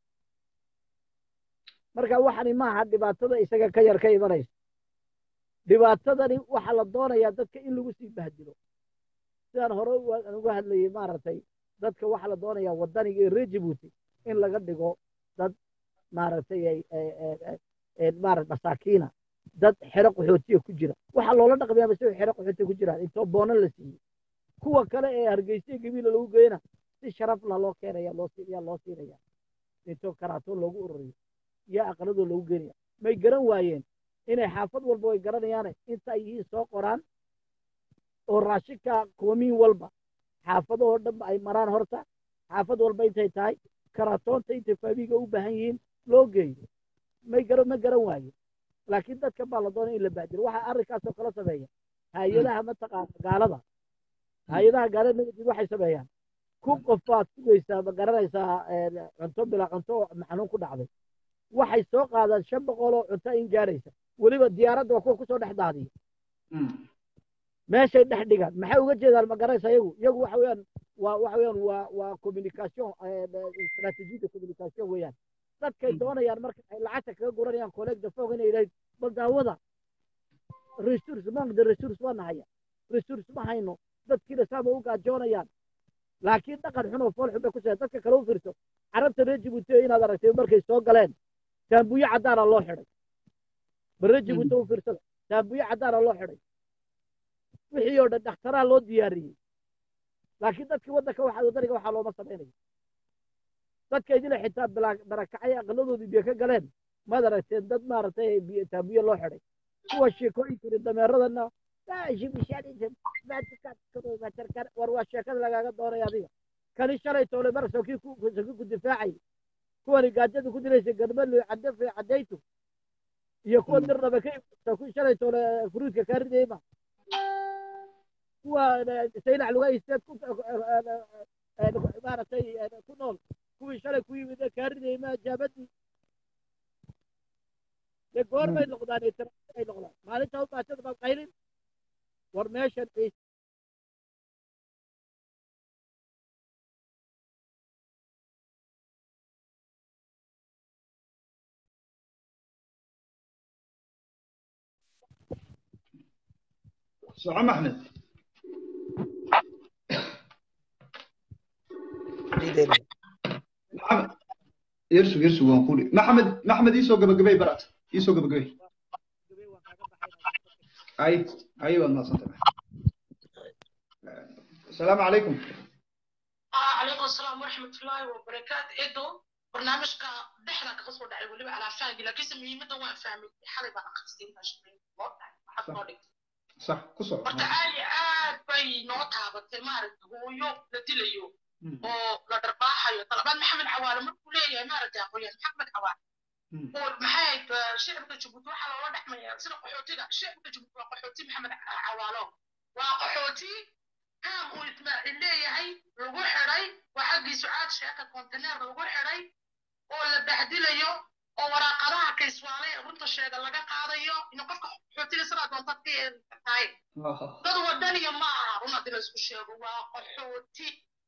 marka waxani maaha dhibaatada isaga ka yar ka imanaysa dhibaatadani waxaa la doonayaa dadka in lagu sii bahdilo sidaan hore u- aan uga hadlayay maaragtay dadka waxaa la doonayaa waddaniga ee reer jabuuti in laga dhigo dad maaragtay ay ay- ay- ay- ay maarata masaakiina dad xero qaxootiya ku jira waxaa loola dhaqmayaa si xero qaxootiya ku jiraan intoo boono la siiyey kuwa kale ee hargeysa gabiila lagu geeyna si sharaf la loo keenaya loo si- yaa loo siinaya intoo karaatoon loogu ururiyo yaa aqaladoo loogu geenaya may garan waayeen inay xaafad walba way garanayaane inta ay yihiin soo qoraan oo raashinka koomiin walba xaafadahoo dhanba ay maraan horta xaafad walba intay tahay karaatoonta intay faabiga u baahan yihiin loo geeyo may garan ma garan waaye laakiin dadka baa la doonay in la baadiro waxaa arrinkaasoo kala sameeya hay-adaha mataqaana gaalada hay-adaha gaalada negative waxay sameeyaan ku qof baad sugaysaa ma garanaysaa een, cunto bila cunto oo maxanuun ku dhacday waxay soo qaadaan shan boqol oo cunto in gaaraysa weliba diyaaradda waa kuwa kusoo dhex daadiya meeshay dhex dhigaan maxay uga jeedaan ma garanaysa iyagu iyagu waxa weeyaan waa waxa weeyaan waa waa communication istratejiyada communication weeyaan dadkay doonayaan marka ay lacagta kaga guranayaan collecta fog inay yidhahdeen bal daawada resource mank de resource waa nahaya resource ma hayno dadkiina saaba u gaajoonayaan laakiin dhaqan xun oo fool xun bay ku sheegay dadka kale u fiirso carabta reer jabuuti inaad aragtay markay soo galeen taambuyo caddaana loo xidhay bal reer jabuuti u fiirsada taambuyo caddaana loo xidhay wixii oo dhan dhakhtaraa loo diyaariyey laakiin dadkii waddanka waxaa wadaniga waxaa looma samaynayo dadka idila xitaa bilaa- barakacay aqaladoodii biyo ka galeen maad aragteen dad maaragtay biyo- taambuyo loo xidhay kuwa sheekooyinkani dameeradana war waa sheekada lagaaga doonaya adiga kani shalay toole mar sokii ku sokii ku difaacay kuwani gaajada ku dilaysa garmalo cadefe cadaytu iyo kuwa dirnaba ka sokii shalay toole furuudka kaa ridayma kuwa saylac luga isteed ku maaragtay ku nool kuwii shalay ku yimid ee kaa ridayma jaabadii dee goor bay noqdaan ee taraafik ay noqdaan maalinta u baashada baa qaylin war meeshan ciise soco maxmed maxamed yersug yersug waan kuli maxamed maxmed iisoo gabagabay barat iisoo gabagabay ay ay waad mahadsantay asalaamu calaykum عليكم السلام ورحمة الله وبركاته إدو برنامجك دحنا كقصة دعي ولي على فاهم لكن سمي مدة وين فاهمي حالي بقى خمسين عشرين حتى نورك sax ku soco marka aad iyo aad bay noo taabatay maaragta hooyo la dilayo oo la dharbaaxayo talabaad maxamed cawaale markuu leeyahay maaragta aqoonyahan maxamed cawaale oo maxay ahayd shicibka jabuuti waxaa loola dhexmaya sida qaxootiga shicibka jabuuti waa qaxooti maxamed cawaalo waa qaxooti caam uu ismaaciil leeyahay lagu xidhay waa xaggii sucaad sheeka kontineer lagu xidhay oo la bahdilayo oo waraaqadaha kayswaale ee runta sheega laga qaadayo ina qofka xootiga sidaa doontaad ka yeeli kartaay dad wadaniya ma aha run haddii la isku sheego waa qaxooti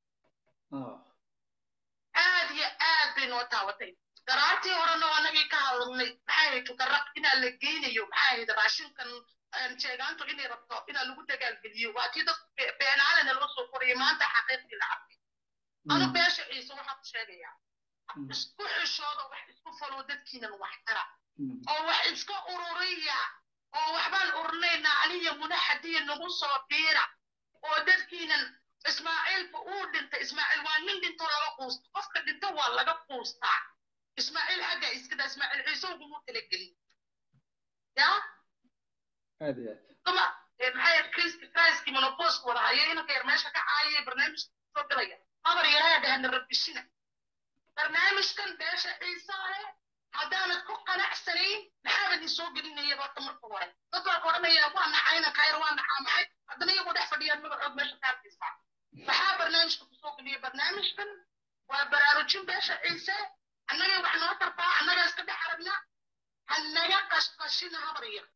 aad iyo aad bay noo taabatay daraartii horena waa nagii ka hadalnay maxay ahayd tukaraq inaa la geynayo maxay ahayd raashinkan jeegaantu inay rabto inaa lagu dagaalgeliyo waa tii dad beenaalena loo soo korayay maanta xaqiiqdii la cabay anu beesha ciise waxaa ku sheegayaa isku xishooda wax isku falo dadkiinan wax tara oo wax iska ururiya oo waxbaan urinaynaa aniya muna xadiya nagu soo biira oo dadkiinan ismaaciilba uu dhintay ismaaciil waa nin dhintoo laga quusta qofka dhinta waa laga quustaa ismaaciil xagga iskada ismaaciil ciise uguma talagelin ya aad iyo aad kuma maxay kristi kriski monopost wada hayo inanka yar meesha ka caayay barnaamijka soo galaya habar yaraha dhahana rabishina barnaamijkan beesha ciisaale haddaanad ku qanacsanayn maxaabad ii soo gelinaya horta marka hore dad baa ka odhanaya waa nacayna kayr waa nacaa maxay haddana iyagoo dhex fadhiyaan magacood meesha ka arkaysaa maxaa barnaamijka kusoo geliya barnaamijkan waa baraarujin beesha ciise annagay wax noo tartaa annagaa iska dhex aragna hanaga qashqashina habar yar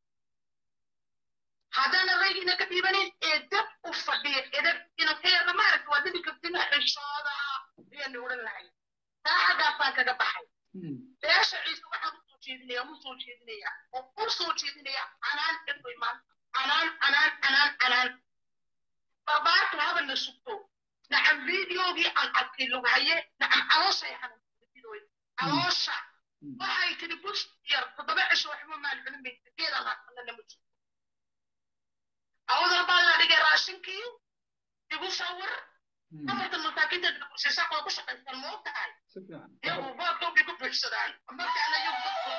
haddana raygiina ka dhiibanin ee dab u fadhiya edab inankeerna maaragta waa dhibi kartina xishooda ayaanu odhan lahay taa xaggaasaan kaga baxay beesha ciise waxaan usoo jeedinaya mu soo jeedinaya oo u soo jeedinaya canaan edoy maanta canaan canaan canaan canaan barbaartu habana sugto nacam videogii aan arkay lughaye nacam calooshay xanuunsaday caloosha waxay tiri bush yar toddoba cisho waxba maal celin bay geedaan haasana lama jiro awdal baa la dhigay raashinkii igu sawir afartan masaakiinta bulshashaaq way ku shaqaystaan ma ogtahay iyagu boodkoobi ku buuxsadaan markaana iyagu dadkooda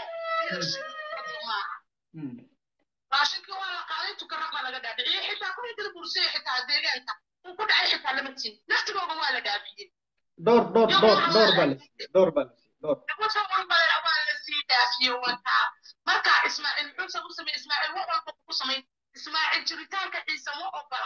maaha raashinkii waa la qaaday tukaraq baa laga dhaadhiciyey xitaa kuwii kala bursaya xitaa deegaanka uu ku dhacay xitaa lama tin naftigooda waa la dhaafiyey dhowr dhowr dhowr dhowr baa la siiyey dhowr baa la siiyey dhowr igu sawir baa waa la sii dhaafiyey wataa marka ismaaciil muxuu sabu sameeyey ismaaciil wax walba kugu samayn ismaaciil jiritaanka ciise ma ogola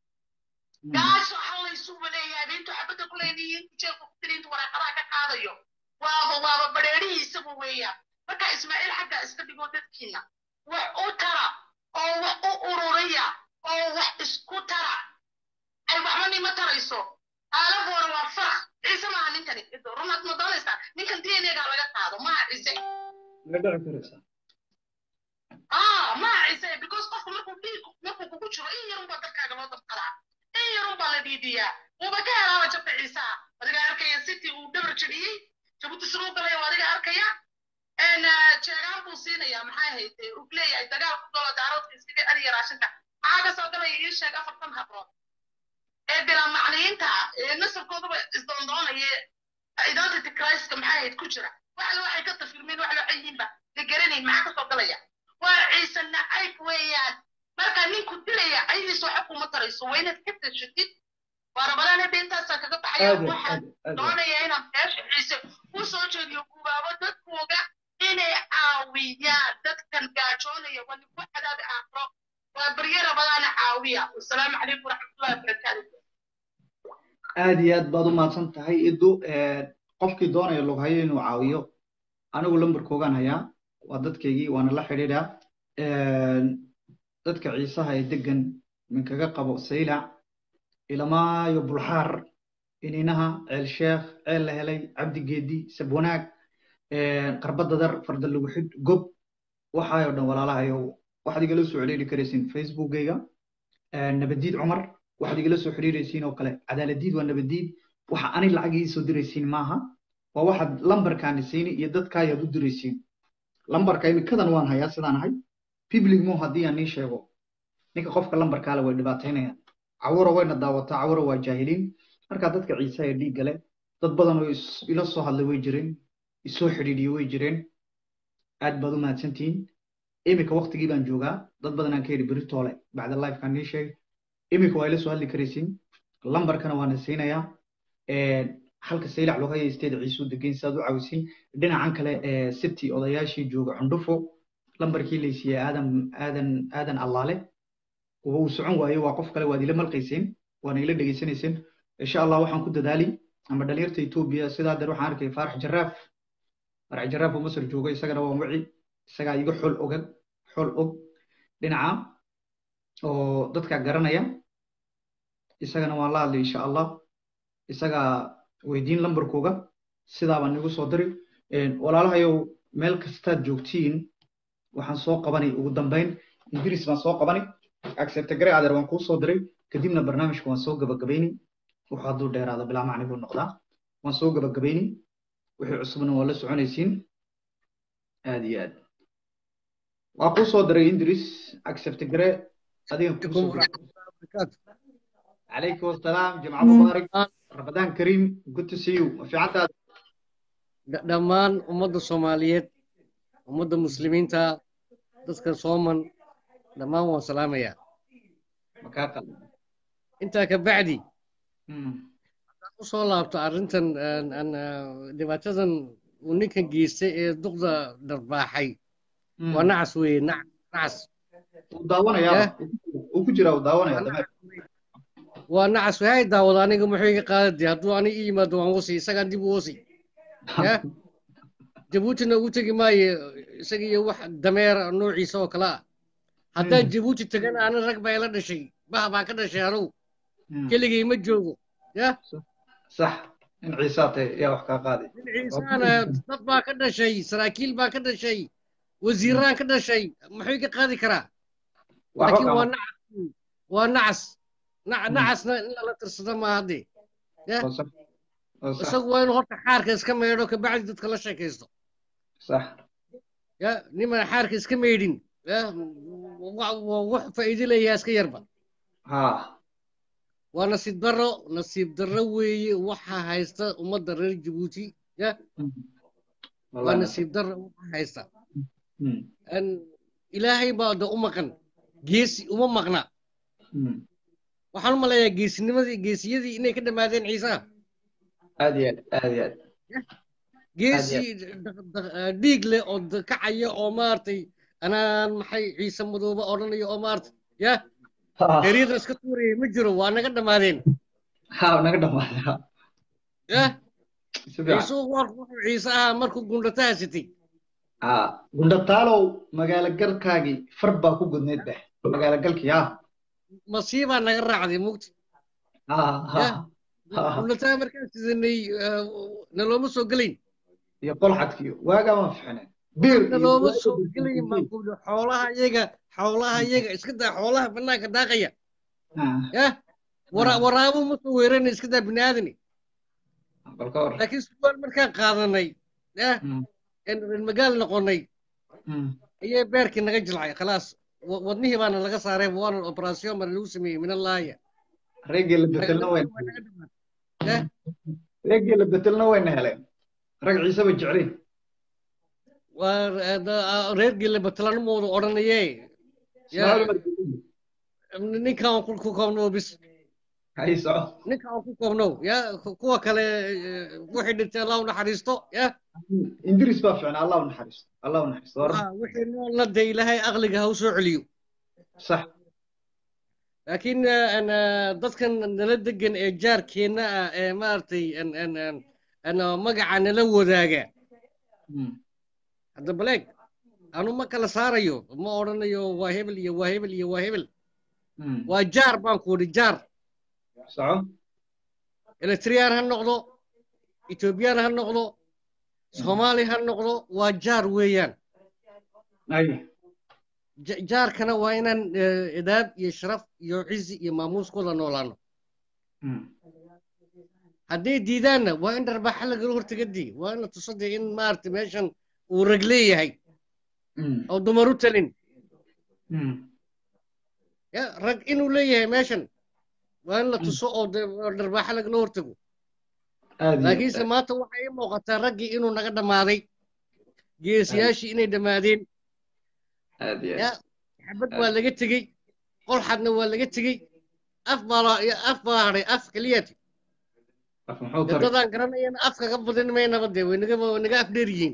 gaasho halaysuuba leeyahay beintu xabadda ku leeyihiin jeelka ku tiliintu waraaqadaha ka qaadayo waaba waaba badheerihiisaba weeyaan marka ismaaciil xaggaa iska dhigo dadkiina wax u tara oo wax u ururiya oo wax isku tara ay waxba nima tarayso aalafoora waa farak ciise maaha ninkani runaad ma doonaysaa ninkan d n a-gaa laga qaado maaha ciise ma dhici karaysaa ah maaha ciise because qofku markuu dhiig markuu kugu jiro in yarun baa dadkaaga loo dabqadaa in yarun baa la dhiidiyaa wuuba ka helaaba jabta ciisaha adiga arkaya city uu dhabar jabiyey jabuuti siruu galaya waa adiga arkaya jeegaan buu siinaya maxay ahayd uu leeyahay dagaal ku galo daaroodka iskaga ariya raashinka maxaa ka soo galaya ii sheeg afartan habrood ee bilaa macniyiinta ee nasabkoodaba isdoondoonaya identity criska maxay ahayd ku jira waxle waxay ka tafirmeen wax loo cayiinba la garanayn maxaa ka soo galaya waa ciise nacayb weeyaan marka ninku dilaya aydiis waxa kuma tarayso waa inaad ka tashatid waa rabadaana beentaasaa kaga baxaya waxaan doonaya inaan beesha ciise u soo jeediyo gubaabo dadkooga inay caawiyaan dadkan gaajoonaya waa ninku cadaabi aakro waa barye rabadaana caawiya wasalaamu calaykum waraxmatullahi wabarakaatu aad iyo aad baad u mahadsan tahay idu qofkii doonaya loghayo inuu caawiyo anigu lambarkoogaan hayaa waa dadkaygii waana la xidhiidhaa dadka ciisaha ee degan minkaga qabo saylac ilamaayo bulxaar ininaha ceel sheekh ceel la helay cabdi geedi sabwanaag qarbada dar farda lagu xid gob waxaayoo dhan walaalahayo waxaad igala soo xidhiiri karaysiin facebookgayga nabadiid cumar waxaad igala soo xidhiiraysiin oo kale cadaaladiid waa nabadiid waxa ani lacag ii soo diraysiin maaha waa waxaad lambarkaani siini iyo dadkaayaad u diraysiin lambarka imikadan waan hayaa sidaan ahay public mo haddii aan nii sheego ninka qofka lambarkaale way dhibaataynayaan cawura wayna daawataa cawura waa jaahiliin marka dadka ciise ee dhiigga leh dad badan oo ila soo hadlay way jireen isoo xidhiidhiye way jireen aad baad u mahadsantihiin iminka waktigii baan joogaa dad badan aan ka yidhi beri toole bacda lifekaan nii sheegay iminka waa ila soo hadli karaysiin lambarkana waana siinayaa halka saylac loo haya isteeda ciisuu degeyn saad u caawisin dhinacan kale city odayaashii jooga cundhufo lambarkii laysiiyey aadan aadan aadan allaale uu socon waayo waa qof kale waad ila malqayseen waana ila dhegaysanayseen insha allah waxaan ku dadaali ama dhalinyarta etoobiya sidaa deer waxaan arkay faarax jaraaf faarax jaraaf oo masar jooga isagana waan wici isagaa iga xol ogan xol og dhinaca oo dadka garanaya isagana waan la hadlay insha allah isagaa weydiin lambarkooga sidaa baan igu soo diri walaalahayow meel kastaad joogtiin waxaan soo qabanay ugu dambayn idris baan soo qabanay accepte gare adeer waan kuu soo diray kadibna barnaamijka waan soo gabagabayni wuxuu hadduu dheeraado bilaa macni buu noqdaa waan soo gabagabayni wixii cusubna waa la soconaysiin aad iyo aad waa kuu soo diray idris accepte gare adigan kuu soo diray عليكم السلام جمعة مبارك رمضان كريم good to see you ما في عندها dhammaan ummadda soomaaliyeed ummadda muslimiinta dadka sooman dhammaan waan salaamayaa intaa ka bacdi haddaan u soo laabto arrintan dhibaatadan uu ninkan geystay ee duqda dharbaaxay waa nacas weeye nacas uu daawanayaa uu ku jiraa uu daawanaya dameer waa nacas waxay daawada aniga muxuu iga qaadade hadduu aniga ii yimaado waan wasi isagaan dib u wasi ya jabuutina ugu tegi maayo isaga iyo wax dameera noociisa oo kale ah haddaan jabuuti tagana ana rag baa ila dhashay bah baan ka dhashay anugu keligay ma joogo ya sax in ciisaa tahay yaa wax kaa qaaday in ciisaana dad baa ka dhashay saraakiil baa ka dhashay wasiiraan ka dhashay muxuu iga qaadi karaa laakiin waa nacas waa nacas nacasna in lala tirsado maaha hadde ya isagu waa inuu horta xaarka iska meedho kabacdi dadka la sheekaysto sax ya niman xaarka iska meydhin ya wax faa'iido leeyaha iska yarba ha waa nasiib darro nasiib darro weeye waxa haysta ummadda reer jabuuti ya waa nasiib darro waxa haysta ilaahay baa da u maqan geesi uma maqna waxaan u maleeyaa geesinimadii geesiyadii inay ka dhammaadeen ciisaha aad iyo aad aad iyo aad geesi dhiig leh oo kacaya oo maaragtay anaan maxay ciise madoobe odhanaya oo maaragtay ya eryada iska tuuraya ma jiro waa naga dhammaadeen ha naga dhammaadeen ya ciise wuxuu ciise ahaa markuu gundhataha sitay ha gundhataalow magaalo galkaagii far baa ku gudneyd beh magaalo galkii ha masiibaa naga raacday mugti gundhataa markaan sidanay nalooma soo gelayn iyo qolxadkiyo waagaa waan fixneen biir nalooma soo gelayn baan ku yidhi xoolaha iyaga xoolaha iyaga iska daa xoolaha banaanka daaqaya ya waraabo ma soo weerana iska daa bini aadani laakiin suwaal markaan qaadanay ya reer magaal noqonay ayay beerkii naga jilcay khalaas wadnihii baana laga saaray waana operasion bana lagu sameeyey min allaaya reegii la betelna wayn reegii la betelna wayna heleen rag ciiseba jeclin waa reergii la betelana moodu odhanaye ninkaan ku koobnow bis hay soco ninkaan ku koobnow ya kuwa kale wixii dhintay allah u naxariisto ya ingiriis baa ficnaa allah u naxariisto allah u naxariisto wixii noolna dee ilaahay aqliga ha u soo celiyo sax laakiin dadkan nala degan ee jaarkeenna ah ee maaragtay magaca nala wadaaga hadda baleeg anu ma kala saarayo ma odhanayo waa hebel iyo waa hebel iyo waa hebel waa jaar baan ku idhi jaar soco eritriyaan ha noqdo etoobiyaan ha noqdo soomaali ha noqdo waa jaar weeyaan jaarkana waa inaan idaab iyo sharaf iyo cizi iyo maamuuskooda noolaano hadday diidaanna waa in dharbaxa lagala hortagadii waa in la tuso dee in maaragtay meeshan uu rag leeyahay oo dumar u talin ya rag inuu leeyahay meeshan waa in la tuso oo dharbaxa lagala hortago laakiinse maanta waxay ii muuqataa raggii inuu naga dhammaaday geesiyaashii inay dhammaadeen ya xabad waa laga tegey qolxadna waa laga tegey af baa af baa hadhay af keliyati dadaan garanayana af kaga badin maynaba dee way naga way naga af dheer yihiin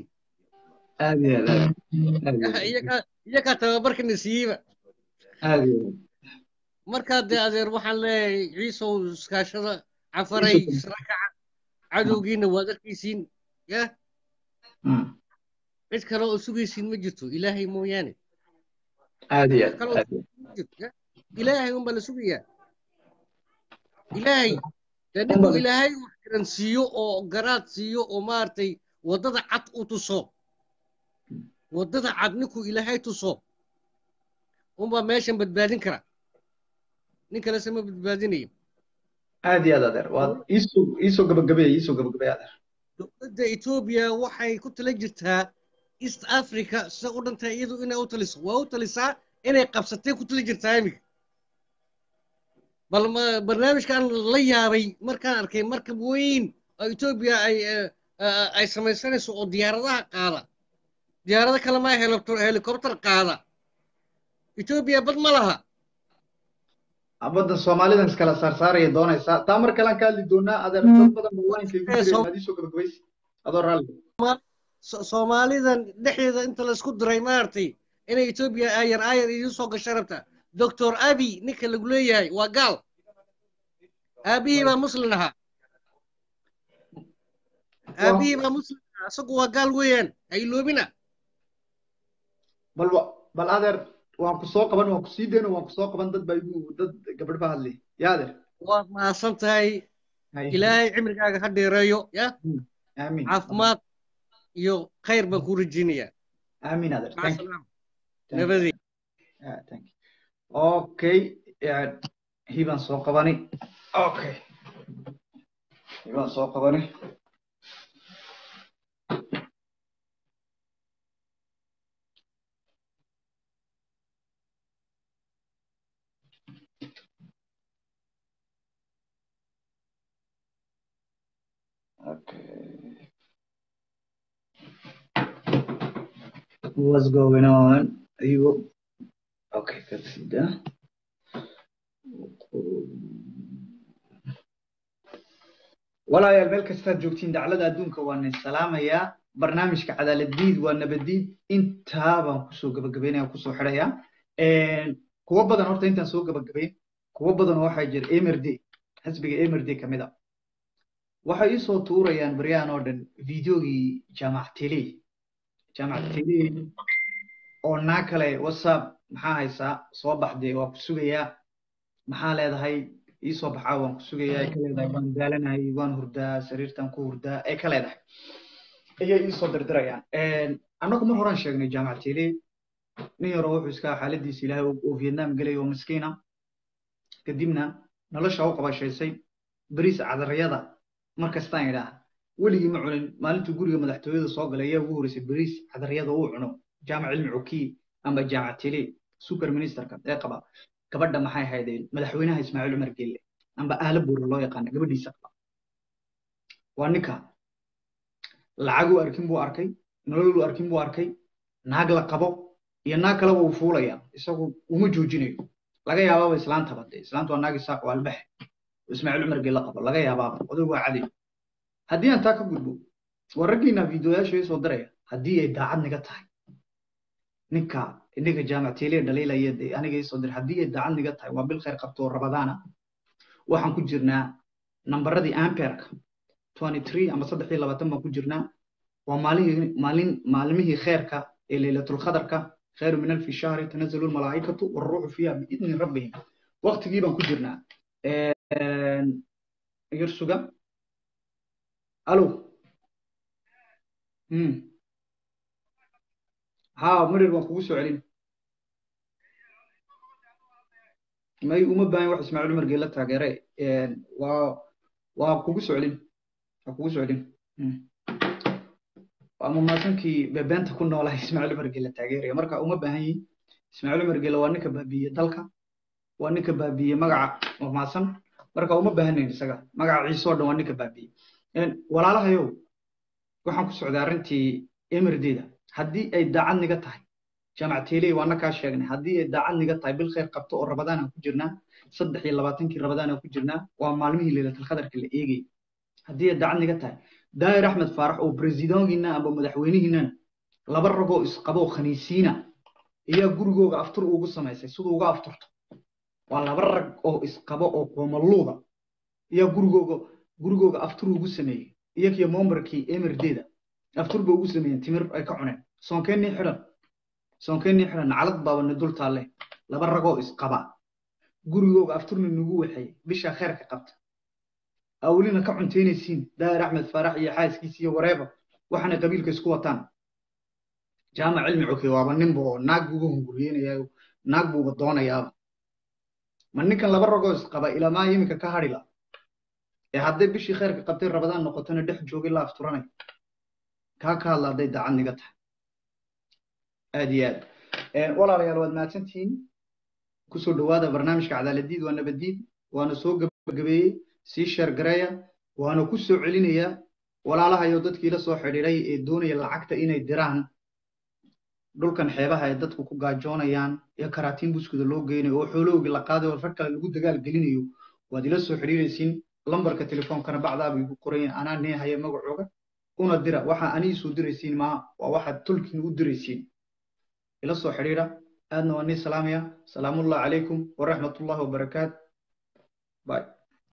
iyakaa tababarkana siiyeyba markaa dee adeer waxaan leeyahay ciisow iskaashada cafaray israkaca cadowgiina waad arkaysiin ya cid kale oo sugaysiin ma jirto ilaahay mooyaane aad iyo cid aad kale oo aad iyo sugaysiin ma jirto ya ilaahay unbaa la sugayaa ilaahay dee ninkuu ilaahay wax garan siiyo oo garaad siiyo oo maaragtay waddada cad u tuso waddada cad ninkuu ilaahay tuso unbaa meeshan badbaadin kara nin kalese ma badbaadinayo aad iyo aad adeer waad iisoo iisoo gabagabeey iisoo gabagabeey adeer dowladda etoobiya waxay ku tala jirtaa east africa sida u dhantahay iyadu inay u taliso waa u talisaa inay qabsatay ku tala jirtaa iminka bal ma- barnaamijkan la yaabay markaan arkay markab weyn oo etoobiya ay eh, eh, ay samaysanayso oo diyaaradaha qaada diyaarado kale maa helicopter helicopter qaada etoobiya bad ma laha badda soomaalidan iskala saarsaaraya doonaysaa taa mar kalean ka hadli doonaa adeer dad badan ba waa inkay Eh, gudbeen Soom- maad iisoo gabagabaysi adoo raalli Sooma- So- soomaalidan dhexdeeda inta laisku diray maaragtay inay etoobiya aayar aayar idiin soo gasho rabta doctor abi ninka lagu leeyahay waa gaal aabihii baa muslin ahaa aabihii baa muslin ahaa isagu waa gaal weeyaan ha iloobina bal wa- bal adeer waan ku soo qaban waan ku sii deyno waan ku soo qaban dad baa igu dad gabadh baa hadlay yaa adeer waad mahadsan tahay Hay. ilaahay cimrigaaga ha dheereeyo ya aamin caafimaad iyo khayr baan kuu rajeynayaa aamin adeer maca thank you salaam thank you nabadii Yeah, thank you okay yeah, hibaan soo qabani okay hibaan soo qabani okay what's going on you okay consider walaalayaal meel kastaad joogtiin daclada adduunka waan idin salaamayaa barnaamijka cadaaladiid waa nabadiid intaa baan kusoo gabagabeynaya kusoo xidhayaa kuwo badan horta intaan soo gabagabeyn kuwo badan oo waxaa jira emrd xisbiga emrd kamid a waxay isoo tuurayaan baryahan oo dhan videogii jaamac tele jaamac tele oo naa kale whatsapp maxaa haysaa soo baxdee waa ku sugayaa maxaa leedahay iisoo baxaa waan ku sugayaa ay ka leedahay waan daalanahay waan hurdaa sariirtan ku hurdaa ay ka leedahay ayay iisoo dirdirayaan annagu mar horaan sheegnay jaamac tele nin yaroo wuxuu iska xaaladiisa ilaahay oo vietnam gelay oo miskiina kadibna nolosha u qabashaysay bariis cadarayada mar kastaan idhaah weligii ma cunin maalintuu guriga madaxtooyada soo galay ayaa ugu horeysay bariis cadarayada uu cuno jaamac cilmi cukiy amba jaamac tele super ministerka ee qaba gabadha maxay ahaydeen madaxweynaha ismaaciil cumar gelle amba aala buura loo yaqaana gabadhiisa qaba waa ninka lacaguu arkin buu arkay nololuu arkin buu arkay naag la qabo iyo naag kaleba uu fuulaya isagu uma joojinayo laga yaabaaba islaantaba dee islaantu waa naag isaaq waa albaxe oo ismaaciil cumar gelle qabo laga yaabaaba oday waa caday haddii aan taa ka gudbo waa raggiina fiidiyoyaasha ii soo diraya haddii ay daacad niga tahay ninka ninka jaamac tele dhaliilaya dee aniga ii soo diray haddii ay daacad niga tahay waa bil khayr qabto oo rabadaana waxaan ku jirnaa nambaradii amperka twenty three ama saddex iyo labaatan baan ku jirnaa waa maalihii maalin maalmihii kheerka ee leylatulkhadarka khayru min alfi shahri tanazalu lmalaa'ikatu waruuxu fiiha biidni rabbihim waqtigii baan ku jirnaa yar suga alo hmm ha marir waan kugu soo celin may uma baahan wax ismaaciil cumar geela taageere waa waa kugu soo celin waa kugu soo celin waa mumaasankii bebeenta ku noolaa ismaaciil cumar geela taageeraya marka uma baahan yihin ismaaciil cumar geela waa ninka baabiiyey dalka waa ninka baabiiyey magaca mamaasan marka uma baahanayn isaga magaca ciise oo dhan waa ninka baabiiyey walaalahayow waxaan ku socday arrintii emirdeeda haddii ay daacad niga tahay jaamac teeley waana kaa sheegnay haddii ay daacad niga tahay bil khayr qabto oo rabadaan aan ku jirnaa saddex iyo labaatankii rabadaan aan ku jirnaa waa maalmihii leylatalkhadarka la eegay haddii ay daacad niga tahay daahir axmed faarax oo bresidoonkiina amba madaxweynihiinana laba ragoo isqabo khaniisiina ayaa gurigooga aftur ugu samaysay siduu uga afturto waa laba rag oo isqabo oo qoomaluuda iyaa gurigooga gurigooga aftur ugu sameeyey iyakiyo mombarkii emirdeeda aftur ba ugu sameeyeen timir ay ka cuneen soonkeenii xidhan soonkeenii xidhan nacalad baabana dul taalle laba ragoo isqaba gurigooga afturna nagu waxay bisha kheerka qabta awlina ka cunteynaysiin daahir axmed faarax iyo xaaskiisa iyo wareeba waxaana qabiilka isku wataan jaamac cilmi coke waaba ninba oo naag buuba hunguriyeynayaa naag buuba doonayaaba ma ninkan laba ragoo isqaba ilaamaa iminka ka hadhi la ee hadday bishii kheerka qabtay rabadaan noqotona dhex joogay la afturanay kaa ka hadla hadday daacad niga tahay aad iyo aad walaalayaal waad mahadsantihiin kusoo dhawaada barnaamijka cadaaladiid waa nabadiid waana soo gabagabeeyey sii sheer gareeya waana ku soo celinayaa walaalahayo dadkii la soo xidhiiray ee doonaya lacagta inay diraan dhulkan xeebaha ee dadku ku gaajoonayaan ee karaatiin buskuda loo geynayo oo xoolowgii la qaaday oo rag kale lagu dagaal gelinayo waad ila soo xidhiiraysiin lambarka telefoonkana bacdaaba igu qorayin anaa nee haya magacooga una dira waxa aniisuu diraysiin maa waa waxaad tolkiin u diraysiin ila soo xidhiidha aadna waa nii salaamaya salaamullahi calaykum waraxmatullahi wabarakaat bye